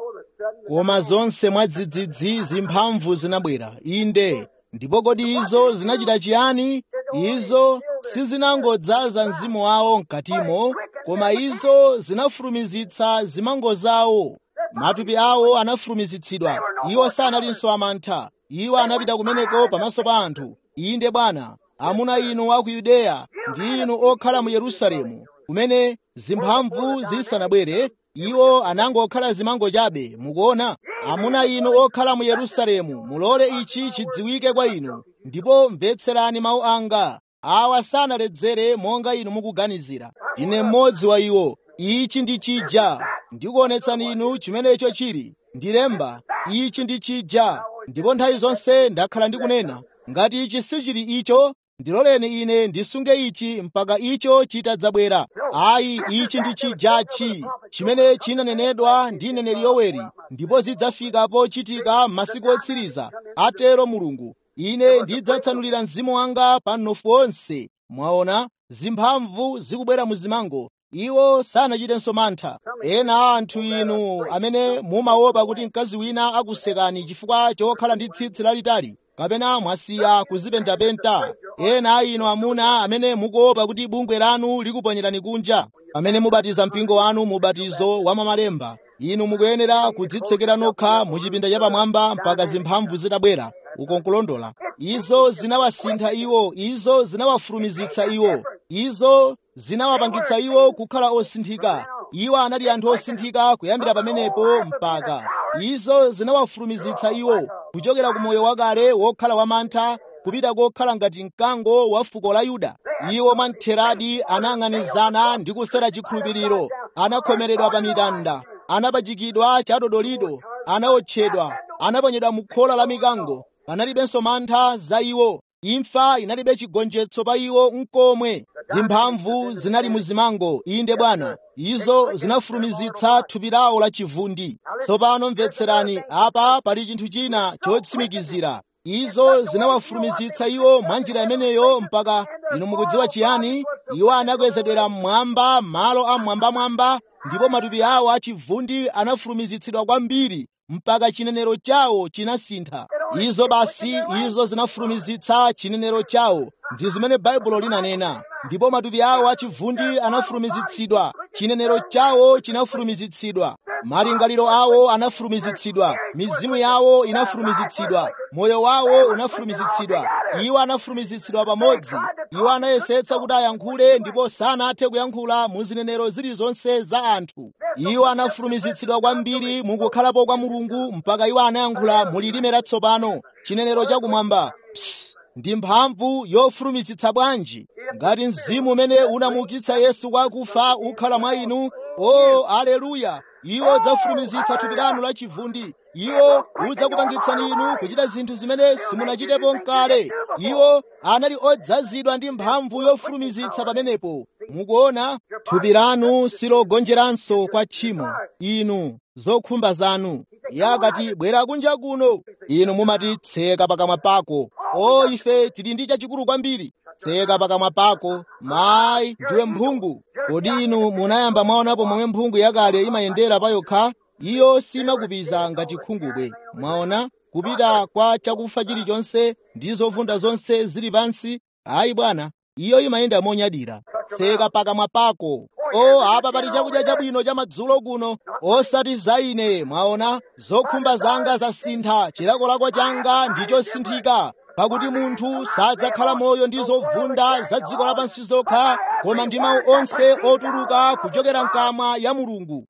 koma zonse mwadzidzidzi zimphamvu zinabwera inde ndipo kodi izo zinachita chiyani izo sizinangodzaza mzimu wawo mkatimo koma izo zinafulumizitsa zimango zawo matupi awo anafulumizitsidwa iwo sanalinso amantha iwo anapita kumeneko pamaso pa anthu inde bwana amuna inu a ku yudeya ndi inu okhala mu yerusalemu kumene zimphamvu zisanabwere iwo anangokhala zimango chabe mukuona amuna inu okhala mu yerusalemu mulole ichi chidziwike kwa inu ndipo mvetserani mawu anga awa sanaledzere monga inu mukuganizira ndine mmodzi wa iwo ichi ndi chija ndikuonetsani inu chimenecho chili ndilemba ichi ndi chija ndipo nthawi zonse ndakhala ndikunena ngati ichi sichili icho ndiloleni ine ndisunge ichi mpaka icho chitadzabwera ayi ichi ndi chijachi chimene chinanenedwa ndi neneri yoweri ndipo zidzafika pochitika m'masiku otsiriza atero mulungu ine ndidzatsanulira mzimu wanga pa mnofu onse mwaona zimphamvu zikubwera mu zimango iwo sanachitenso mantha ena a anthu inu amene mumaopa kuti mkazi wina akusekani chifukwa chokhala ndi tsitsi lalitali kapena mwasiya kuzipentapenta ena a inu amuna amene mukuopa kuti bungwe lanu likuponyerani kunja amene mubatiza mpingo wanu mu ubatizo wa mamalemba inu mukuyenera kudzitsekera nokha mu chipinda chapamwamba mpaka zimphamvu zitabwera uko nkulondola izo zinawasintha iwo izo zinawafulumizitsa iwo izo zinawapangitsa iwo kukhala osinthika iwo anali anthu osinthika kuyambira pamenepo mpaka izo zinawafulumizitsa iwo kuchokera ku moyo wakale wokhala wamantha kupita kokhala ngati mkango wa fuko la yuda iwo mwamtheradi anang'anizana ndi kufera chikhulupiriro anakhomeredwa pa mitanda anapachikidwa chadodolido anaotchedwa anaponyedwa mu khola la mikango panalibenso mantha za iwo imfa inalibe chigonjetso pa iwo nkomwe zimphamvu zinali mu zimango inde bwana izo zinafulumizitsa thupi lawo la chivundi tsopano mvetserani apa pali chinthu china chotsimikizira izo zinawafulumizitsa iwo mwa njira imeneyo mpaka inu mukudziwa chiyani iwo anakwezedwera mmwamba malo amwambamwamba ndipo matupi awo achivundi anafulumizitsidwa kwambiri mpaka chinenero chawo chinasintha izo basi izo zinafulumizitsa chinenero chawo ndi zimene baibulo linanena ndipo matupi awo achivundi anafulumizitsidwa chinenero chawo chinafulumizitsidwa malingaliro awo anafulumizitsidwa mizimu yawo inafulumizitsidwa moyo wawo unafulumizitsidwa iwo anafulumizitsidwa pamodzi iwo anayesetsa kuti ayankhule ndipo sanathe kuyankhula mu zinenero zilizonse za anthu iwo anafulumizitsidwa kwambiri mukukhalapo kwa mulungu mpaka iwo anayankhula mu lilime latsopano chinenero chakumwamba Psst. ndi mphamvu yofulumizitsa bwanji ngati mzimu umene unamuukitsa yesu kwa akufa ukhala mwa inu o aleluya iwo udzafulumizitsa thupi lanu la chivundi iwo udzakupangitsani inu kuchita zinthu zimene simunachitepo nkale iwo anali odzazidwa ndi mphamvu yofulumizitsa pamenepo mukuona thupi lanu silogonjeranso kwa tchimo inu zokhumba zanu iye akati bwera kunja kuno inu mumati tseka pakamwa pako o ife tili ndi chachikulu kwambiri tseka pakamwa pako mayi ndiwe mphungu kodi inu munayamba mwaonapo momwe mphungu yakale imayendera payokha iyo simakupiza ngati khungubwe mwaona kupita kwa chakufa chilichonse ndi zovunda zonse zili pansi ayi bwana iyo imayenda monyadira tseka pakamwa pako o apa pali chakudya chabwino cha madzulo kuno osati za ine mwaona zokhumba zanga zasintha chilakolako changa ndi chosinthika pakuti munthu sadzakhala moyo ndi zovunda za dziko lapansi zokha koma ndi mawu onse otuluka kuchokera mkamwa ya mulungu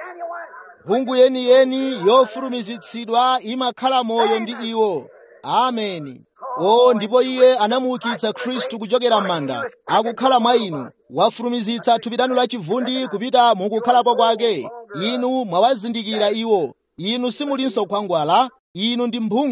mphungu yeniyeni yofulumizitsidwa imakhala moyo ndi iwo ameni o ndipo iye anamuukitsa khristu kuchokera m'manda akukhala mwa inu wafulumizitsa thupi lanu la chivundi kupita mukukhalapo kwake inu mwawazindikira iwo inu simulinso khwangwala inu ndi mphungu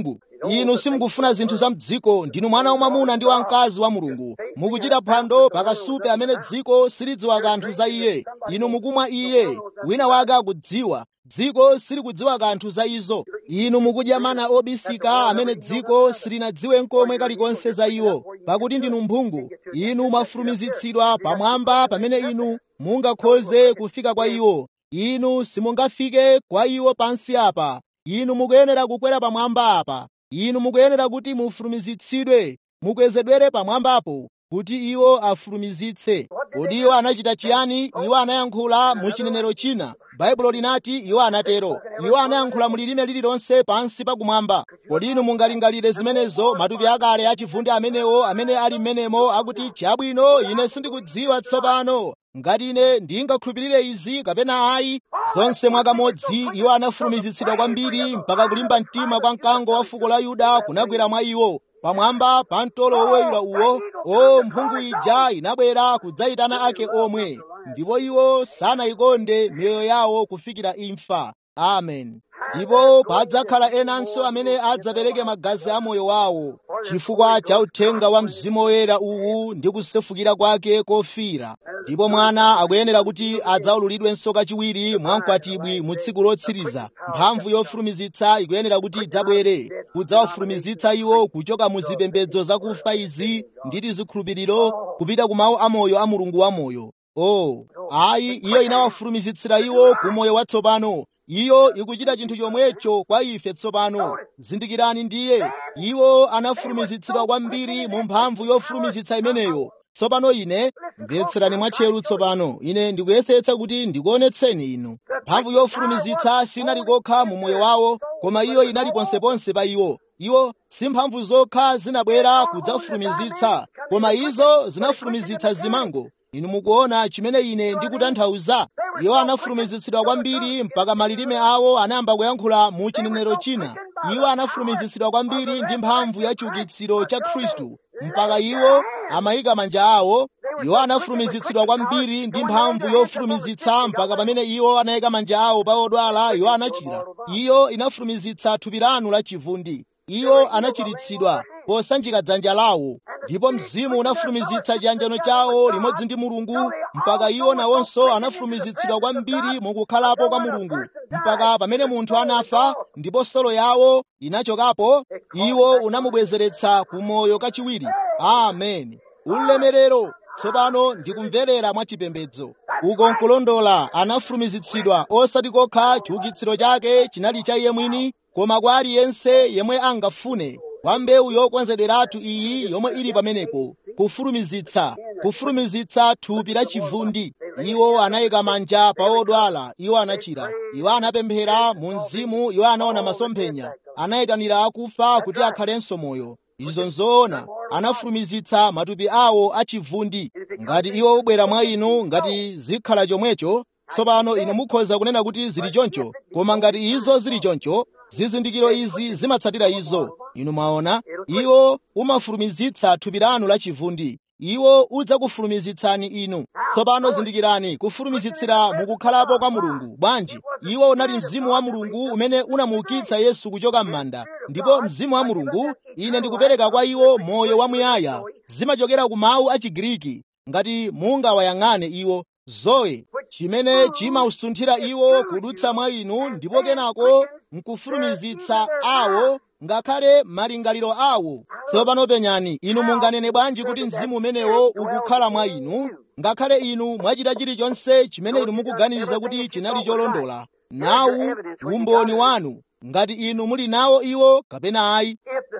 inu simukufuna zinthu za mdziko ndinu mwana wamwamuna ndi wamkazi wa mulungu mukuchita phwando pakasupe amene dziko silidziwa kanthu za iye inu mukumwa iye wina wake akudziwa dziko silikudziwa kanthu za izo inu mukudya mana obisika amene dziko silinadziwe nkomwe kalikonse za iwo pakuti ndinu mphungu inu mwafulumizitsidwa pamwamba pamene inu mungakhoze kufika kwa iwo inu simungafike kwa iwo pansi apa inu mukuyenera kukwera pamwamba apa inu mukuyenera kuti mufulumizitsidwe mukwezedwere pamwambapo kuti iwo afulumizitse kodi iwo anachita chiyani iwo anayankhula mu chinenero china baibulo linati iwo anatero iwo anayankhula mu lilime lililonse pansi pakumwamba kodi inu mungalingalire zimenezo matupi akale achivundi amenewo amene ali m'menemo akuti chabwino ine sindikudziwa tsopano ngati ine ndingakhulupirire izi kapena ayi zonse mwakamodzi iwo anafulumizitsidwa kwambiri mpaka kulimba mtima kwa mkango wa fuko la yuda kunagwera mwa iwo pamwamba pa mtolo woweyula uwo o mphungu ija inabwera kudzayitana ake omwe ndipo iwo sanayikonde miyoyo yawo kufikira imfa amen ndipo padzakhala enanso amene adzapereke magazi a moyo wawo chifukwa cha uthenga wa mzimu woyera uwu ndi kusefukira kwake kofira ndipo mwana akuyenera kuti adzaululidwenso kachiwiri mwamkwatibwi mu tsiku lotsiriza mphamvu yofulumizitsa ikuyenera kuti idzabwere kudzawafulumizitsa iwo kuchoka mu zipembedzo zakufa izi ndi zikhulupiriro kupita ku mawu amoyo a mulungu wamoyo o ayi iyo inawafulumizitsira iwo ku moyo watsopano iyo ikuchita chinthu chomwecho kwa ife tsopano zindikirani ndiye iwo anafulumizitsidwa kwambiri mu mphamvu yofulumizitsa imeneyo tsopano ine mvetserani mwatcheru tsopano ine ndikuyesetsa kuti ndikuonetseni inu mphamvu yofulumizitsa sinali kokha mu moyo wawo koma iyo inali ponseponse pa iwo iwo si mphamvu zokha zinabwera kudzafulumizitsa koma izo zinafulumizitsa zimango inu mukuona chimene ine ndikutanthauza iwo anafulumizitsidwa kwambiri mpaka malilime awo anayamba kuyankhula mu chinenero china iwo anafulumizitsidwa kwambiri ndi mphamvu ya chiukitsiro cha khristu mpaka iwo amayika manja awo iwo anafulumizitsidwa kwambiri ndi mphamvu yofulumizitsa mpaka pamene iwo anayika manja awo pa odwala iwo anachira iyo inafulumizitsa thupi lanu la chivundi iwo anachiritsidwa posanjika dzanja lawo ndipo mzimu unafulumizitsa chiyanjano chawo limodzi ndi mulungu mpaka iwo nawonso anafulumizitsidwa kwambiri mukukhalapo kwa mulungu mpaka pamene munthu anafa ndipo solo yawo inachokapo iwo unamubwezeretsa ku moyo kachiwiri amen ulemerero tsopano ndikumverera mwachipembedzo uko nkulondola anafulumizitsidwa osati kokha chiukitsiro chake chinali cha iye mwini koma kwa aliyense yemwe angafune kwa mbewu yokonzederatu iyi yomwe ili pamenepo kufulumizitsa kufulumizitsa thupi la chivundi iwo anayika manja pa odwala iwo anachira iwo anapemphera mu mzimu iwo anaona masomphenya anayitanira akufa kuti akhalenso moyo izo nzoona anafulumizitsa matupi awo achivundi ngati iwo ubwera mwa inu ngati zikhala chomwecho tsopano inu mukhoza kunena kuti zili choncho koma ngati izo zili choncho zizindikiro izi zimatsatira izo inu mwaona iwo umafulumizitsa thupi lanu la chivundi iwo udzakufulumizitsani inu tsopano zindikirani kufulumizitsira mukukhalapo kwa mulungu bwanji iwo unali mzimu wa mulungu umene unamuukitsa yesu kuchoka m'manda ndipo mzimu wa mulungu ine ndikupereka kwa iwo moyo wamuyaya zimachokera ku mawu a chigiriki ngati mungawayang'ane iwo zoe chimene chimausunthira iwo kudutsa mwa inu ndipo kenako nkufulumizitsa awo ngakhale malingaliro awo tsopano penyani inu munganene bwanji kuti mzimu umenewo ukukhala mwa inu ngakhale inu mwachita chilichonse chimene inu mukuganiza kuti chinali cholondola nawu umboni wanu ngati inu muli nawo iwo kapena ayi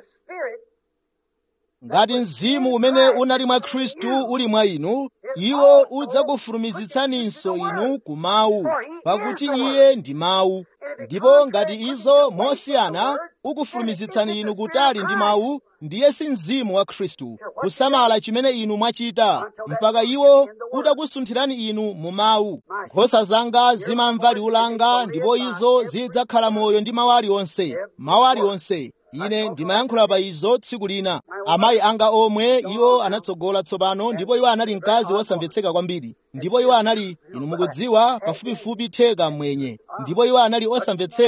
ngati mzimu umene unali mwa khristu uli mwa inu iwo udzakufulumizitsaninso inu ku mawu pakuti iye ndi mawu ndipo ngati izo mosiyana ukufulumizitsani inu kutali ndi mawu ndiye si mzimu wa khristu kusamala chimene inu mwachita mpaka iwo utakusunthirani inu mu mawu nkhosa zanga zimamva liwu langa ndipo izo zidzakhala moyo ndi mawu aliwonse mawu aliwonse ine ndimayankhula pa izo tsiku lina amayi anga omwe iwo anatsogola tsopano ndipo iwo anali mkazi wosamvetseka kwambiri ndipo iwo anali inu mukudziwa pafupifupi theka mwenye ndipo iwo anali osamvetseka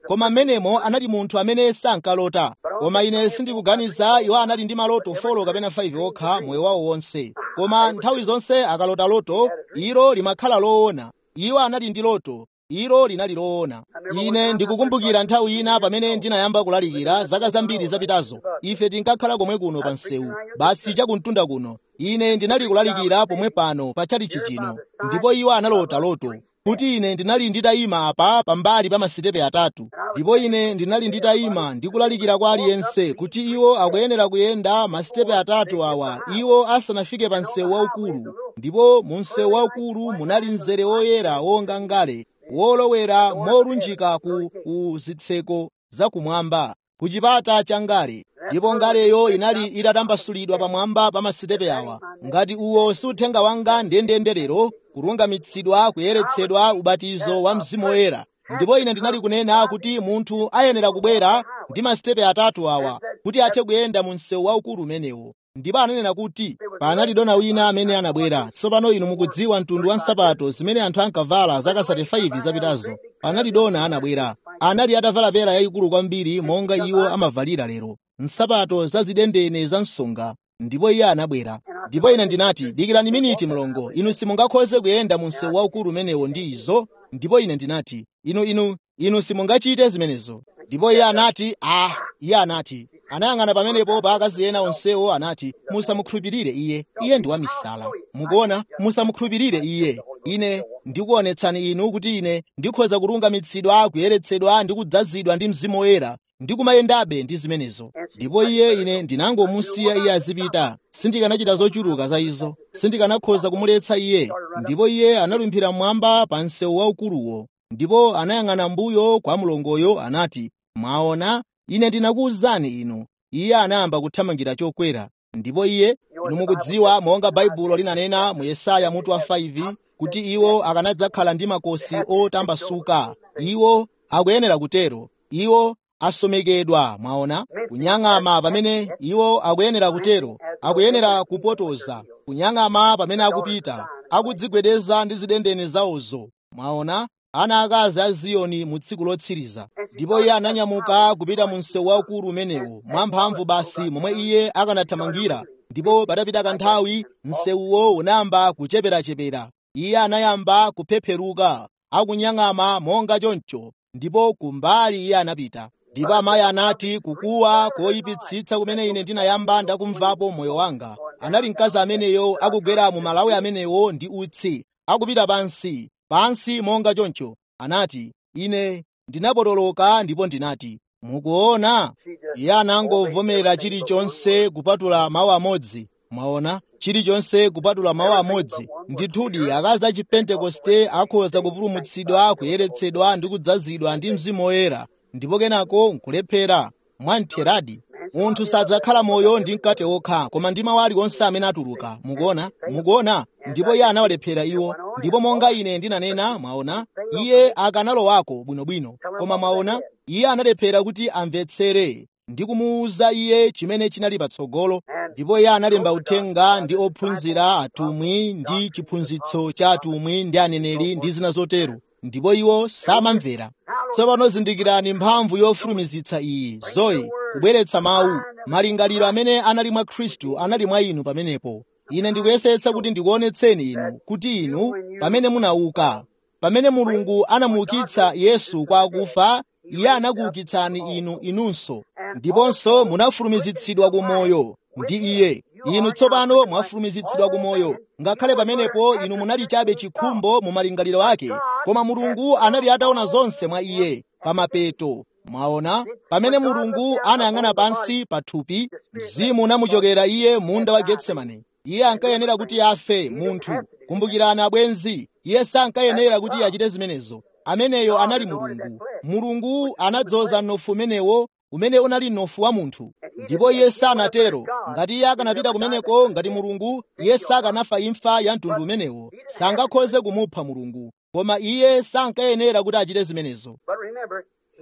koma mmenemo anali munthu amene sankalota koma ine sindikuganiza iwo anali ndi maloto 4 kapena 5 okha moyo wawo wonse koma nthawi zonse akalota loto ilo limakhala loona iwo anali ndi loto ilo linali loona ine ndikukumbukira nthawi ina pamene ndinayamba kulalikira zaka zambiri zapitazo ife tinkakhala komwe kuno pa msewu basi chakumtunda kuno ine ndinali kulalikira pomwe pano pa chalichi chino ndipo iwo analota loto kuti ine ndinali nditayima apa pambali pa masitepe atatu ndipo ine ndinali nditayima ndikulalikira kwa aliyense kuti iwo akuyenera kuyenda masitepe atatu awa iwo asanafike pa msewu waukulu ndipo mu msewu waukulu munali mzere woyera wonga ngale wolowera molunjika ku, ku zitseko zakumwamba ku chipata cha ngale ndipo ngaleyo inali itatambasulidwa pamwamba pa masitepe awa ngati uwo si uthenga wanga ndendenderero kulungamitsidwa kuyeretsedwa ubatizo wa mzimu woyera ndipo ine ndinali kunena kuti munthu ayenera kubwera ndi masitepe atatu awa kuti athe kuyenda mu msewu waukulu umenewo ndipo ananena kuti panali dona wina amene anabwera tsopano inu mukudziwa mtundu wa nsapato zimene anthu ankavala zaka 35 zapitazo panali dona anabwera anali atavala pera yayikulu kwambiri monga iwo amavalira lero nsapato zazidendene za msonga ndipo iye anabwera ndipo ine ndinati dikirani miniti mlongo inu simungakhoze kuyenda mu msewu waukulu umenewo ndi izo ndipo ine ndinati inu inu inu simungachite zimenezo ndipo iye anati ah iye anati anayang'ana pamenepo pa akazi ena onsewo anati musamukhulupirire iye iye ndi wamisala mukuona musamukhulupirire iye ine ndikuonetsani inu kuti ine ndikhoza kulungamitsidwa kuyeretsedwa ndi kudzazidwa ndi mzimu woyera ndikumayendabe ndi zimenezo ndipo iye ine ndinangomusiya iye azipita sindikanachita zochuluka za izo sindikanakhoza kumuletsa iye ndipo iye analumphira mmwamba pa msewu waukuluwo ndipo anayang'ana mbuyo kwa mlongoyo anati mwaona ine ndinakuwuzani inu iye anayamba kuthamangira chokwera ndipo iye inu mukudziwa monga baibulo linanena mu yesaya mutu wa 5 kuti iwo akanadzakhala ndi makosi otambasuka iwo akuyenera kutero iwo asomekedwa mwaona kunyang'ama pamene iwo akuyenera kutero akuyenera kupotoza kunyang'ama pamene akupita akudzigwedeza ndi zidendene zawozo mwaona ana akazi a ziyoni mu tsiku lotsiriza ndipo iye ananyamuka kupita mu msewu waukulu umenewo mwamphamvu basi momwe iye akanathamangira ndipo patapita kanthawi msewuwo unayamba kucheperachepera iye anayamba kuphepheruka akunyang'ama monga choncho ndipo kumbali iye anapita ndipo amayi anati kukuwa koyipitsitsa kumene ine ndinayamba ndakumvapo moyo wanga anali mkazi ameneyo akugwera mu malawi amenewo ndi utsi akupita pansi pansi monga choncho anati ine ndinapotoloka ndipo ndinati mukuona iye anangovomera chilichonse kupatula mawu amodzi mwaona chilichonse kupatula mawu amodzi ndithudi akazi a chipentekoste akhoza kupulumutsidwa kuyeretsedwa ndi kudzazidwa ndi mzimu woyera ndipo kenako nkulephera mwamtheradi munthu sadzakhala moyo ndi mkate wokha koma ndi mawu aliwonse amene atuluka mukuona mukuona ndipo iye anawalephera iwo ndipo monga ine ndinanena mwaona iye akanalowako bwinobwino koma mwaona iye analephera kuti amvetsere ndi kumuwuza iye chimene chinali patsogolo ndipo iye analemba uthenga ndi ophunzira atumwi ndi chiphunzitso cha atumwi ndi aneneri ndi zina zotero ndipo iwo samamvera tsopano zindikirani mphamvu yofulumizitsa iyi zoyi kubweretsa mawu malingaliro amene anali mwa khristu anali mwa inu pamenepo ine ndikuyesetsa kuti ndikuonetseni inu kuti inu pamene munauka pamene mulungu anamuukitsa yesu kwa akufa iye anakuukitsani inu inunso ndiponso munafulumizitsidwa ku moyo ndi iye inu tsopano mwafulumizitsidwa ku moyo ngakhale pamenepo inu munali chabe chikhumbo mu malingaliro ake koma mulungu anali ataona zonse mwa iye pamapeto mwaona pamene mulungu anayang'ana pansi pa thupi mzimu unamuchokera iye munda wa getsemane iye ankayenera kuti afe munthu kumbukirani abwenzi iye sankayenera kuti achite zimenezo ameneyo anali mulungu mulungu anadzoza mnofu umenewo umene unali mnofu wa munthu ndipo iye sanatero ngati iye akanapita kumeneko ngati mulungu iye sakanafa imfa ya mtundu umenewo sangakhoze kumupha mulungu koma iye sankayenera kuti achite zimenezo But remember, he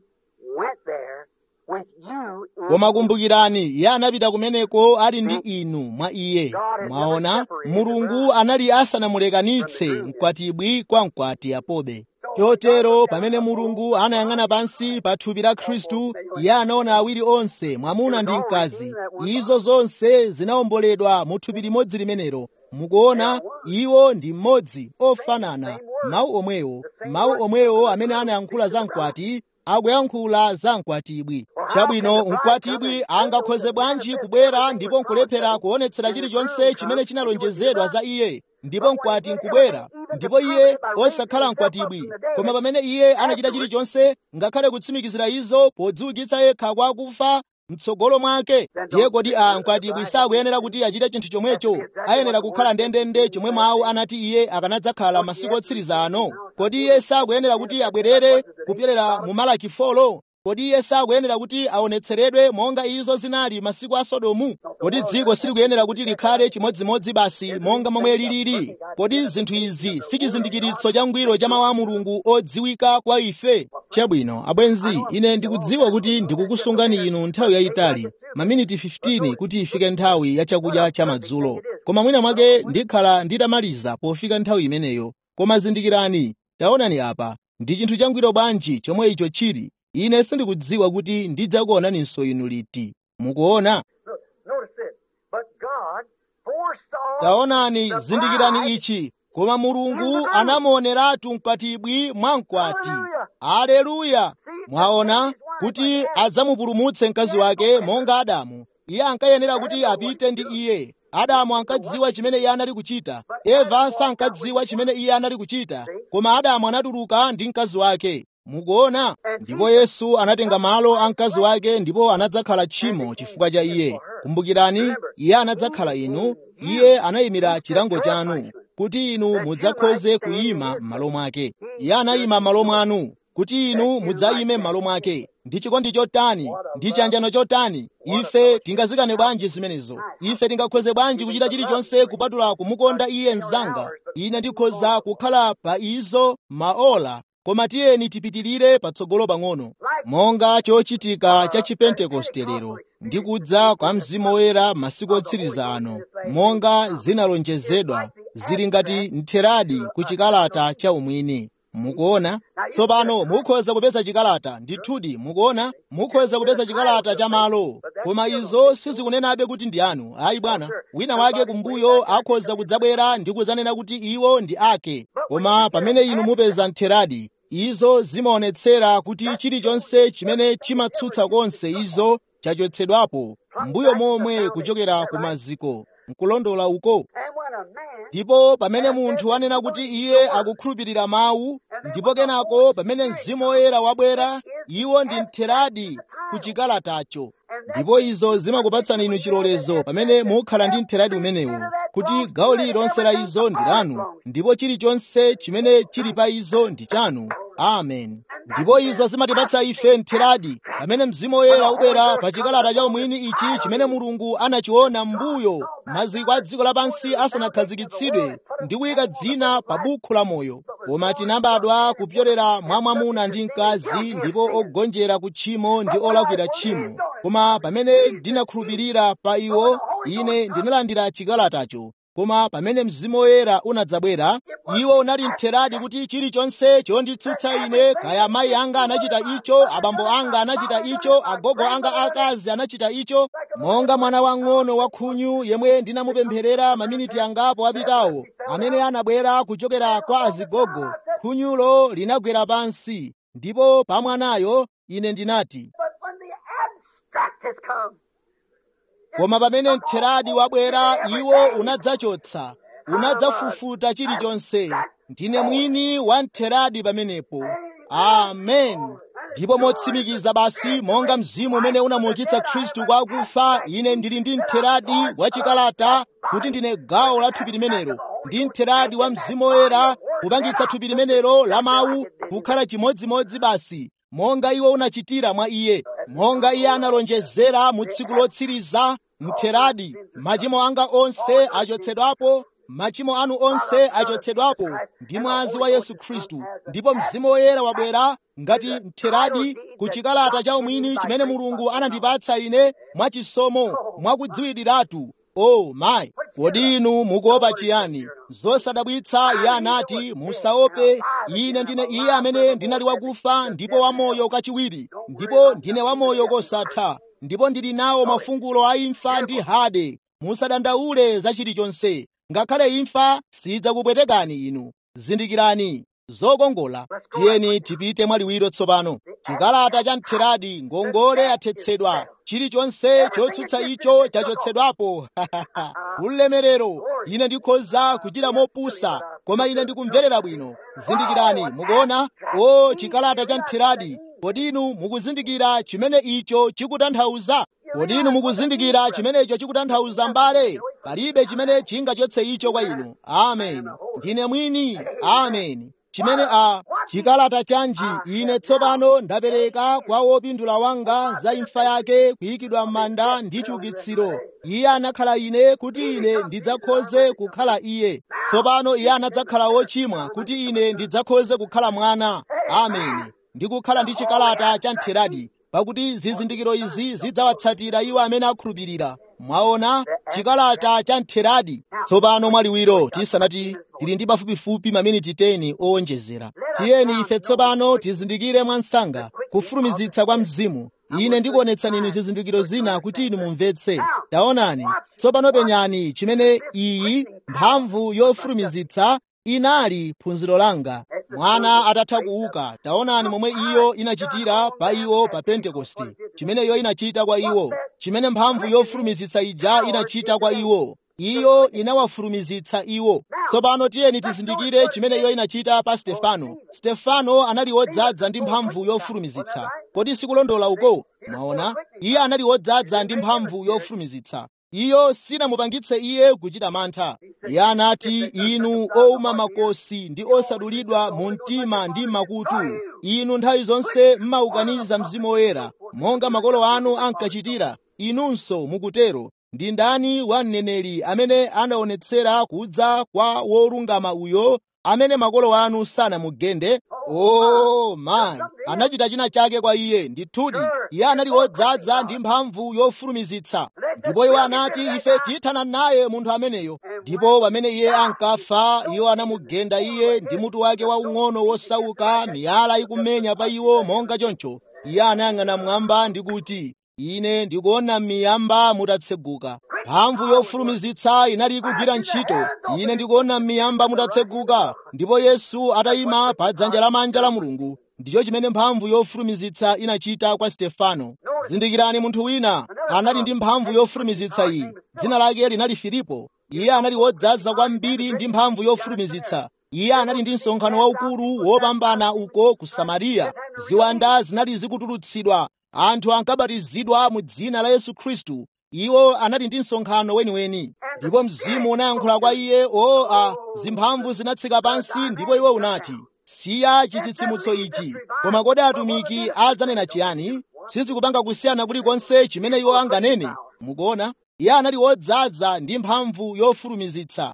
went there with you in koma kumbukirani iye anapita kumeneko ali ndi inu mwa iye mwaona mulungu anali asanamulekanitse mkwatibwi kwa mkwati apobe chotero pamene mulungu anayang'ana pansi pa thupi la khristu iye anaona awiri onse mwamuna ndi mkazi izo zonse zinawomboledwa mu thupi limodzi limenelo mukuona iwo ndi mmodzi ofanana mawu omwewo mawu omwewo amene anayankhula za mkwati akuyankhula za mkwatibwi chabwino mkwatibwi angakhoze bwanji kubwera ndipo nkulephera kuonetsera chilichonse chimene chinalonjezedwa za iye ndipo mkwati nkubwera ndipo iye osakhala mkwatibwi koma pamene iye anachita chilichonse ngakhale kutsimikizira izo podziukitsa yekha kwa akufa mtsogolo mwake ndiye kodi a mkwatibwi sakuyenera kuti achite chinthu chomwecho ayenera kukhala ndendende chomwe mawu anati iye akanadzakhala masiku otsiriza ano kodi iye sakuyenera kuti abwerere kupyerera mu malaki folo kodi iye sakuyenera kuti aonetseredwe monga izo zinali masiku a sodomu kodi dziko silikuyenera kuti likhale chimodzimodzi basi monga momwe lilili kodi zinthu izi si chizindikiritso changwiro cha mawu a mulungu odziwika kwa ife chabwino abwenzi ine ndikudziwa kuti ndikukusungani inu nthawi yayitali maminiti 15 kuti ifike nthawi ya chakudya cha madzulo koma mwina mwake ndikhala nditamaliza pofika nthawi imeneyo koma zindikirani taonani apa ndi chinthu changwiro bwanji chomwe icho chili ine sindikudziwa kuti ndidzakuonaninso inu liti mukuona taonani zindikirani ichi koma mulungu anamuoneratu mkwatibwi mwa mkwati aleluya mwaona kuti adzamupulumutse mkazi wake monga adamu iye ankayenera kuti apite ndi iye adamu ankadziwa chimene iye anali kuchita eva sankadziwa chimene iye anali kuchita koma adamu anatuluka ndi mkazi wake mukuona ndipo yesu anatenga malo a mkazi wake ndipo anadzakhala tchimo chifukwa cha iye kumbukirani iye anadzakhala inu iye anayimira chilango chanu kuti inu mudzakhoze kuyima m'malo mwake iye anayima m'malo mwanu kuti inu mudzayime m'malo mwake ndi chikondi chotani ndi chiyanjano chotani ife tingazikane bwanji zimenezo ife tingakhoze bwanji kuchita chilichonse kupatula kumukonda iye mzanga ine ndikhoza kukhala pa izo maola koma tiyeni tipitirire patsogolo pang'ono monga chochitika cha chipentekoste lero ndi kudza kwa mzimu woyera masiku otsiriza ano monga zinalonjezedwa zili ngati ntheradi ku chikalata cha umwini mukuona tsopano mukhoza kupeza chikalata ndithudi mukuona mukhoza kupeza chikalata cha malo koma izo sizikunenabe kuti ndi anu ayi bwana wina wake kumbuyo akhoza kudzabwera ndi kudzanena kuti iwo ndi ake koma pamene inu mupeza ntheradi izo zimaonetsera kuti chilichonse chimene chimatsutsa konse izo chachotsedwapo mbuyo momwe kuchokera ku maziko nkulondola uko ndipo pamene munthu anena kuti iye akukhulupirira mawu ndipo kenako pamene mzimu woyera wabwera iwo ndi ntheradi ku chikalatacho ndipo izo zimakupatsani inu chilolezo pamene mukhala ndi ntheradi umenewu kuti gawo lililonse la izo ndi lanu ndipo chilichonse chimene chili pa izo ndi chanu amen ndipo izo zimatipatsa ife ntheradi pamene mzimu woyera ubwera pa chikalata cha umwini ichi chimene mulungu anachiona m'mbuyo maziko a dziko lapansi asanakhazikitsidwe ndi kuyika dzina pa bukhu la moyo koma tinabadwa kupyolera mwa mwamuna ndi mkazi ndipo ogonjera ku tchimo ndi olakwira tchimo koma pamene ndinakhulupirira pa iwo ine ndinalandira chikalatacho koma pamene mzimu woyera unadzabwera iwo unali mtheradi kuti chilichonse chonditsutsa ine kaya amayi anga anachita icho abambo anga anachita icho agogo anga akazi anachita icho monga mwana wang'ono wa khunyu yemwe ndinamupempherera maminiti angapo apitawo amene anabwera kuchokera kwa azigogo khunyulo linagwera pansi ndipo pa mwanayo ine ndinati koma pamene mtheradi wabwera iwo unadzachotsa unadzafufuta chilichonse ndine mwini wa mtheradi pamenepo amen ndipo motsimikiza basi monga mzimu umene unamuukitsa khristu kwa akufa ine ndili ndi mtheradi wa chikalata kuti ndine gawo la thupi limenelo ndi mtheradi wa mzimu woyera kupangitsa thupi limenelo la mawu kukhala chimodzimodzi basi monga iwo unachitira mwa iye monga iye analonjezera mu tsiku lotsiriza mtheradi machimo anga onse achotsedwapo machimo anu onse achotsedwapo ndi mwazi wa yesu khristu ndipo mzimu woyera wabwera ngati mtheradi ku chikalata cha umwini chimene mulungu anandipatsa ine mwachisomo mwakudziwiriratu o mayi kodi inu mukuopa chiyani zosadabwitsa iye anati musaope ine ndine iye amene ndinali wakufa ndipo wamoyo kachiwiri ndipo ndine wamoyo kosatha ndipo ndili nawo mafungulo a imfa ndi hade musadandaule za chilichonse ngakhale imfa sidzakupwetekani inu zindikirani zokongola tiyeni tipite mwaliwiro tsopano chikalata cha mtheradi ngongole yathetsedwa chilichonse chotsutsa icho chachotsedwapo ulemerero ine ndikhoza kuchita mopusa koma ine ndikumverera bwino zindikirani mukuona o chikalata cha mtheradi kodi inu mukuzindikira chimene icho chikutanthauza kodi inu mukuzindikira chimene icho chikutanthauza mbale palibe chimene chingachotse icho kwa inu amen ndine mwini amen chimene a chikalata chanji ine tsopano ndapereka kwa wopindula wanga za imfa yake kuyikidwa m'manda ndi chiukitsiro iye anakhala ine kuti ine ndidzakhoze kukhala iye tsopano iye anadzakhala wochimwa kuti ine ndidzakhoze kukhala mwana amen ndikukhala ndi chikalata cha mtheradi pakuti zizindikiro izi zidzawatsatira iwo amene akhulupirira mwaona chikalata cha mtheradi tsopano mwaliwiro tisanati tili ndi pafupifupi maminiti 10 owonjezera tiyeni ife tsopano tizindikire mwansanga kufulumizitsa kwa mzimu ine ndikuonetsani inu zizindikiro zina kuti inu mumvetse taonani tsopano penyani chimene iyi mphamvu yofulumizitsa inali phunziro langa mwana atatha kuuka taonani momwe iyo inachitira pa iwo pa pentekoste chimene iyo inachita kwa iwo chimene mphamvu yofulumizitsa ija inachita kwa iwo iyo inawafulumizitsa iwo tsopano tiyeni tizindikire chimene iyo inachita pa stefano stefano anali wodzaza ndi mphamvu yofulumizitsa kodi sikulondola uko mwaona iye anali wodzaza ndi mphamvu yofulumizitsa iyo sinamupangitse iye kuchita mantha iye anati inu ouma makosi ndi osadulidwa mu mtima ndi makutu inu nthawi zonse mmaukaniza mzimu woyera monga makolo anu ankachitira inunso mukutero ndi ndani wa mneneri amene anaonetsera kudza kwa wolungama uyo amene makolo anu sanamugende oh man anachita china chake kwa iye ndithudi iye anali wodzaza ndi mphamvu yofulumizitsa ndipo iwo anati ife tithana naye munthu ameneyo ndipo pamene iye ankafa iwo anamugenda iye ndi mutu wake waung'ono wosauka miyala ikumenya pa iwo monga choncho iye anayang'ana mmwamba ndi kuti ine ndikuona miyamba mutatseguka mphamvu yofulumizitsa inali ikugwira ntchito ine ndikuona miyamba mutatseguka ndipo yesu atayima pa dzanja lamanja la mulungu ndicho chimene mphamvu yofulumizitsa inachita kwa stefano zindikirani munthu wina anali ndi mphamvu yofulumizitsa iyi dzina lake linali filipo iye anali wodzaza kwambiri ndi mphamvu yofulumizitsa iye anali ndi msonkhano waukulu wopambana uko ku samariya ziwanda zinali zikutulutsidwa anthu ankabatizidwa mu dzina la yesu khristu iwo anali ndi msonkhano weniweni ndipo mzimu unayankhula kwa iye o a zimphamvu zinatsika pansi ndipo iwo unati siya chitsitsimutso ichi koma kodi atumiki adzanena chiyani sizikupanga kusiyana kulikonse chimene iwo anganene mukuona iye anali wodzaza ndi mphamvu yofulumizitsa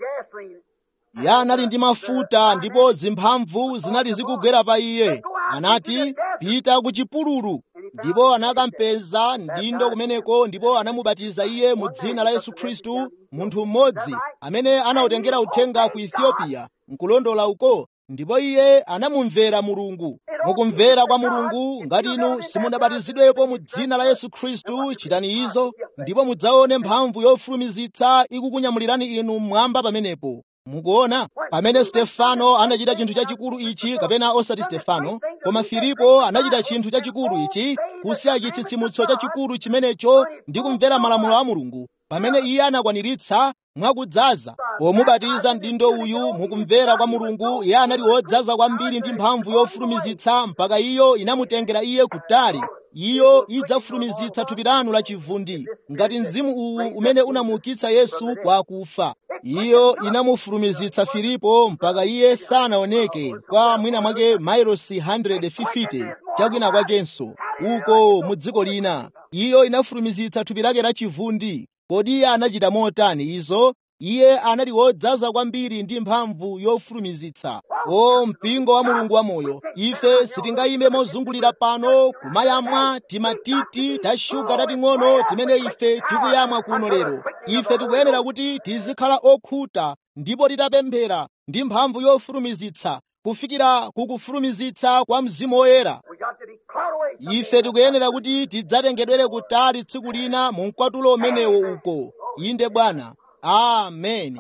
iye anali ndi mafuta ndipo zimphamvu zinali zikugwera pa iye anati pita ku chipululu ndipo anakampeza mdindo kumeneko ndipo anamubatiza iye mu dzina la yesu khristu munthu mmodzi amene anawutengera uthenga ku ethiopia nkulondola uko ndipo iye anamumvera mulungu mukumvera kwa mulungu ngati inu simunabatizidwepo mu dzina la yesu khristu chitani izo ndipo mudzaone mphamvu yofulumizitsa ikukunyamulirani inu mmwamba pamenepo mukuona pamene stefano anachita chinthu chachikulu ichi kapena osati stefano koma filipo anachita chinthu chachikulu ichi kusiya chitsitsimutso chachikulu chimenecho ndi kumvera malamulo a mulungu pamene iye anakwaniritsa mwakudzaza pomubatiza mdindo uyu mukumvera kwa mulungu iye anali wodzaza kwambiri ndi mphamvu yofulumizitsa mpaka iyo inamutengera iye kutali iyo idzafulumizitsa thupi lanu lachivundi ngati mzimu uwu umene unamuukitsa yesu kwa akufa iyo inamufulumizitsa filipo mpaka iye sanaoneke kwa mwina mwake mailosi 150 chakwina kwakenso uko mu dziko lina iyo inafulumizitsa thupi lake lachivundi kodi iye anachita motani izo iye anali wodzaza kwambiri ndi mphamvu yofulumizitsa o mpingo wa mulungu wamoyo ife sitingayime mozungulira pano kumayamwa timatiti ta shuga tating'ono timene ife tikuyamwa kuno lero ife tikuyenera kuti tizikhala okhuta ndipo titapemphera ndi mphamvu yofulumizitsa kufikira kukufulumizitsa kwa mzimu woyera We got to be caught away. ife tikuyenera kuti tidzatengedwere kutali tsiku lina mu mkwatulo umenewo uko inde bwana ameni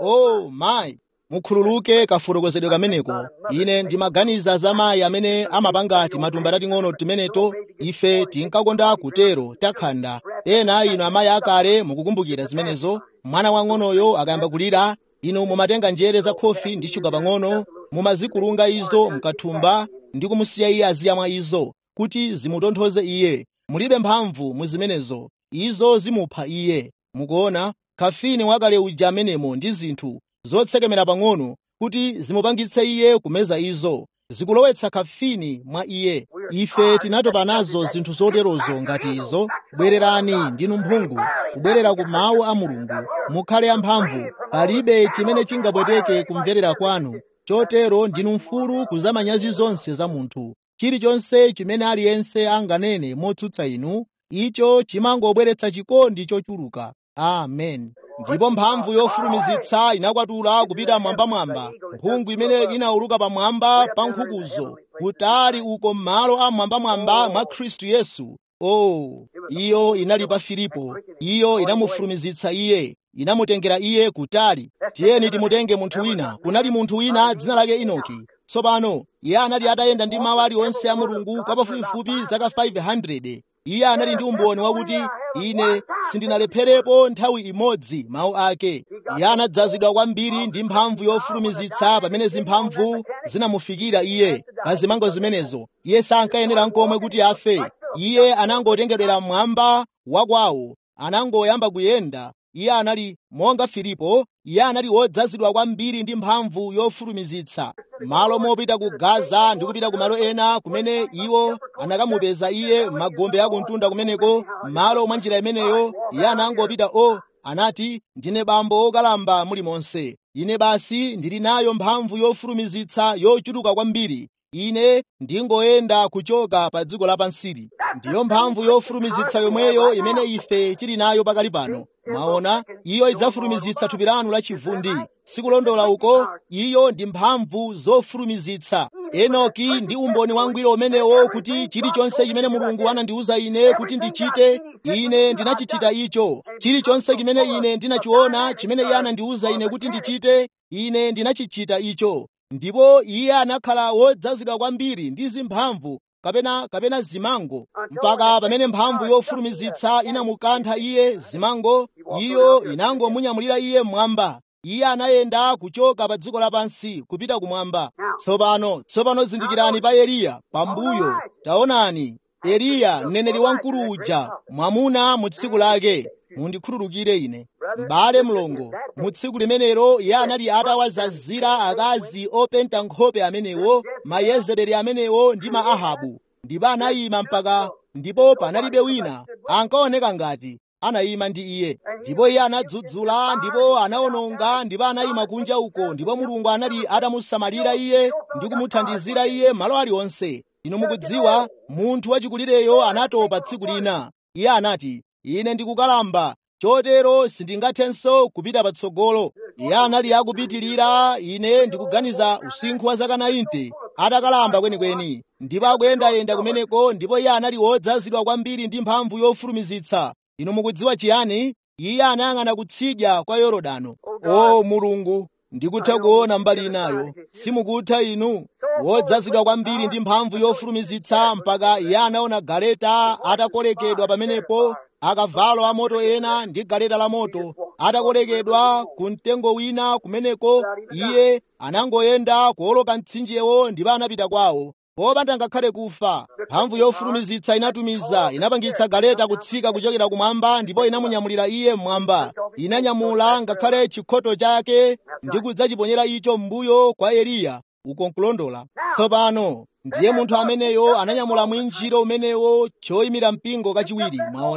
o mayi mukhululuke kafotokozedwe kameneko ine ndimaganiza za mayi amene amapanga timatumba tating'ono timeneto ife tinkakonda kutero takhanda ena a inu amayi akale mukukumbukira zimenezo mwana wang'onoyo akayamba kulira inu mumatenga njere za khofi ndi shuga pang'ono mumazikulunga izo mkathumba ndi kumusiya iye aziyamwa izo kuti zimutonthoze iye mulibe mphamvu mu zimenezo izo zimupha iye mukuona kafini wakale uja amenemo ndi zinthu zotsekemera pang'ono kuti zimupangitse iye kumeza izo zikulowetsa kafini mwa iye ife tinatopa nazo zinthu zoterozo ngati izo bwererani ndinu mphungu kubwerera ku mawu a mulungu mukhale amphamvu palibe chimene chingapweteke kumverera kwanu chotero ndinu mfulu kuzamanyazi zonse za munthu chilichonse chimene aliyense anganene motsutsa inu icho chimangobweretsa chikondi chochuluka amen ndipo mphamvu yofulumizitsa inakwatula kupita mwambamwamba mphungu imene inauluka pamwamba pa nkhukuzo kutali uko m'malo a mwambamwamba mwa khristu yesu oh iyo inali pa filipo iyo inamufulumizitsa iye inamutengera iye kutali tiyeni timutenge munthu wina kunali munthu wina dzina lake inoki tsopano iye anali atayenda ndi mawu aliwonse a mulungu kwa pafupifupi zaka 500 iye anali ndi umboni wakuti ine sindinalepherepo nthawi imodzi mawu ake iye anadzazidwa kwambiri ndi mphamvu yofulumizitsa pamene zimphamvu zinamufikira iye pa zimango zimenezo iye sankayenera nkomwe kuti afe iye anangotengedwera mmwamba wakwawo anangoyamba kuyenda iye anali monga filipo iye anali wodzazidwa kwambiri ndi mphamvu yofulumizitsa malo mopita ku gaza ndi kupita ku malo ena kumene iwo anakamupeza iye magombe akumtunda kumeneko malo mwa njira imeneyo iye anangopita o anati ndine bambo okalamba muli monse ine basi ndili nayo mphamvu yofulumizitsa yochuluka kwambiri ine ndingoyenda kuchoka pa dziko lapansili ndiyo mphamvu yofulumizitsa yomweyo imene ife tili nayo pakali pano mwaona iyo idzafulumizitsa thupi lanu lachivundi sikulondola uko iyo ndi mphamvu zofulumizitsa enoki ndi umboni wangwiro umenewo kuti chilichonse chimene mulungu anandiwuza ine kuti ndichite ine ndinachichita icho chilichonse chimene ine ndinachiona chimene iye anandiwuza ine kuti ndichite ine ndinachichita icho ndipo iye anakhala wodzazidwa kwambiri ndi zimphamvu kapena kapena zimango mpaka pamene mphamvu yofulumizitsa inamukantha iye zimango iyo inangomunyamulira iye mmwamba iye anayenda kuchoka pa dziko lapansi kupita kumwamba tsopano tsopano zindikirani pa eliya pambuyo taonani eliya mneneri wamkulu uja mwamuna mu tsiku lake mundikhululukire ine m'bale mlongo mu tsiku limenelo iye anali atawazazira akazi openta nkhope amenewo mayezebeli amenewo ndi ma ahabu ndipo anayima mpaka ndipo panalibe wina ankaoneka ngati anayima ndi iye ndipo iye anadzudzula ndipo anawononga ndipo anayima kunja uko ndipo mulungu anali atamusamalira iye ndi kumuthandizira iye malo aliwonse inu mukudziwa munthu wachikulireyo anatopa tsiku lina iye anati ine ndikukalamba chotero sindingathenso kupita patsogolo iye anali akupitirira ine ndikuganiza usinkhu wa zaka 90 atakalamba kwenikweni ndipo akuyendayenda kumeneko ndipo iye anali wodzazidwa kwambiri ndi mphamvu yofulumizitsa inu mukudziwa chiyani iye anayang'ana kutsidya kwa yorodano o mulungu ndikutha kuona mbali inayo simukutha inu wodzazidwa kwambiri ndi mphamvu yofulumizitsa mpaka iye anaona galeta atakolekedwa pamenepo akavalo amoto ena ndi galeta la moto atakolekedwa ku mtengo wina kumeneko iye anangoyenda kuoloka mtsinjewo ndipo anapita kwawo popanda ngakhale kufa mphamvu yofulumizitsa inatumiza inapangitsa galeta kutsika kuchokera kumwamba ndipo inamunyamulira iye mmwamba inanyamula ngakhale chikhoto chake ndi kudzachiponyera icho m'mbuyo kwa eliya uko nkulondola tsopano ndiye munthu ameneyo ananyamula mwinjiro umenewo choyimira mpingo kachiwiri mwaona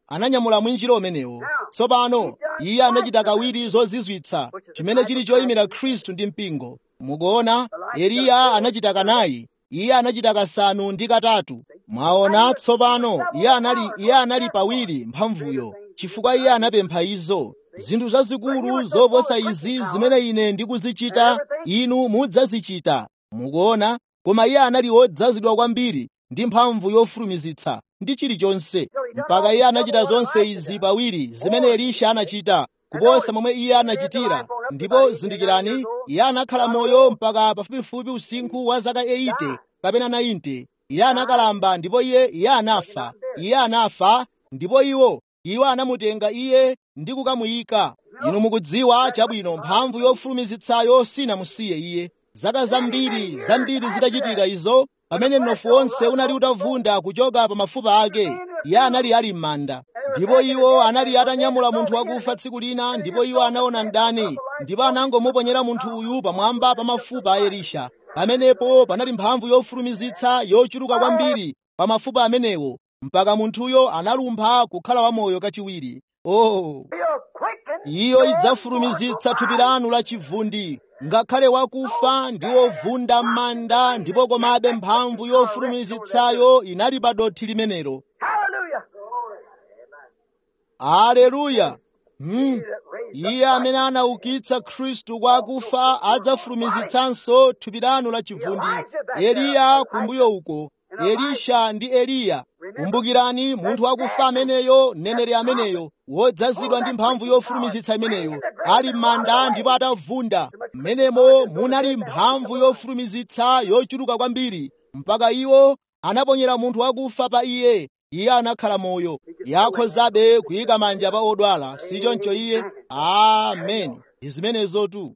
ananyamula mwinjiro umenewo tsopano iye anachita kawiri zozizwitsa chimene chili choyimira khristu ndi mpingo mukuona eliya anachita kanayi iye anachita kasanu ndi katatu mwaona tsopano iye anali iye anali pawiri mphamvuyo chifukwa iye anapempha izo zinthu zazikulu zoposa izi zimene ine ndikuzichita inu mudzazichita mukuona koma iye anali wodzazidwa kwambiri ndi mphamvu yofulumizitsa ndi chilichonse mpaka iye anachita zonse izi pawiri zimene elisha anachita kuposa momwe iye anachitira ndipo zindikirani iye anakhala moyo mpaka pafupifupi usinkhu wa zaka 80 kapena 90 iye anakalamba ndipo iye iye anafa iye anafa ndipo iwo iwo anamutenga iye ndi kukamuyika inu mukudziwa chabwino mphamvu yofulumizitsayo sinamusiye iye zaka zambiri zambiri zitachitika izo pamene mnofu wonse unali utavunda kuchoka pa mafupa ake iye anali ali m'manda ndipo iwo anali atanyamula munthu wakufa tsiku lina ndipo iwo anaona mdani ndipo anangomuponyera munthu uyu pamwamba pa mafupa a elisha pamenepo panali mphamvu yofulumizitsa yochuluka kwambiri pa mafupa amenewo mpaka munthuyo analumpha kukhala wamoyo kachiwiri oh iyo idzafulumizitsa thupi lanu la chivundi ngakhale wakufa ndi wovunda m'manda ndipo komabe mphamvu yofulumizitsayo inali pa dothi limenelo aleluya hmm. iye amene anaukitsa khristu kwa akufa adzafulumizitsanso thupi lanu la chivundi eliya kumbuyo uko elisha ndi eliya kumbukirani munthu wakufa ameneyo mneneri ameneyo wodzazidwa ndi mphamvu yofulumizitsa imeneyo ali m'manda ndipo atavunda mmenemo munali mphamvu yofulumizitsa yochuluka kwambiri mpaka iwo anaponyera munthu wakufa pa iye iye anakhala moyo yakhozabe kuyika manja pa odwala sichoncho iye ameni ndi zimenezotu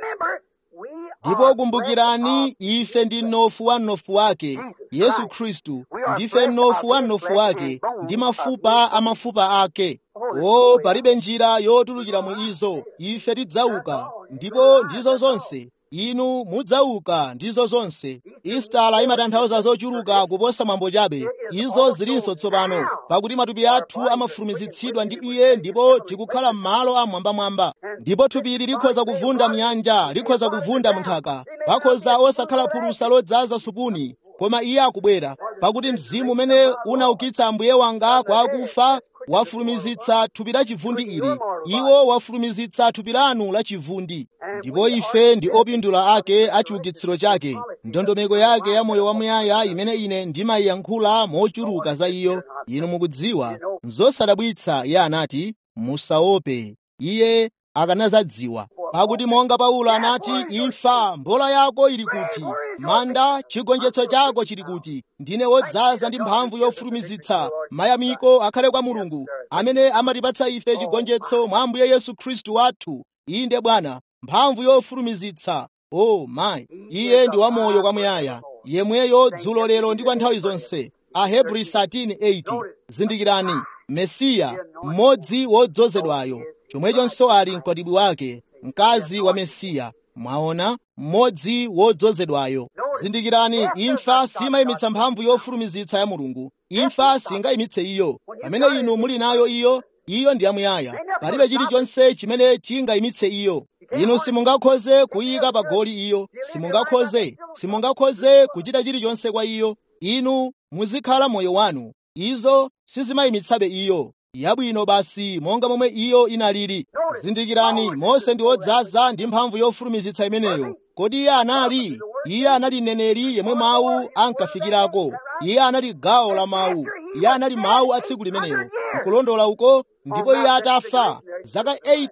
ndipo kumbukirani ife ndi mnofu wa mnofu wake yesu khristu ndife mnofu wa mnofu wake ndi mafupa a mafupa ake o palibe njira yotulukira mu izo ife tidzauka ndipo ndizo zonse inu mudzauka ndizo zonse istala imatanthauza zochuluka kuposa mwambo chabe izo zilinso tsopano pakuti matupi athu amafulumizitsidwa ndi iye ndipo tikukhala m'malo amwambamwamba ndipo thupili likhoza kuvunda mnyanja likhoza kuvunda munthaka pakhoza osakhala phulusa lodzaza supuni koma iye akubwera pakuti mzimu umene unaukitsa ambuye wanga kwa akufa wafulumizitsa thupi la chivundi ili iwo wafulumizitsa thupi lanu la chivundi ndipo ife ndi opindula ake a chiukitsiro chake ndondomeko yake ya moyo wamuyaya imene ine ndimayiyankhula mochuluka za iyo inu mukudziwa nzosadabwitsa iye anati musaope iye akanazadziwa pakuti monga paulo anati imfa mbola yako ili kuti manda chigonjetso chako chili kuti ndine wodzaza ndi mphamvu yofulumizitsa mayamiko akhale kwa mulungu amene amatipatsa ife chigonjetso mwa ambuye yesu khristu wathu inde bwana mphamvu yofulumizitsa o oh, mayi iye ndi wamoyo kwamuyaya yemweyo dzulo lero ndi kwa nthawi zonse ahebri 13:8 zindikirani mesiya mmodzi wodzozedwayo chomwechonso ali mkwatibwi wake mkazi wa mesiya mwaona mmodzi wodzozedwayo zindikirani imfa simayimitsa mphamvu yofulumizitsa ya mulungu imfa singayimitse iyo pamene inu muli nayo iyo iyo ndi yamuyaya palibe chilichonse chimene chingayimitse iyo inu simungakhoze kuyika pa goli iyo simungakhoze simungakhoze kuchita chilichonse kwa iyo inu muzikhala moyo wanu izo sizimayimitsabe iyo yabwino basi monga momwe iyo inalili zindikirani mose ndi wodzaza ndi mphamvu yofulumizitsa imeneyo kodi iye anali iye anali mneneri yemwe mawu ankafikirako iye anali gawo la mawu iye anali mawu a tsiku limenelo nkulondola uko ndipo iye atafa zaka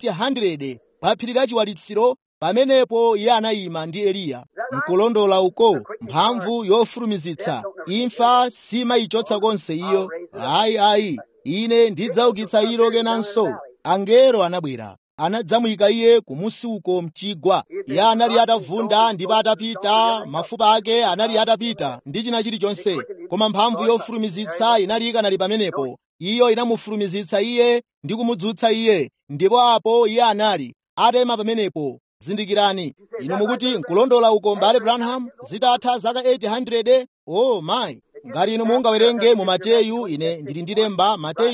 800 pa phiri la chiwalitsiro pamenepo iye anayima ndi eliya nkulondola uko mphamvu yofulumizitsa imfa simayichotsa konse iyo ayi ayi ine ndidzaukitsa ilo kenanso angelo anabwera anadzamuyika iye kumusi uko mchigwa iye anali atavunda ndipo atapita mafupa ake anali atapita ndi china chilichonse koma mphamvu yofulumizitsa inali ikanali pamenepo iyo inamufulumizitsa iye ndi kumudzutsa iye ndipo apo iye anali atema pamenepo zindikirani inu mukuti nkulondola uko mbale branham zitatha zaka 800 oh mayi ngati inu mungawerenge mu mateyu ine ndili ndilemba mateyu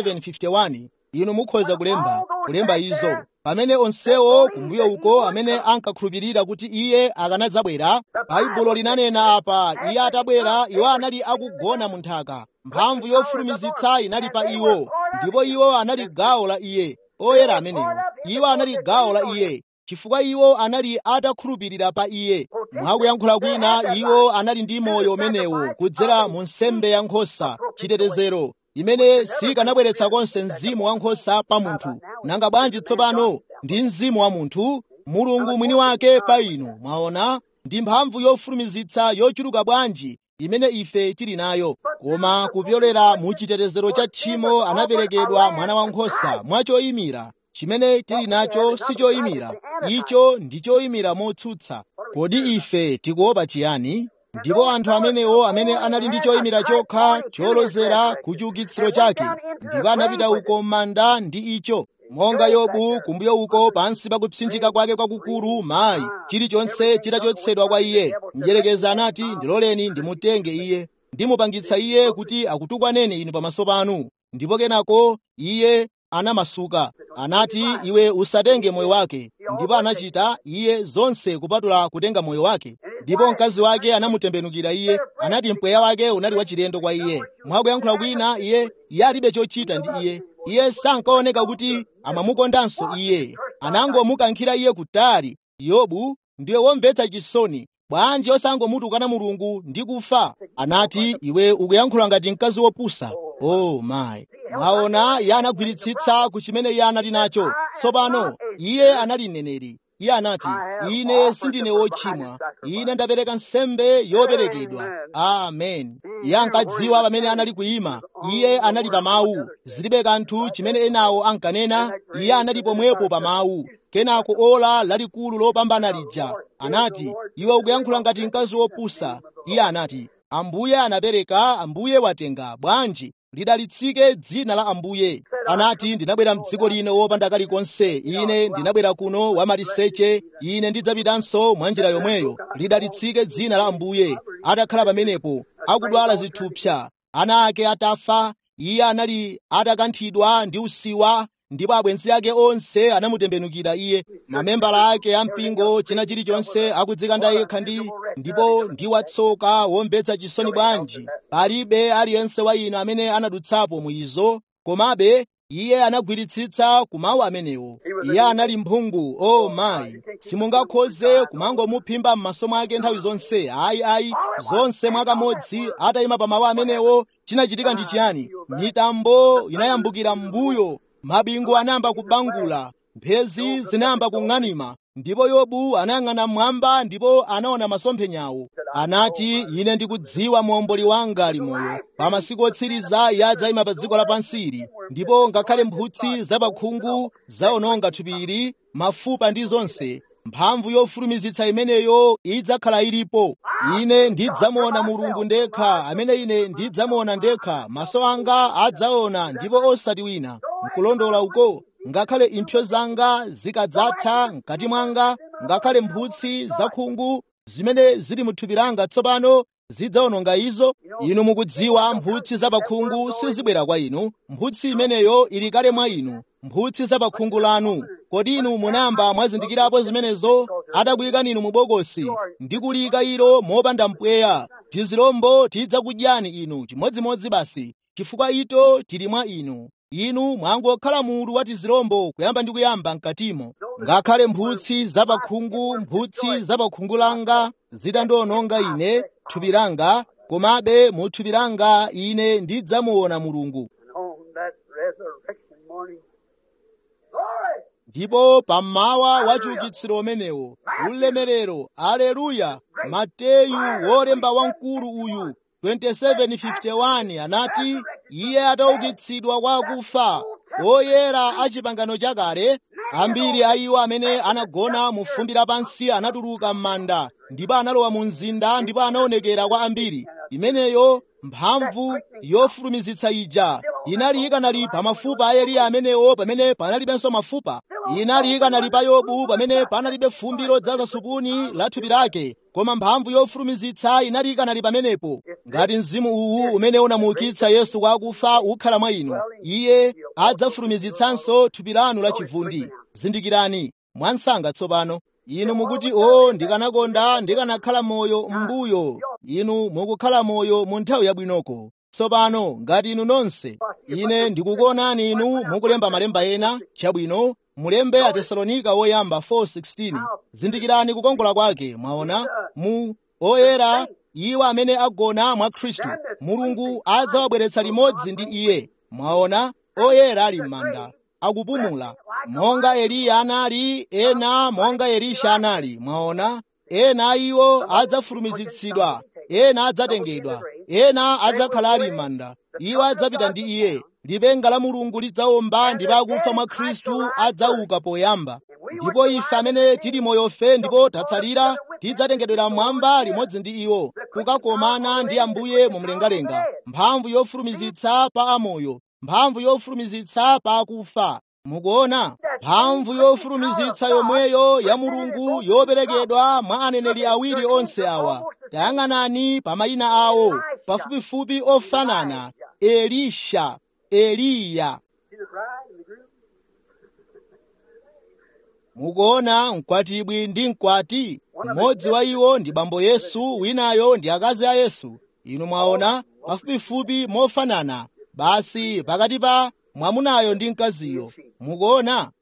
27:51 inu mukhoza kulemba kulemba izo pamene onsewo kumbuyo uko amene ankakhulupirira kuti iye akanadzabwera baibulo linanena apa iye atabwera iwo anali akugona mu nthaka mphamvu yofulumizitsa inali pa iwo ndipo iwo anali gawo la iye oyera amenewo iwo anali gawo la iye chifukwa iwo anali atakhulupirira pa iye mwakuyankhula kwina iwo anali ndi moyo umenewo kudzera mu nsembe ya nkhosa chitetezero imene sikanabweretsa konse mzimu wa nkhosa pa munthu nanga bwanji tsopano ndi mzimu wa munthu mulungu mwini wake pa inu mwaona ndi mphamvu yofulumizitsa yochuluka bwanji imene ife tili nayo koma kupyolera mu chitetezero cha tchimo anaperekedwa mwana wankhosa mwachoyimira chimene tili nacho si choyimira icho ndi choyimira motsutsa kodi ife tikuopa chiyani ndipo anthu amenewo amene anali ndi choyimira chokha cholozera ku chiukitsiro chake ndipo anapita uko m'manda ndi icho monga yobu kumbuyo uko pansi pa kupsinjika kwake kwakukulu mayi chilichonse chitachotsedwa kwa iye mdyerekezi anati ndiloleni ndimutenge iye ndimupangitsa iye kuti akutukwaneni inu pamaso panu ndipo kenako iye anamasuka anati iwe usatenge moyo wake ndipo anachita iye zonse kupatula kutenga moyo wake ndipo mkazi wake anamutembenukira iye anati mpweya wake unali wachilendo kwa iye mwakuyankhula kwina iye iye alibe chochita ndi iye iye sankaoneka kuti amamukondanso iye anangomukankhira iye kutali yobu ndiwe womvetsa chisoni bwanji osangomutukwana mulungu ndi kufa anati iwe ukuyankhula ngati mkazi wopusa oh my mwaona iye anagwiritsitsa ku chimene iye anali nacho tsopano iye anali mneneri iye anati ine sindine wochimwa ine ndapereka nsembe yoperekedwa amen iye ankadziwa pamene anali kuyima iye anali pa mawu zilibe kanthu chimene enawo ankanena iye anali pomwepo pa mawu kenako ola lalikulu lopambana lija anati iwe ukuyankhula ngati mkazi wopusa iye anati ambuye anapereka ambuye watenga bwanji lidalitsike dzina la ambuye anati ndinabwera mdziko lino wopanda kalikonse ine ndinabwera kuno wamaliseche ine ndidzapitanso mwa njira yomweyo lidalitsike dzina la ambuye atakhala pamenepo akudwala zithupsa ana ake atafa iye anali atakanthidwa ndi usiwa ndipo abwenzi ake onse anamutembenukira iye mamembala ake ampingo china chilichonse akudzikanda yekha ndi ndipo ndi watsoka womvetsa chisoni bwanji palibe aliyense wa inu amene anadutsapo mwizo komabe iye anagwiritsitsa kumawu amenewo iye anali mphungu o oh mayi simungakhoze kumangomuphimba m'maso mwake nthawi zonse ayi ayi zonse mwakamodzi atayima pa mawu amenewo chinachitika ndi chiyani mitambo inayambukira m'mbuyo mabingu anayamba kubangula mphezi zinayamba kung'anima ndipo yobu anayang'ana mmwamba ndipo anaona masomphenyawo anati ine ndikudziwa muomboli wanga ali moyo pa masiku otsiriza iye adzayima pa dziko lapansili ndipo ngakhale mphutsi zapakhungu zawononga thupili mafupa ndi zonse mphamvu yofulumizitsa imeneyo idzakhala ilipo ine ndidzamuona mulungu ndekha amene ine ndidzamuona ndekha maso anga adzaona ndipo osati wina nkulondola uko ngakhale impsyo zanga zikadzatha mkati mwanga ngakhale mphutsi zakhungu zimene zili muthupi langa tsopano zidzawononga izo inu mukudziwa mphutsi zapakhungu sizibwera kwa inu mphutsi imeneyo ili kale mwa inu mphutsi zapakhungu lanu kodi inu munamba mwazindikirapo zimenezo atakuyikani inu mubokosi ndi kuliyika ilo mopanda mpweya tizilombo tidzakudyani inu chimodzimodzi basi chifukwa ito tili mwa inu inu mwangokhala mulu wa tizilombo kuyamba ndi kuyamba mkatimo ngakhale mphutsi zapakhungu mphutsi zapakhungu langa zitandiwononga ine thupi langa komabe mu thupi langa ine ndidzamuona mulungu on that resurrection morning. Glory! ndipo pammawa wa chiukitsiro umenewo ulemerero aleluya mateyu wolemba wamkulu uyu 2751 anati iye ataukitsidwa kwa akufa oyera a chipangano chakale ambiri a iwo amene anagona mu fumbi lapansi anatuluka m'manda ndipo analowa mu mzinda ndipo anaonekera kwa ambiri imeneyo mphamvu yofulumizitsa ija inali ikanali pa mafupa a eliya amenewo pamene panalibenso mafupa inali ikanali pa yobu pamene panalibe fumbi lodzaza supuni la thupi lake koma mphamvu yofulumizitsa inali ikanali pamenepo ngati mzimu uwu umene unamuukitsa yesu kwa akufa ukhala mwa inu iye adzafulumizitsanso thupi lanu la chivundi zindikirani mwansanga tsopano inu mukuti o ndikanakonda ndikanakhala moyo m'mbuyo inu mukukhala moyo mu nthawi yabwinoko tsopano ngati inu nonse ine ndikukuonani inu mukulemba malemba ena chabwino mulembe atesalonika woyamba 4:16 zindikirani kukongola kwake mwaona mu oyera iwo amene agona mwa khristu mulungu adzawabweretsa limodzi ndi iye mwaona oyera ali m'manda akupumula monga eliya anali ena monga elisha anali mwaona ena iwo adzafulumizitsidwa ena adzatengedwa ena adzakhala ali m'manda iwo adzapita ndi iye lipenga la mulungu lidzawomba ndipo akufa mwa khristu adzauka poyamba ndipo ife amene tili moyofe ndipo tatsalira tidzatengedwera mmwamba limodzi ndi iwo kukakomana ndi ambuye mu mlengalenga mphamvu yofulumizitsa pa amoyo mphamvu yofulumizitsa pa akufa mukuona mphamvu yofulumizitsa yomweyo ya mulungu yoperekedwa mwa aneneri awiri onse awa tayang'anani pa mayina awo pafupifupi ofanana elisha eliya mukuona mkwatibwi ndi mkwati mmodzi wa iwo ndi bambo yesu winayo ndi akazi a yesu inu mwaona pafupifupi mofanana basi pakati pa mwamunayo ndi mkaziyo mukuona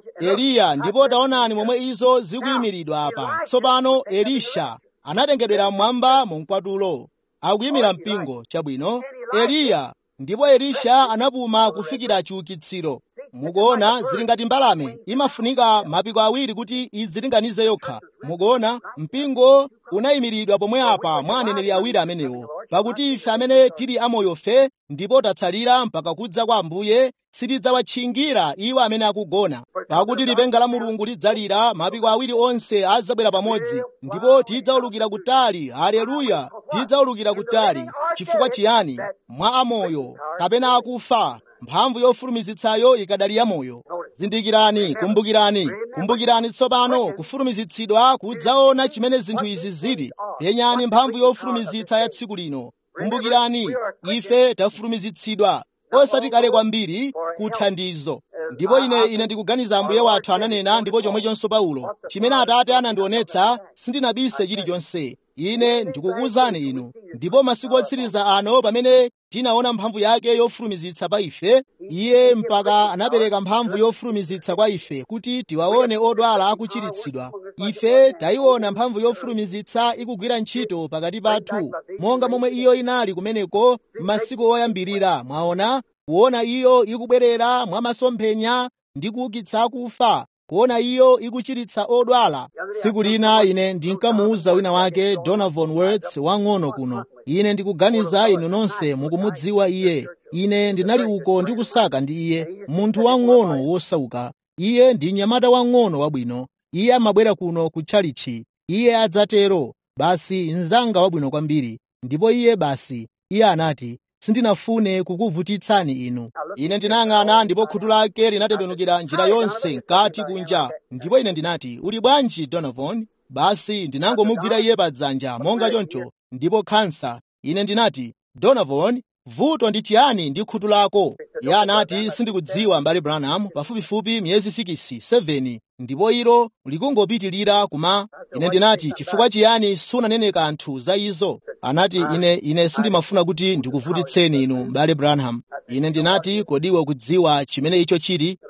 eliya ndipo taonani momwe izo zikuyimiridwa apa tsopano elisha anatengedwera mmwamba mu mkwatulo akuyimira mpingo chabwino eliya ndipo elisha anapuma kufikira chiukitsiro mukuona zili ngati mbalame imafunika mapiko awiri kuti idzilinganize yokha mukuona mpingo unayimiridwa pomwe apa mwa aneneri awiri amenewo pakuti ife amene tili amoyofe ndipo tatsalira mpaka kudza kwa ambuye sitidzawatchingira iwo amene akugona pakuti lipenga la mulungu lidzalira mapiko awiri onse adzabwera pamodzi ndipo tidzaulukira kutali haleluya tidzaulukira kutali chifukwa chiyani mwa amoyo kapena akufa mphamvu yofulumizitsayo ikadali yamoyo zindikirani kumbukirani kumbukirani tsopano kufulumizitsidwa kudzaona chimene zinthu izi zili penyani mphamvu yofulumizitsa ya tsiku lino kumbukirani ife tafulumizitsidwa osati kale kwambiri kuthandizo ndipo ine ine ndikuganiza ambuye wathu ananena ndipo chomwechonso paulo chimene atate anandionetsa sindinabise chilichonse ine ndikukuwuzani inu ndipo masiku otsiriza ano pamene tinaona mphamvu yake yofulumizitsa pa ife iye mpaka anapereka mphamvu yofulumizitsa kwa ife kuti tiwaone odwala akuchiritsidwa ife tayiona mphamvu yofulumizitsa ikugwira ntchito pakati pathu monga momwe iyo inali kumeneko m'masiku oyambirira mwaona kuona iyo ikubwerera mwa masomphenya ndi kuukitsa akufa kuona iyo ikuchiritsa odwala tsiku lina ine ndinkamuwuza wina wake donovan words wang'ono kuno ine ndikuganiza inu nonse mukumudziwa iye ine ndinali uko ndikusaka ndi iye munthu wang'ono wosauka iye ndi mnyamata wang'ono wabwino iye amabwera kuno ku tchalitchi iye adzatero basi mnzanga wabwino kwambiri ndipo iye basi iye anati sindinafune kukuvutitsani inu ine ndinayang'ana ndipo khutu lake linatembenukira njira yonse mkati kunja ndipo ine ndinati uli bwanji donovan basi ndinangomugwira iye padzanja monga choncho ndipo khansa ine ndinati donovan vuto ndi chiyani ndi khutu lako iye anati sindikudziwa mbale branham pafupifupi miyezi 6 7 ndipo ilo likungopitilira kuma ine ndinati chifukwa chiyani sunanene kanthu za izo anati ine ine sindimafuna kuti ndikuvutitseni inu mbale branham ine ndinati kodiwe kudziwa chimene icho chili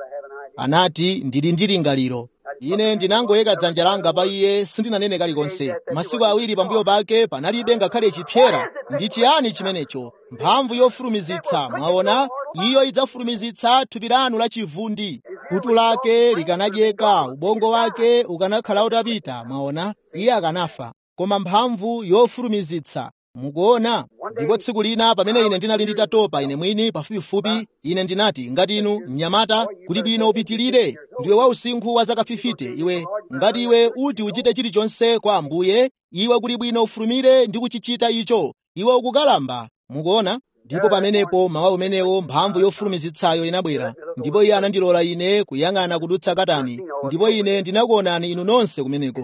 anati ndili ndi lingaliro ine ndinangoyika dzanja langa pa iye sindinanene kalikonse masiku awiri pambuyo pake panalibe ngakhale chipyera ndi chiyani chimenecho mphamvu yofulumizitsa mwaona iyo idzafulumizitsa thupi lanu la chivundi khutu lake likanadyeka ubongo wake ukanakhala utapita mwaona iye akanafa koma mphamvu yofulumizitsa mukuona ndipo tsiku lina pamene ine ndinali nditatopa ine mwini pafupifupi ine ndinati ngati inu mnyamata kuli bwino upitilire ndiwe wausinkhu wa zaka 50 iwe ngati iwe uti uchite chilichonse kwa ambuye iwe kuli bwino ufulumire ndi kuchichita icho iwe ukukalamba mukuona ndipo pamenepo mawa umenewo mphamvu yofulumizitsayo inabwera ndipo iye anandilola ine kuyang'ana kudutsa katani ndipo ine ndinakuonani inu nonse kumeneko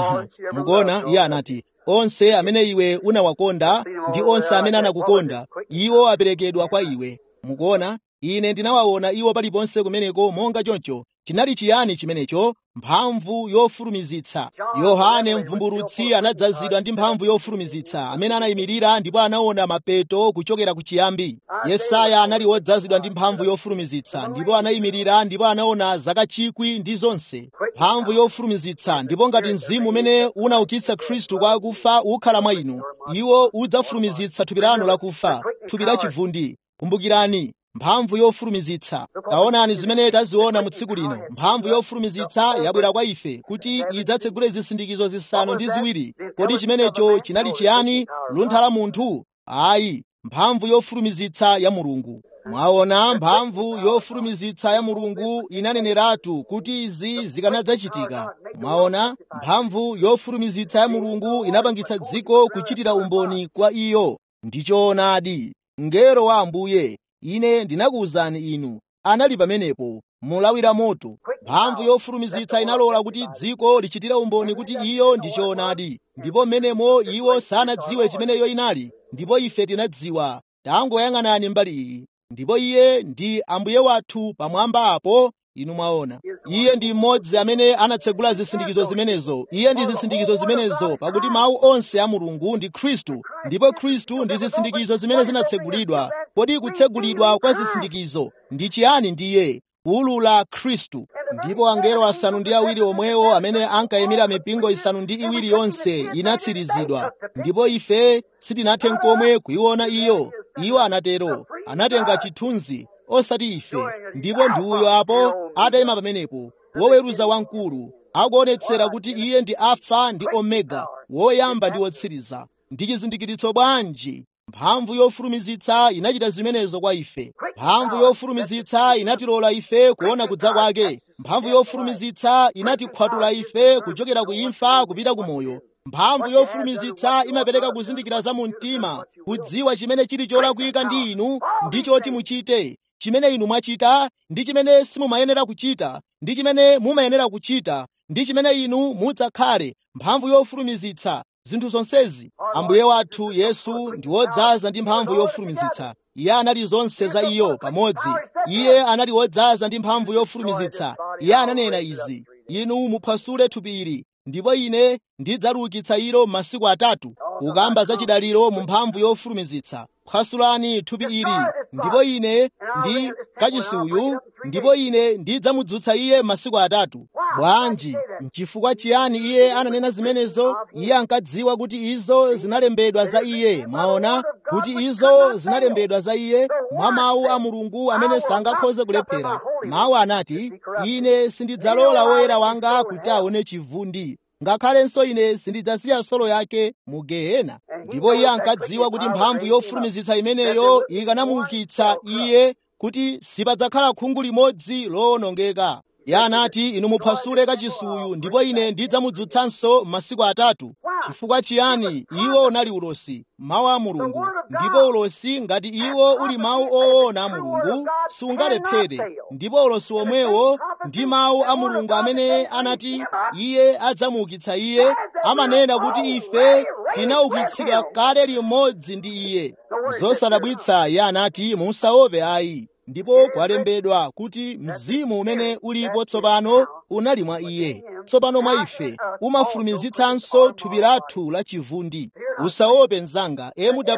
mukuona iye anati onse amene iwe unawakonda ndi onse amene anakukonda iwo aperekedwa kwa iwe mukuona ine ndinawaona iwo paliponse kumeneko monga choncho chinali chiyani chimenecho mphamvu yofulumizitsa yohane mvumbulutsi anadzazidwa ndi mphamvu yofulumizitsa amene anayimirira ndipo anaona mapeto kuchokera ku chiyambi yesaya anali wodzazidwa ndi mphamvu yofulumizitsa ndipo anayimirira ndipo anaona zaka chikwi ndi zonse mphamvu yofulumizitsa ndipo ngati mzimu umene unaukitsa khristu kwa akufa ukhala mwa inu iwo udzafulumizitsa thupi lanu lakufa thupi la chivundi kumbukirani mphamvu yofulumizitsa taonani zimene taziona mu tsiku lino mphamvu yofulumizitsa yabwera kwa ife kuti idzatsegule zisindikizo zisanu ndi ziwiri kodi chimenecho chinali chiyani luntha la munthu ayi mphamvu yofulumizitsa ya mulungu mwaona mphamvu yofulumizitsa ya mulungu inaneneratu kuti izi zikanadzachitika mwaona mphamvu yofulumizitsa ya mulungu inapangitsa dziko kuchitira umboni kwa iyo ndichoonadi mngelo wa ambuye ine ndinakuwuzani inu anali pamenepo mulawira moto mphamvu yofulumizitsa inalola kuti dziko lichitire umboni kuti iyo ndi choonadi ndipo mmenemo iwo sanadziwe chimeneyo inali ndipo ife tinadziwa tangoyang'anani mbali iyi ndipo iye ndi ambuye wathu pamwamba apo inu mwaona iye ndi mmodzi amene anatsegula zisindikizo zimenezo iye ndi zisindikizo zimenezo pakuti mawu onse a mulungu ndi khristu ndipo khristu ndi zisindikizo zimene zinatsegulidwa kodi kutsegulidwa kwa zisindikizo ndi chiyani ndiye kuwulula khristu ndipo angelo asanu ndi awiri omwewo amene ankayimira mipingo isanu ndi iwiri yonse inatsirizidwa ndipo ife sitinathe nkomwe kuyiona iyo iwo anatero anatenga chithunzi osati ife ndipo ndi uyo apo atayima pamenepo woweruza wamkulu akuonetsera kuti iye ndi alfa ndi omega woyamba ndi wotsiriza ndi chizindikiritso bwanji mphamvu yofulumizitsa inachita zimenezo kwa ife mphamvu yofulumizitsa inatilola ife kuona kudza kwake mphamvu yofulumizitsa inatikhwatula ife kuchokera ku imfa kupita ku moyo mphamvu yofulumizitsa imapereka kuzindikira za mu mtima kudziwa chimene chili cholakwika ndi inu ndi choti muchite chimene inu mwachita ndi chimene simumayenera kuchita ndi chimene mumayenera kuchita ndi chimene inu mudzakhale mphamvu yofulumizitsa zinthu zonsezi ambuye wathu yesu ndi wodzaza ndi mphamvu yofulumizitsa iye anali zonse za iyo pamodzi iye anali wodzaza ndi mphamvu yofulumizitsa iye ananena izi inu muphwasule thupi ili ndipo ine ndidzaliukitsa ilo m'masiku atatu kukamba za chidaliro mu mphamvu yofulumizitsa phwasulani thupi ili ndipo ine ndi kachisuyu ndipo ine ndidzamudzutsa iye masiku atatu bwanji nchifukwa chiyani iye ananena zimenezo iye ankadziwa kuti izo zinalembedwa za iye mwaona kuti izo zinalembedwa za iye mwa mawu a mulungu amene sangakhoze kulephera mawu anati ine sindidzalola woyera wanga kuti aone chivundi ngakhalenso ine sindidzasiya solo yake mu gehena ndipo iye ankadziwa kuti mphamvu yofulumizitsa imeneyo ikanamuukitsa iye kuti sipadzakhala khungu limodzi lowonongeka iye anati inu muphwasule kachisuyu ndipo ine ndidzamudzutsanso m'masiku atatu chifukwa chiyani iwo unali ulosi mawu a mulungu ndipo ulosi ngati iwo uli mawu oona a mulungu sungalephere ndipo ulosi omwewo ndi mawu a mulungu amene anati iye adzamuukitsa iye amanena kuti ife tinaukitsidwa kale limodzi ndi iye zosadabwitsa iye anati musaope ayi ndipo kwalembedwa kuti mzimu umene ulipo tsopano unali mwa iye tsopano mwa ife umafulumizitsanso thupi lathu la chivundi usaope mnzanga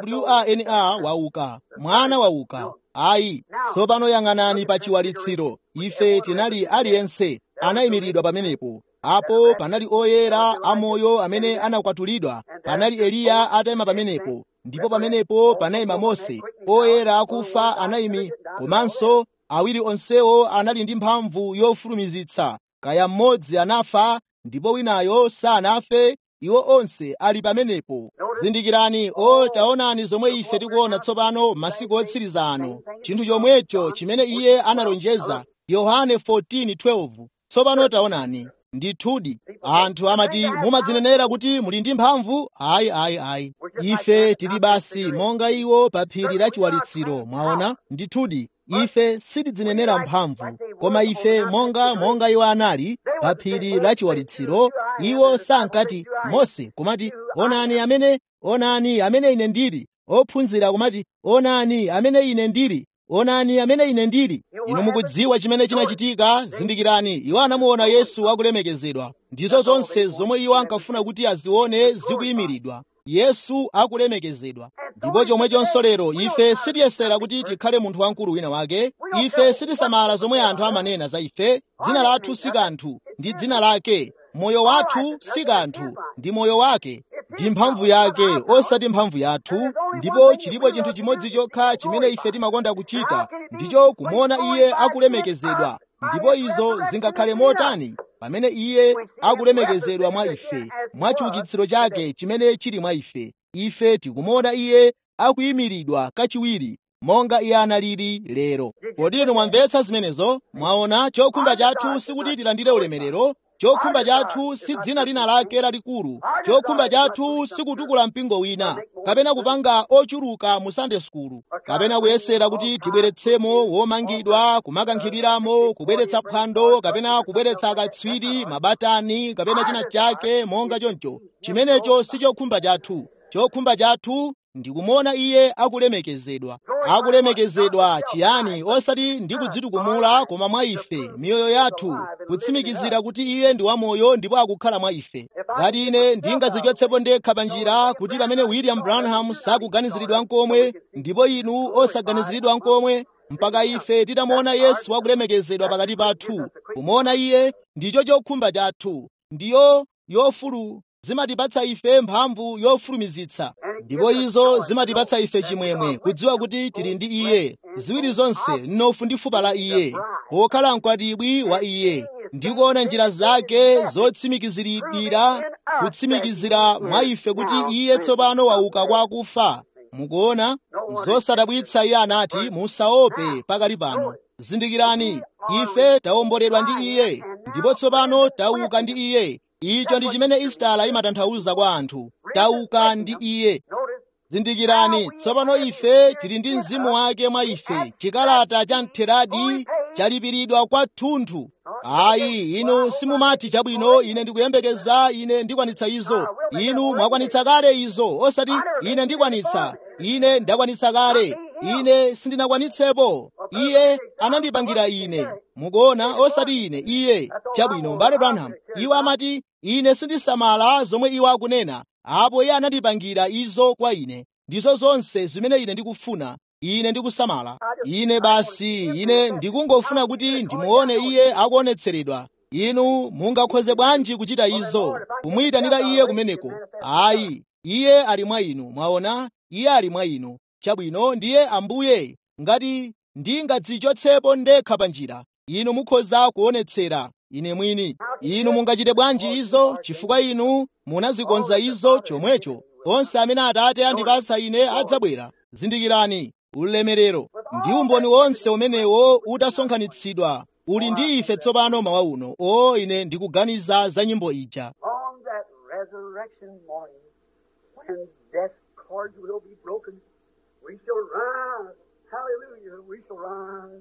mwana wauka mwana wauka ayi tsopano yang'anani pa chiwalitsiro ife tinali aliyense anayimiridwa pamenepo apo panali oyera amoyo amene anakwatulidwa panali eliya atayima pamenepo ndipo pamenepo panayima mose oyera akufa anayimi komanso awiri onsewo anali ndi mphamvu yofulumizitsa kaya mmodzi anafa ndipo winayo sanafe iwo onse ali pamenepo zindikirani o taonani zomwe ife tikuona tsopano masiku otsiriza ano chinthu chomwecho chimene iye analonjeza yohane 14:12 tsopano taonani ndithudi anthu amati mumadzinenera kuti muli ndi mphamvu ayi ayi ayi ife tili basi monga iwo pa phiri la chiwalitsiro mwaona ndithudi ife sitidzinenera mphamvu koma ife monga monga iwo anali pa phiri la chiwalitsiro iwo sankati mose kumati onani amene onani amene ine ndili ophunzira kumati onani amene ine ndili onani amene ine ndili inu mukudziwa chimene chinachitika zindikirani iwo anamuona yesu akulemekezedwa ndizo zonse zomwe iwo ankafuna kuti azione zikuyimiridwa yesu akulemekezedwa ndipo chomwechonso lero ife sitiyesera kuti tikhale munthu wamkulu wina wake ife sitisamala zomwe anthu amanena za ife dzina lathu si kanthu ndi dzina lake moyo wathu si kanthu ndi moyo wake ndi mphamvu yake osati mphamvu yathu ndipo chilipo chinthu chimodzi chokha chimene ife timakonda kuchita ndicho kumuona iye akulemekezedwa ndipo izo zingakhale motani pamene iye akulemekezedwa mwa ife mwa chiukitsiro chake chimene chili mwa ife ife tikumuona iye akuyimiridwa kachiwiri monga iye analili lero kodi inu mwamvetsa zimenezo mwaona chokhumba chathu sikuti tilandire ulemerero chokhumba chathu si dzina lina lake lalikulu chokhumba chathu sikutukula mpingo wina kapena kupanga ochuluka mu sunday school kapena kuyesera kuti tibweretsemo womangidwa kumakankhidwiramo kubweretsa phwando kapena kubweretsa akatswiri mabatani kapena china chake monga choncho chimenecho si chokhumba chathu chokhumba chathu ndikumuona iye akulemekezedwa akulemekezedwa chiyani osati ndi kudzitukumula koma mwa ife miyoyo yathu kutsimikizira kuti iye ndi wamoyo ndipo akukhala mwa ife ngati ine ndingadzichotsepo ndekha pa njira kuti pamene william branham sakuganiziridwa nkomwe ndipo inu osaganiziridwa nkomwe mpaka ife titamuona yesu akulemekezedwa pakati pathu kumuona iye ndicho chokhumba chathu ndiyo yofulu zimatipatsa ife mphamvu yofulumizitsa ndipo izo zimatipatsa ife chimwemwe kudziwa kuti tili ndi iye ziwiri zonse mnofu ndi fupa la iye pokhala mkwatibwi wa iye ndikuona njira zake zotsimikiziridwira kutsimikizira mwa ife kuti iye tsopano wauka kwa akufa mukuona zosadabwitsa iye anati musaope pakali pano zindikirani ife tawomboledwa ndi iye ndipo tsopano tauka ndi iye icho ndi chimene isitala imatanthauza kwa anthu tauka ndi iye zindikirani tsopano ife tili ndi mzimu wake mwa ife chikalata cha mtheradi chalipiridwa kwathunthu ayi inu simumati chabwino ine ndikuyembekeza ine ndikwanitsa izo inu mwakwanitsa kale izo osati ine ndikwanitsa ine ndakwanitsa kale ine sindinakwanitsepo iye anandipangira ine mukuona osati ine iye chabwino mbale branham iwo amati ine sindisamala zomwe iwo akunena apo iye anandipangira izo kwa ine ndizo zonse zimene ine ndikufuna ine ndikusamala ine basi ine ndikungofuna kuti ndimuone iye akuonetseredwa inu mungakhoze bwanji kuchita izo kumuyitanira iye kumeneko ayi iye ali mwa inu mwaona iye ali mwa inu chabwino ndiye ambuye ngati ndingadzichotsepo ndekha pa njira inu mukhoza kuonetsera ine mwini inu mungachite bwanji izo chifukwa inu munazikonza izo chomwecho onse amene atate andipatsa ine adzabwera zindikirani ulemerero ndi umboni wonse umenewo utasonkhanitsidwa uli ndi ife tsopano mawa uno o ine ndikuganiza za nyimbo ija On that resurrection morning, when death's cords will be broken, we shall rise. Hallelujah, we shall rise.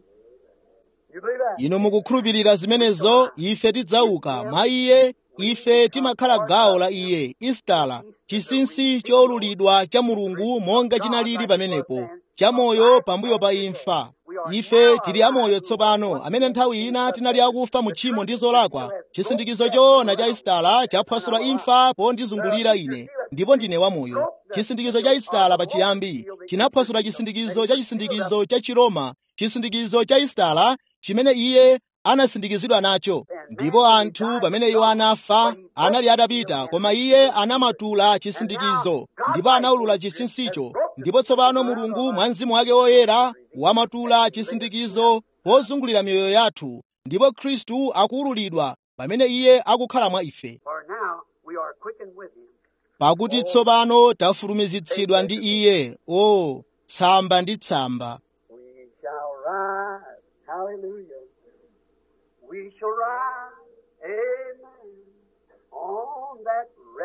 You believe that? inu mukukhulupirira zimenezo ife tidzauka mwa iye ife timakhala gawo la iye istala chinsinsi chowululidwa cha mulungu monga chinalili pamenepo chamoyo pambuyo pa imfa ife tili amoyo tsopano amene nthawi ina tinali akufa mu tchimo ndi zolakwa chisindikizo choona cha istala chaphwasula imfa pondizungulira ine ndipo ndine wamoyo chisindikizo cha istala pachiyambi chinaphwasula chisindikizo cha chisindikizo cha chiroma chisindikizo cha istala chimene iye anasindikizidwa nacho ndipo anthu pamene iwo anafa anali atapita koma iye anamatula chisindikizo ndipo anawulula chinsinsicho ndipo tsopano mulungu mwa mzimu wake woyera wamatula chisindikizo pozungulira miyoyo yathu ndipo khristu akuwululidwa pamene iye akukhala mwa ife For now we are quickened with him. pakuti tsopano tafulumizitsidwa ndi iye o tsamba ndi tsamba We shall rise. Hallelujah. We shall rise. Amen.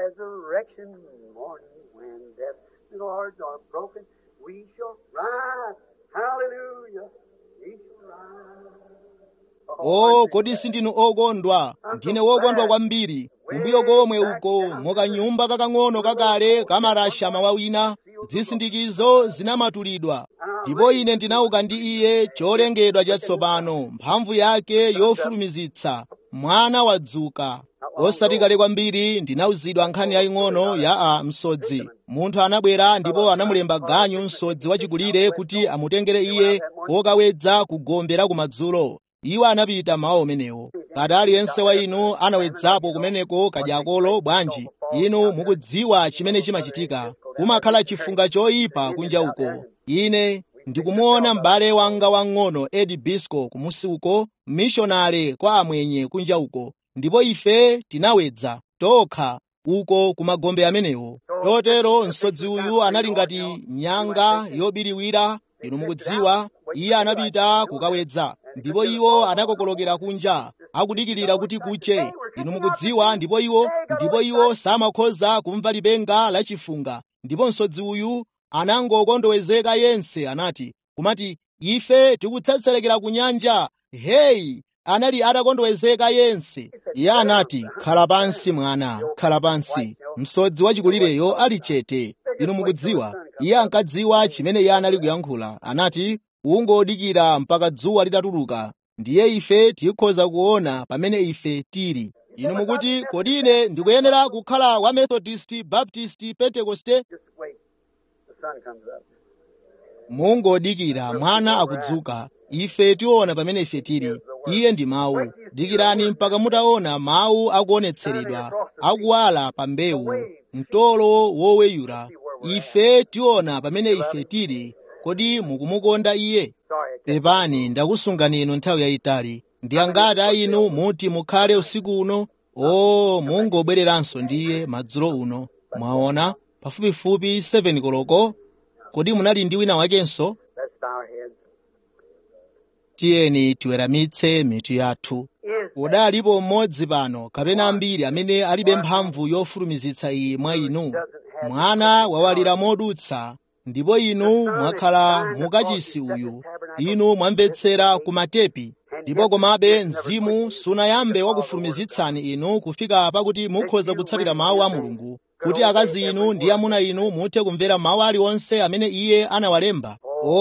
resurrection morning when death's doors are broken, we shall rise. Hallelujah. We shall rise. o kodi sindinu okondwa ndine wokondwa kwambiri kumbuyo komwe uko mukanyumba kakang'ono kakale kamarasha mawa wina zisindikizo zinamatulidwa ndipo ine ndinauka ndi iye cholengedwa chatsopano mphamvu yake yofulumizitsa mwana wadzuka osati kale kwambiri ndinauzidwa nkhani yaying'ono ya a msodzi munthu anabwera ndipo anamulemba ganyu msodzi wachikulire kuti amutengere iye kokawedza kugombera kumadzulo iwo anapita mawa umenewo kati aliyense wa inu anawedzapo kumeneko kadyakolo bwanji inu mukudziwa chimene chimachitika kumakhala chifunga choyipa kunja uko ine ndikumuona m'bale wanga wang'ono edi bisco kumusi uko mishonale kwa amwenye kunja uko ndipo ife tinawedza tokha uko kumagombe amenewo totero msodzi uyu anali ngati nyanga yobiriwira inu mukudziwa iye anapita kukawedza ndipo iwo anakokolokera kunja akudikirira kuti kuche inu mukudziwa ndipo iwo ndipo iwo samakhoza kumva lipenga lachifunga ndipo msodzi uyu anangokondowezeka yense anati kumati ife tikutsetserekera ku nyanja heyi anali atakondowezeka yense iye anati khala pansi mwana khala pansi msodzi wachikulireyo ali chete inu mukudziwa iye ankadziwa chimene iye anali kuyankhula anati ungodikira mpaka dzuwa litatuluka ndiye ife tikhoza kuona pamene ife tili inu mukuti kodi ine ndikuyenera kukhala wa methodist baptist pentekoste Just wait. The sun comes up. mungodikira mwana akudzuka ife tiona pamene ife tili iye ndi mawu dikirani mpaka mutaona mawu akuonetseredwa akuwala pa mbewu mtolo woweyula ife tiona pamene ife tili kodi mukumukonda iye Sorry, I pepani ndakusungani inu nthawi yayitali ndi angati a inu muti mukhale usiku uno o mungobwereranso ndiye madzulo uno mwaona pafupifupi 7 koloko kodi munali ndi wina wakenso Let's bow our heads. tiyeni tiweramitse mitu yathu Is udalipo mmodzi pano kapena ambiri amene alibe mphamvu yofulumizitsa iyi mwa inu mwana wawalira modutsa ndipo inu mwakhala mukachisi uyu inu mwamvetsera ku matepi ndipo komabe mzimu sunayambe wakufulumizitsani inu kufika pakuti mukhoza kutsatira mawu a mulungu kuti akazi inu ndi amuna inu muthe kumvera mawu aliwonse amene iye anawalemba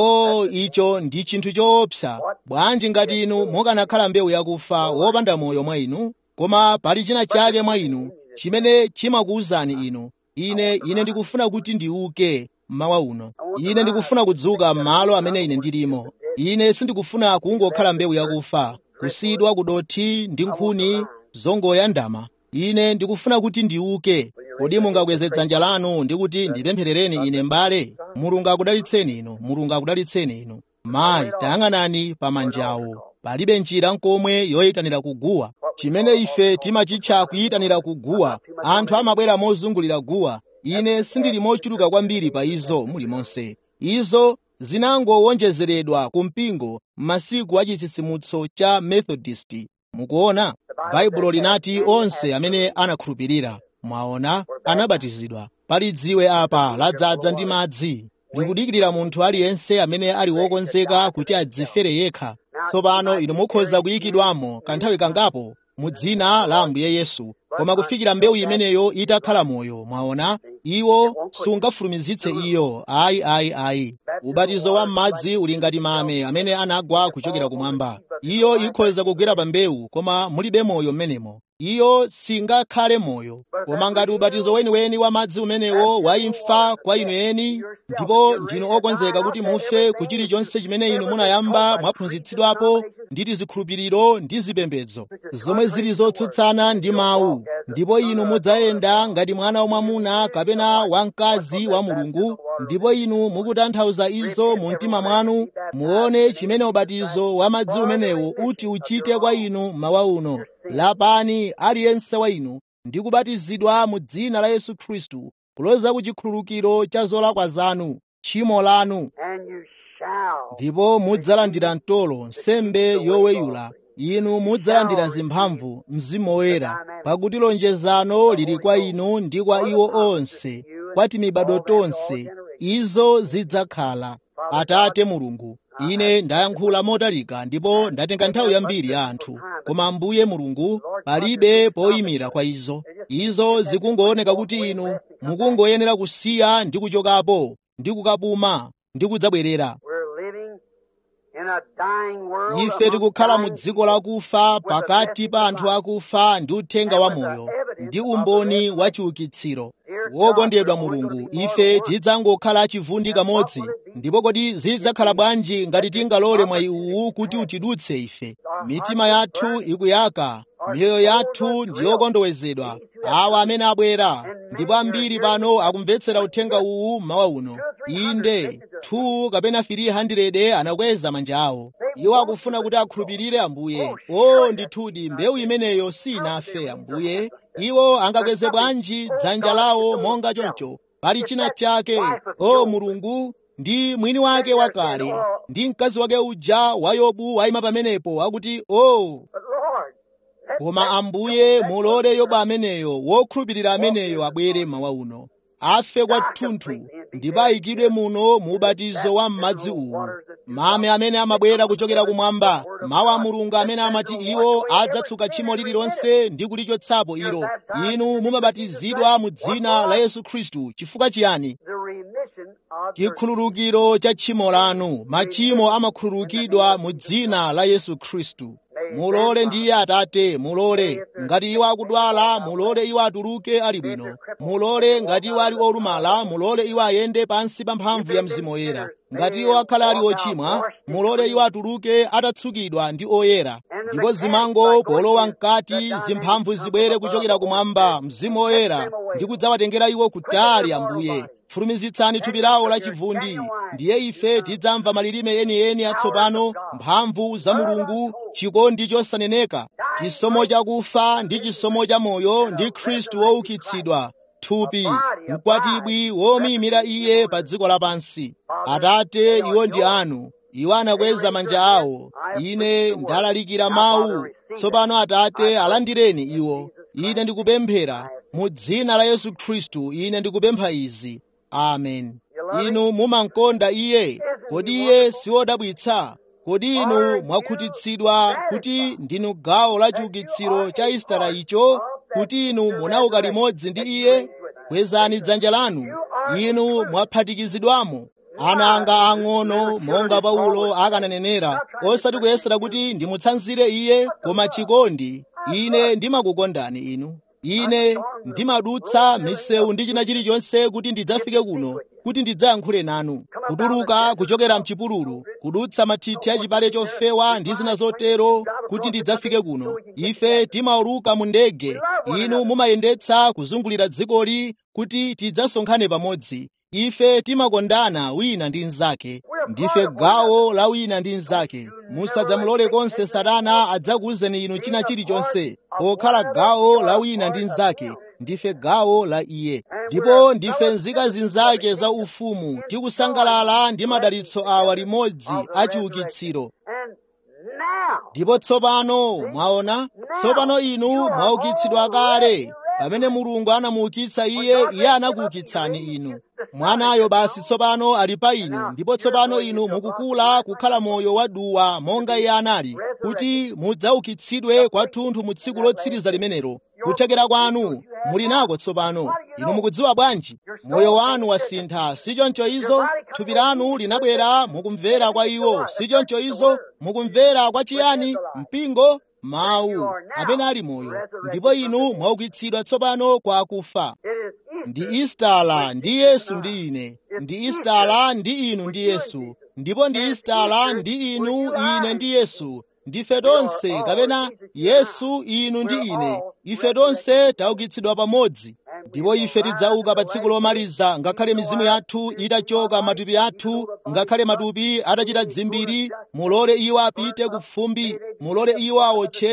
o icho ndi chinthu choopsa bwanji ngati inu mukanakhala mbewu yakufa wopanda moyo mwa inu koma pali china chake mwa inu chimene chimakuwuzani inu ine ine ndikufuna kuti ndiuke mmawa uno ine ndikufuna kudzuka m'malo amene ine ndilimo ine sindikufuna kungokhala mbewu yakufa kusiyidwa kudothi ndi nkhuni zongoyandama ine ndikufuna kuti ndiuke kodi mungakweze dzanja lanu ndi kuti ndipempherereni ine m'bale mulungu akudalitseni inu mulungu akudalitseni inu mayi tayang'anani pa manjawo palibe njira nkomwe yoyitanira kuguwa chimene ife timachitcha kuyitanira kuguwa anthu amabwera mozungulira guwa ine sindili mochuluka kwambiri pa izo mulimonse izo zinangowonjezeredwa ku mpingo m'masiku a chitsitsimutso cha methodist mukuona baibulo linati onse amene anakhulupirira mwaona anabatizidwa pali dziwe apa ladzaza ndi madzi likudikirira munthu aliyense amene ali wokonzeka kuti adzifere yekha tsopano inu mukhoza kuyikidwamo kanthawi kangapo mu dzina la ambuye yesu koma kufikira mbewu imeneyo itakhala moyo mwaona iwo sungafulumizitse iyo ayi ayi ayi ubatizo wa m'madzi uli ngati mame amene anagwa kuchokera kumwamba iyo ikhoza kugwera pa mbewu koma mulibe moyo m'menemo iyo singakhale moyo koma ngati ubatizo weniweni wa madzi umenewo waimfa kwa inu eni ndipo ndinu okonzeka kuti mufe ku chilichonse chimene inu munayamba mwaphunzitsidwapo ndi tizikhulupiriro ndi zipembedzo zomwe zili zotsutsana ndi mawu ndipo inu mudzayenda ngati mwana wamwamuna kapena wamkazi wa mulungu ndipo inu mukutanthauza izo mu mtima mwanu muone chimene ubatizo wa madzi umenewo uti uchite kwa inu mawa uno lapani aliyense wa inu ndi kubatizidwa mu dzina la yesu khristu kuloza ku chikhululukiro cha zolakwa zanu tchimo lanu and you shall ndipo mudzalandira mtolo nsembe yoweyula inu mudzalandira zimphamvu mzimu woyera pakuti lonjezano lili kwa inu ndi kwa iwo onse kwa timibado tonse izo zidzakhala atate mulungu ine ndayankhula motalika ndipo ndatenga nthawi yambiri ya anthu koma ambuye mulungu palibe poyimira kwa izo izo zikungooneka kuti inu mukungoyenera kusiya ndi kuchokapo ndi kukapuma ndi kudzabwerera We're living in a dying world. ife among tikukhala mu dying dziko lakufa pakati pa anthu akufa ndi uthenga wa moyo ndi umboni wa chiukitsiro wokondedwa mulungu ife tidzangokhala chivundi kamodzi ndipo kodi zidzakhala bwanji ngati tingalole mwayi uwu kuti utidutse ife mitima yathu ikuyaka miyoyo yathu ndi yokondowezedwa awa amene abwera ndipo ambiri pano akumvetsera uthenga uwu mawa uno inde 2 kapena 300 anakweza manja awo iwo akufuna kuti akhulupirire ambuye o ndithudi mbewu imeneyo sinafe ambuye iwo angakweze bwanji dzanja lawo monga choncho pali china chake o mulungu ndi mwini wake wakale ndi mkazi wake uja wa yobu wayima pamenepo akuti o But Lord, let koma ambuye mulole yobu ameneyo wokhulupirira ameneyo abwere mawa uno afe kwathunthu ndipo ayikidwe muno mu ubatizo wa m'madzi uwu mame amene amabwera kuchokera kumwamba mawu a mulungu amene amati iwo adzatsuka tchimo lililonse ndi kulichotsapo ilo inu mumabatizidwa mu dzina la yesu khristu chifukwa chiyani the remission of your chikhululukiro cha tchimo lanu machimo amakhululukidwa mu dzina la yesu khristu mulole ndiye atate mulole ngati iwo akudwala mulole iwo atuluke ali bwino mulole ngati iwo ali olumala mulole iwo ayende pansi pa mphamvu ya mzimu woyera ngati iwo akhala ali ochimwa mulole iwo atuluke atatsukidwa ndi oyera ndipo zimango polowa mkati zimphamvu zibwere kuchokera kumwamba mzimu woyera ndi kudzawatengera iwo kutali ambuye fulumizitsani thupi lawo la chivundi ndiye ife tidzamva malilime enieni atsopano mphamvu za mulungu chikondi chosaneneka chisomo chakufa ndi chisomo cha moyo ndi khristu woukitsidwa thupi mkwatibwi womuyimira iye pa dziko lapansi atate iwo ndi anu iwo anakweza manja awo ine ndalalikira mawu tsopano atate alandireni iwo ine ndikupemphera mu dzina la yesu khristu ine ndikupempha izi amen inu mumankonda iye kodi iye siwodabwitsa kodi inu mwakhutitsidwa kuti ndinu gawo la chiukitsiro cha isitala icho kuti inu munauka limodzi ndi iye kwezani dzanja lanu inu mwaphatikizidwamo ana anga ang'ono monga paulo akananenera osati kuyesera kuti ndimutsanzire iye koma chikondi ine ndimakukondani inu ine ndimadutsa misewu ndi china chilichonse kuti ndidzafike kuno kuti ndidzayankhule nanu kutuluka kuchokera mchipululu kudutsa mathithi a chipale chofewa ndi zina zotero kuti ndidzafike kuno ife timauluka mu ndege inu mumayendetsa kuzungulira dzikoli kuti tidzasonkhane pamodzi ife timakondana wina ndi mnzake ndife gawo la wina ndi mnzake musadzamulole konse satana adzakuwuzeni inu china chilichonse pokhala gawo la wina ndi mnzake ndife gawo la iye ndipo ndife nzika zinzake za ufumu tikusangalala ndi madalitso awa limodzi a chiukitsiro And now, ndipo tsopano mwaona tsopano inu mwaukitsidwa kale pamene mulungu anamuukitsa iye iye anakuukitsani inu mwanayo basi tsopano ali pa inu ndipo tsopano inu mukukula kukhala moyo waduwa monga iye anali kuti mudzaukitsidwe kwathunthu mu tsiku lotsiriza limenelo kuthekera kwanu muli nako tsopano inu mukudziwa bwanji moyo wanu wasintha sichoncho izo thupi lanu linabwera mukumvera kwa iwo sichoncho izo mukumvera kwa chiyani mpingo mawu amene ali moyo ndipo inu mwaukitsidwa tsopano kwa akufa it is ndi istala ndi yesu ndi ine ndi istala ndi inu ndi yesu ndipo ndi istala ndi inu ine ndi yesu ndife tonse kapena yesu inu ndi ine ife tonse taukitsidwa pamodzi ndipo ife tidzauka pa tsiku lomaliza ngakhale mizimu yathu itachoka matupi athu ngakhale matupi atachita dzimbiri mulole iwo apite ku fumbi mulole iwo awotchedwe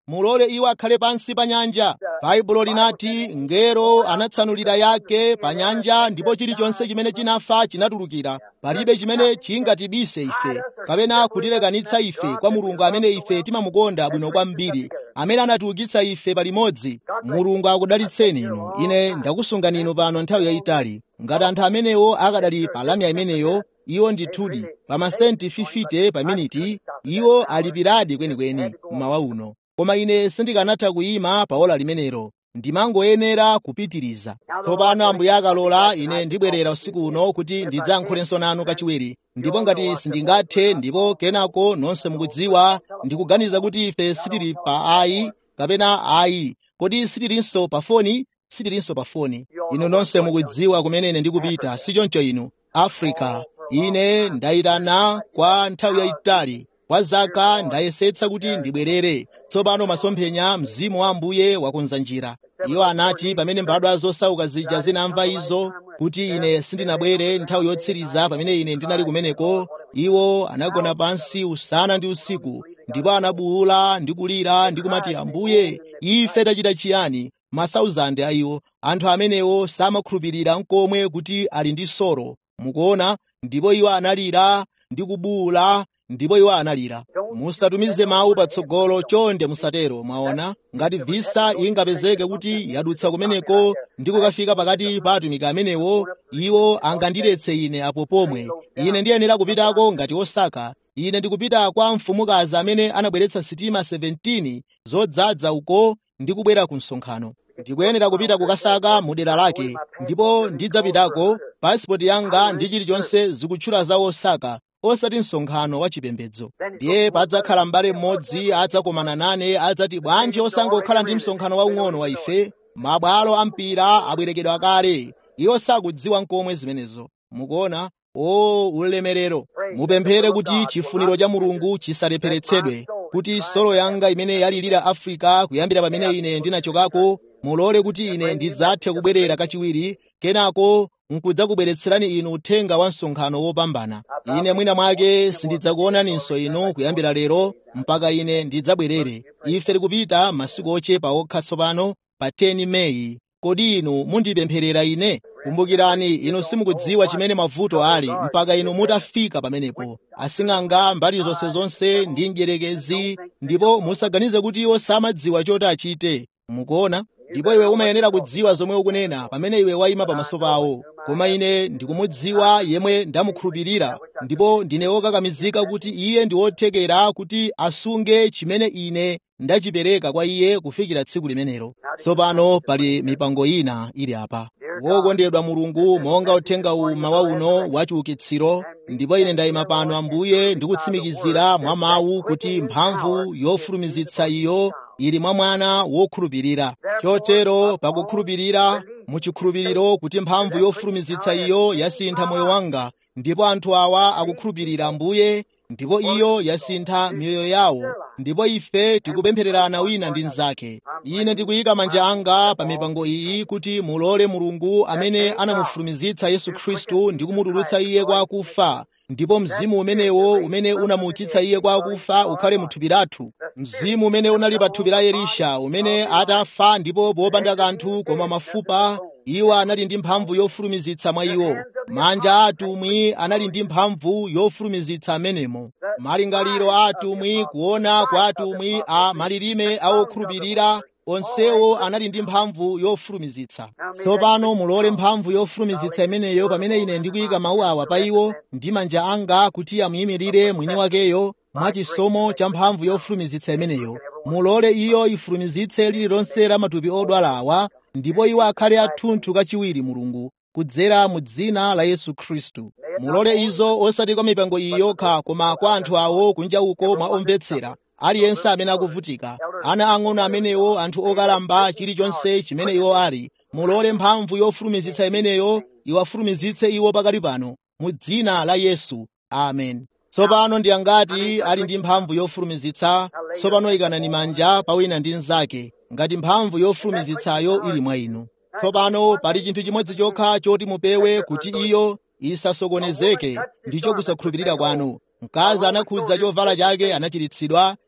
mulole iwo akhale pansi pa nyanja baibulo linati ngero anatsanulira yake pa nyanja ndipo chilichonse chimene chinafa chinatulukira palibe chimene chingatibise ife kapena kutilekanitsa ife kwa mulungu amene ife timamukonda bwino kwambiri amene anatiukitsa ife palimodzi mulungu akudalitseni inu ine ndakusungani inu pano nthawi yayitali ngati anthu amenewo akadali pa lamya imeneyo iwo ndithudi pa masenti 50 pa miniti iwo alipiradi kwenikweni mmawa uno koma ine sindikanatha kuyima pa ola limenelo ndimangoyenera kupitiriza tsopano ambuye akalola ine ndibwerera usiku uno kuti ndidzayankhulenso nanu kachiwiri ndipo ngati sindingathe ndipo kenako nonse mukudziwa ndikuganiza kuti ife sitili pa ayi kapena ayi kodi sitilinso pa foni sitilinso pa foni inu nonse mukudziwa kumene ine ndikupita sichoncho inu africa ine ndayitana kwa nthawi yayitali kwa zaka ndayesetsa kuti ndibwerere tsopano masomphenya mzimu wa ambuye wakonza njira iwo anati pamene mbadwa zosauka zija zinamva izo kuti ine sindinabwere nthawi yotsiriza pamene ine ndinali kumeneko iwo anagona pansi usana ndi usiku ndipo anabuwula ndi kulira ndi kumati ambuye ife tachita chiyani masauzande a iwo anthu amenewo samakhulupirira nkomwe kuti ali ndi soro mukuona ndipo iwo analira ndi kubuwula ndipo iwo analira musatumize mawu patsogolo chonde musatero mwaona ngati visa ingapezeke kuti yadutsa kumeneko ndi kukafika pakati pa atumiki amenewo iwo angandiletse ine apo pomwe ine ndiyenera kupitako ngati osaka ine ndikupita kwa mfumukazi amene anabweretsa sitima 17 zodzaza uko ndi kubwera ku msonkhano ndikuyenera kupita kukasaka mu dera lake ndipo ndidzapitako pasipoti yanga ndi chilichonse zikutchula za osaka osati msonkhano wa chipembedzo ndiye padzakhala m'bale mmodzi adzakomana nane adzati bwanji osangokhala ndi msonkhano waung'ono wa ife mabwalo a mpira abwerekedwa kale iwo sakudziwa nkomwe zimenezo mukuona o ulemerero mupemphere kuti chifuniro cha mulungu chisalepheretsedwe kuti solo yanga imene yalilira afrika kuyambira pamene ine ndinachokako mulole kuti ine ndidzathe kubwerera kachiwiri kenako nkudzakubweretserani inu uthenga wa msonkhano wopambana ine mwina mwake sindidzakuonaninso inu kuyambira lero mpaka ine ndidzabwerere ife tikupita masiku ochepa okha tsopano pa 10 meyi kodi inu mundipempherera ine kumbukirani inu simukudziwa chimene mavuto ali mpaka inu mutafika pamenepo asing'anga mbali zonse zonse ndi mdierekezi ndipo musaganize kuti iwo samadziwa choti achite mukuona ndipo iwe umayenera kudziwa zomwe ukunena pamene iwe wayima pamaso pawo koma ine ndikumudziwa yemwe ndamukhulupirira ndipo ndine wokakamizika kuti iye ndi wothekera kuti asunge chimene ine ndachipereka kwa iye kufikira tsiku limenelo tsopano pali mipango ina ili apa wokondedwa mulungu monga uthenga uma wa uno wachiukitsiro ndipo ine ndayima pano ambuye ndikutsimikizira mwa mawu kuti mphamvu yofulumizitsa iyo ili mwa mwana wokhulupirira chotero pakukhulupirira muchikhulupiriro kuti mphamvu yofulumizitsa iyo yasintha moyo wanga ndipo anthu awa akukhulupirira ambuye ndipo iyo yasintha miyoyo yawo ndipo ife tikupemphererana wina ndi mnzake ine ndikuyika manja anga pa mipango iyi kuti mulole mulungu amene anamufulumizitsa yesu khristu ndi kumutulutsa iye kwa akufa ndipo mzimu umenewo umene unamuukitsa iye kwa akufa ukhale mu thupi lathu mzimu umene unali pa thupi la elisha umene atafa ndipo popanda kanthu koma mafupa iwo anali ndi mphamvu yofulumizitsa mwa iwo manja a atumwi anali ndi mphamvu yofulumizitsa amenemo malingaliro a atumwi kuona kwa atumwi a malilime a okhulupirira onsewo anali ndi mphamvu yofulumizitsa tsopano mulole mphamvu yofulumizitsa imeneyo pamene ine ndikuyika mawu awa pa iwo ndi manja anga kuti amuyimirire mwini wakeyo mwachisomo cha mphamvu yofulumizitsa imeneyo mulole iyo ifulumizitse lililonse la matupi odwala awa ndipo iwo akhale athunthu kachiwiri mulungu kudzera mu dzina la yesu khristu mulole izo osati kwa mipango iyi yokha koma kwa anthu awo kunja uko mwa omvetsera aliyense amene akuvutika ana ang'ono amenewo anthu okalamba chilichonse chimene iwo ali mulole mphamvu yofulumizitsa imeneyo iwafulumizitse iwo pakali pano mu dzina la yesu amen tsopano ndi angati ali ndi mphamvu yofulumizitsa tsopano ikanani manja pa wina ndi mnzake ngati mphamvu yofulumizitsayo ili mwa inu tsopano pali chinthu chimodzi chokha choti mupewe kuti iyo isasokonezeke ndicho kusakhulupirira kwanu mkazi anakhudza chovala chake anachiritsidwa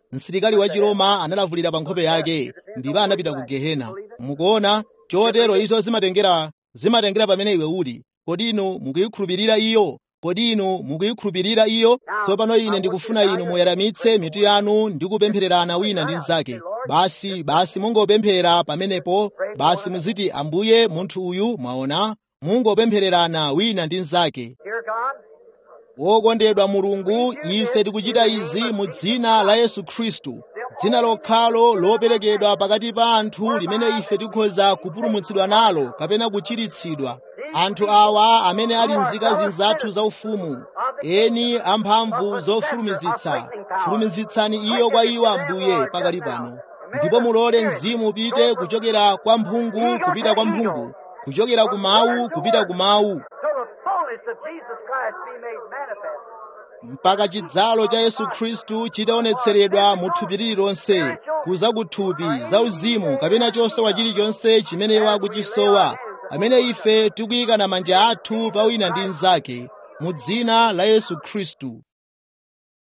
msilikali wa chiroma analavulira pa nkhope yake ndipo anapita ku gehena mukuona chotero izo zimatengera zimatengera pamene iwe uli kodi inu mukuyikhulupirira iyo kodi inu mukuyikhulupirira iyo tsopano ine ndikufuna inu muyeramitse mitu yanu ndi kupemphererana wina ndi mnzake basi basi mungopemphera pamenepo basi muziti ambuye munthu uyu mwaona mungopemphererana wina ndi mnzake Dear God, wokondedwa mulungu ife tikuchita izi mu dzina la yesu khristu dzina lokhalo loperekedwa pakati pa anthu limene ife tikhoza kupulumutsidwa nalo kapena kuchiritsidwa anthu awa amene ali nzika zinzathu zaufumu eni amphamvu zofulumizitsa fulumizitsani iyo kwa iwo ambuye pakali pano ndipo mulole mzimu upite kuchokera kwa mphungu kupita kwa mphungu kuchokera ku mawu kupita ku mawu till the fullness of Jesus Christ be made manifest. mpaka chidzalo cha yesu khristu chitaonetseredwa mu thupi lililonse kuza ku thupi za uzimu kapena chosowa chilichonse chimene wakuchisowa pamene ife tikuyikana manja athu pa wina ndi mnzake mu dzina la yesu khristu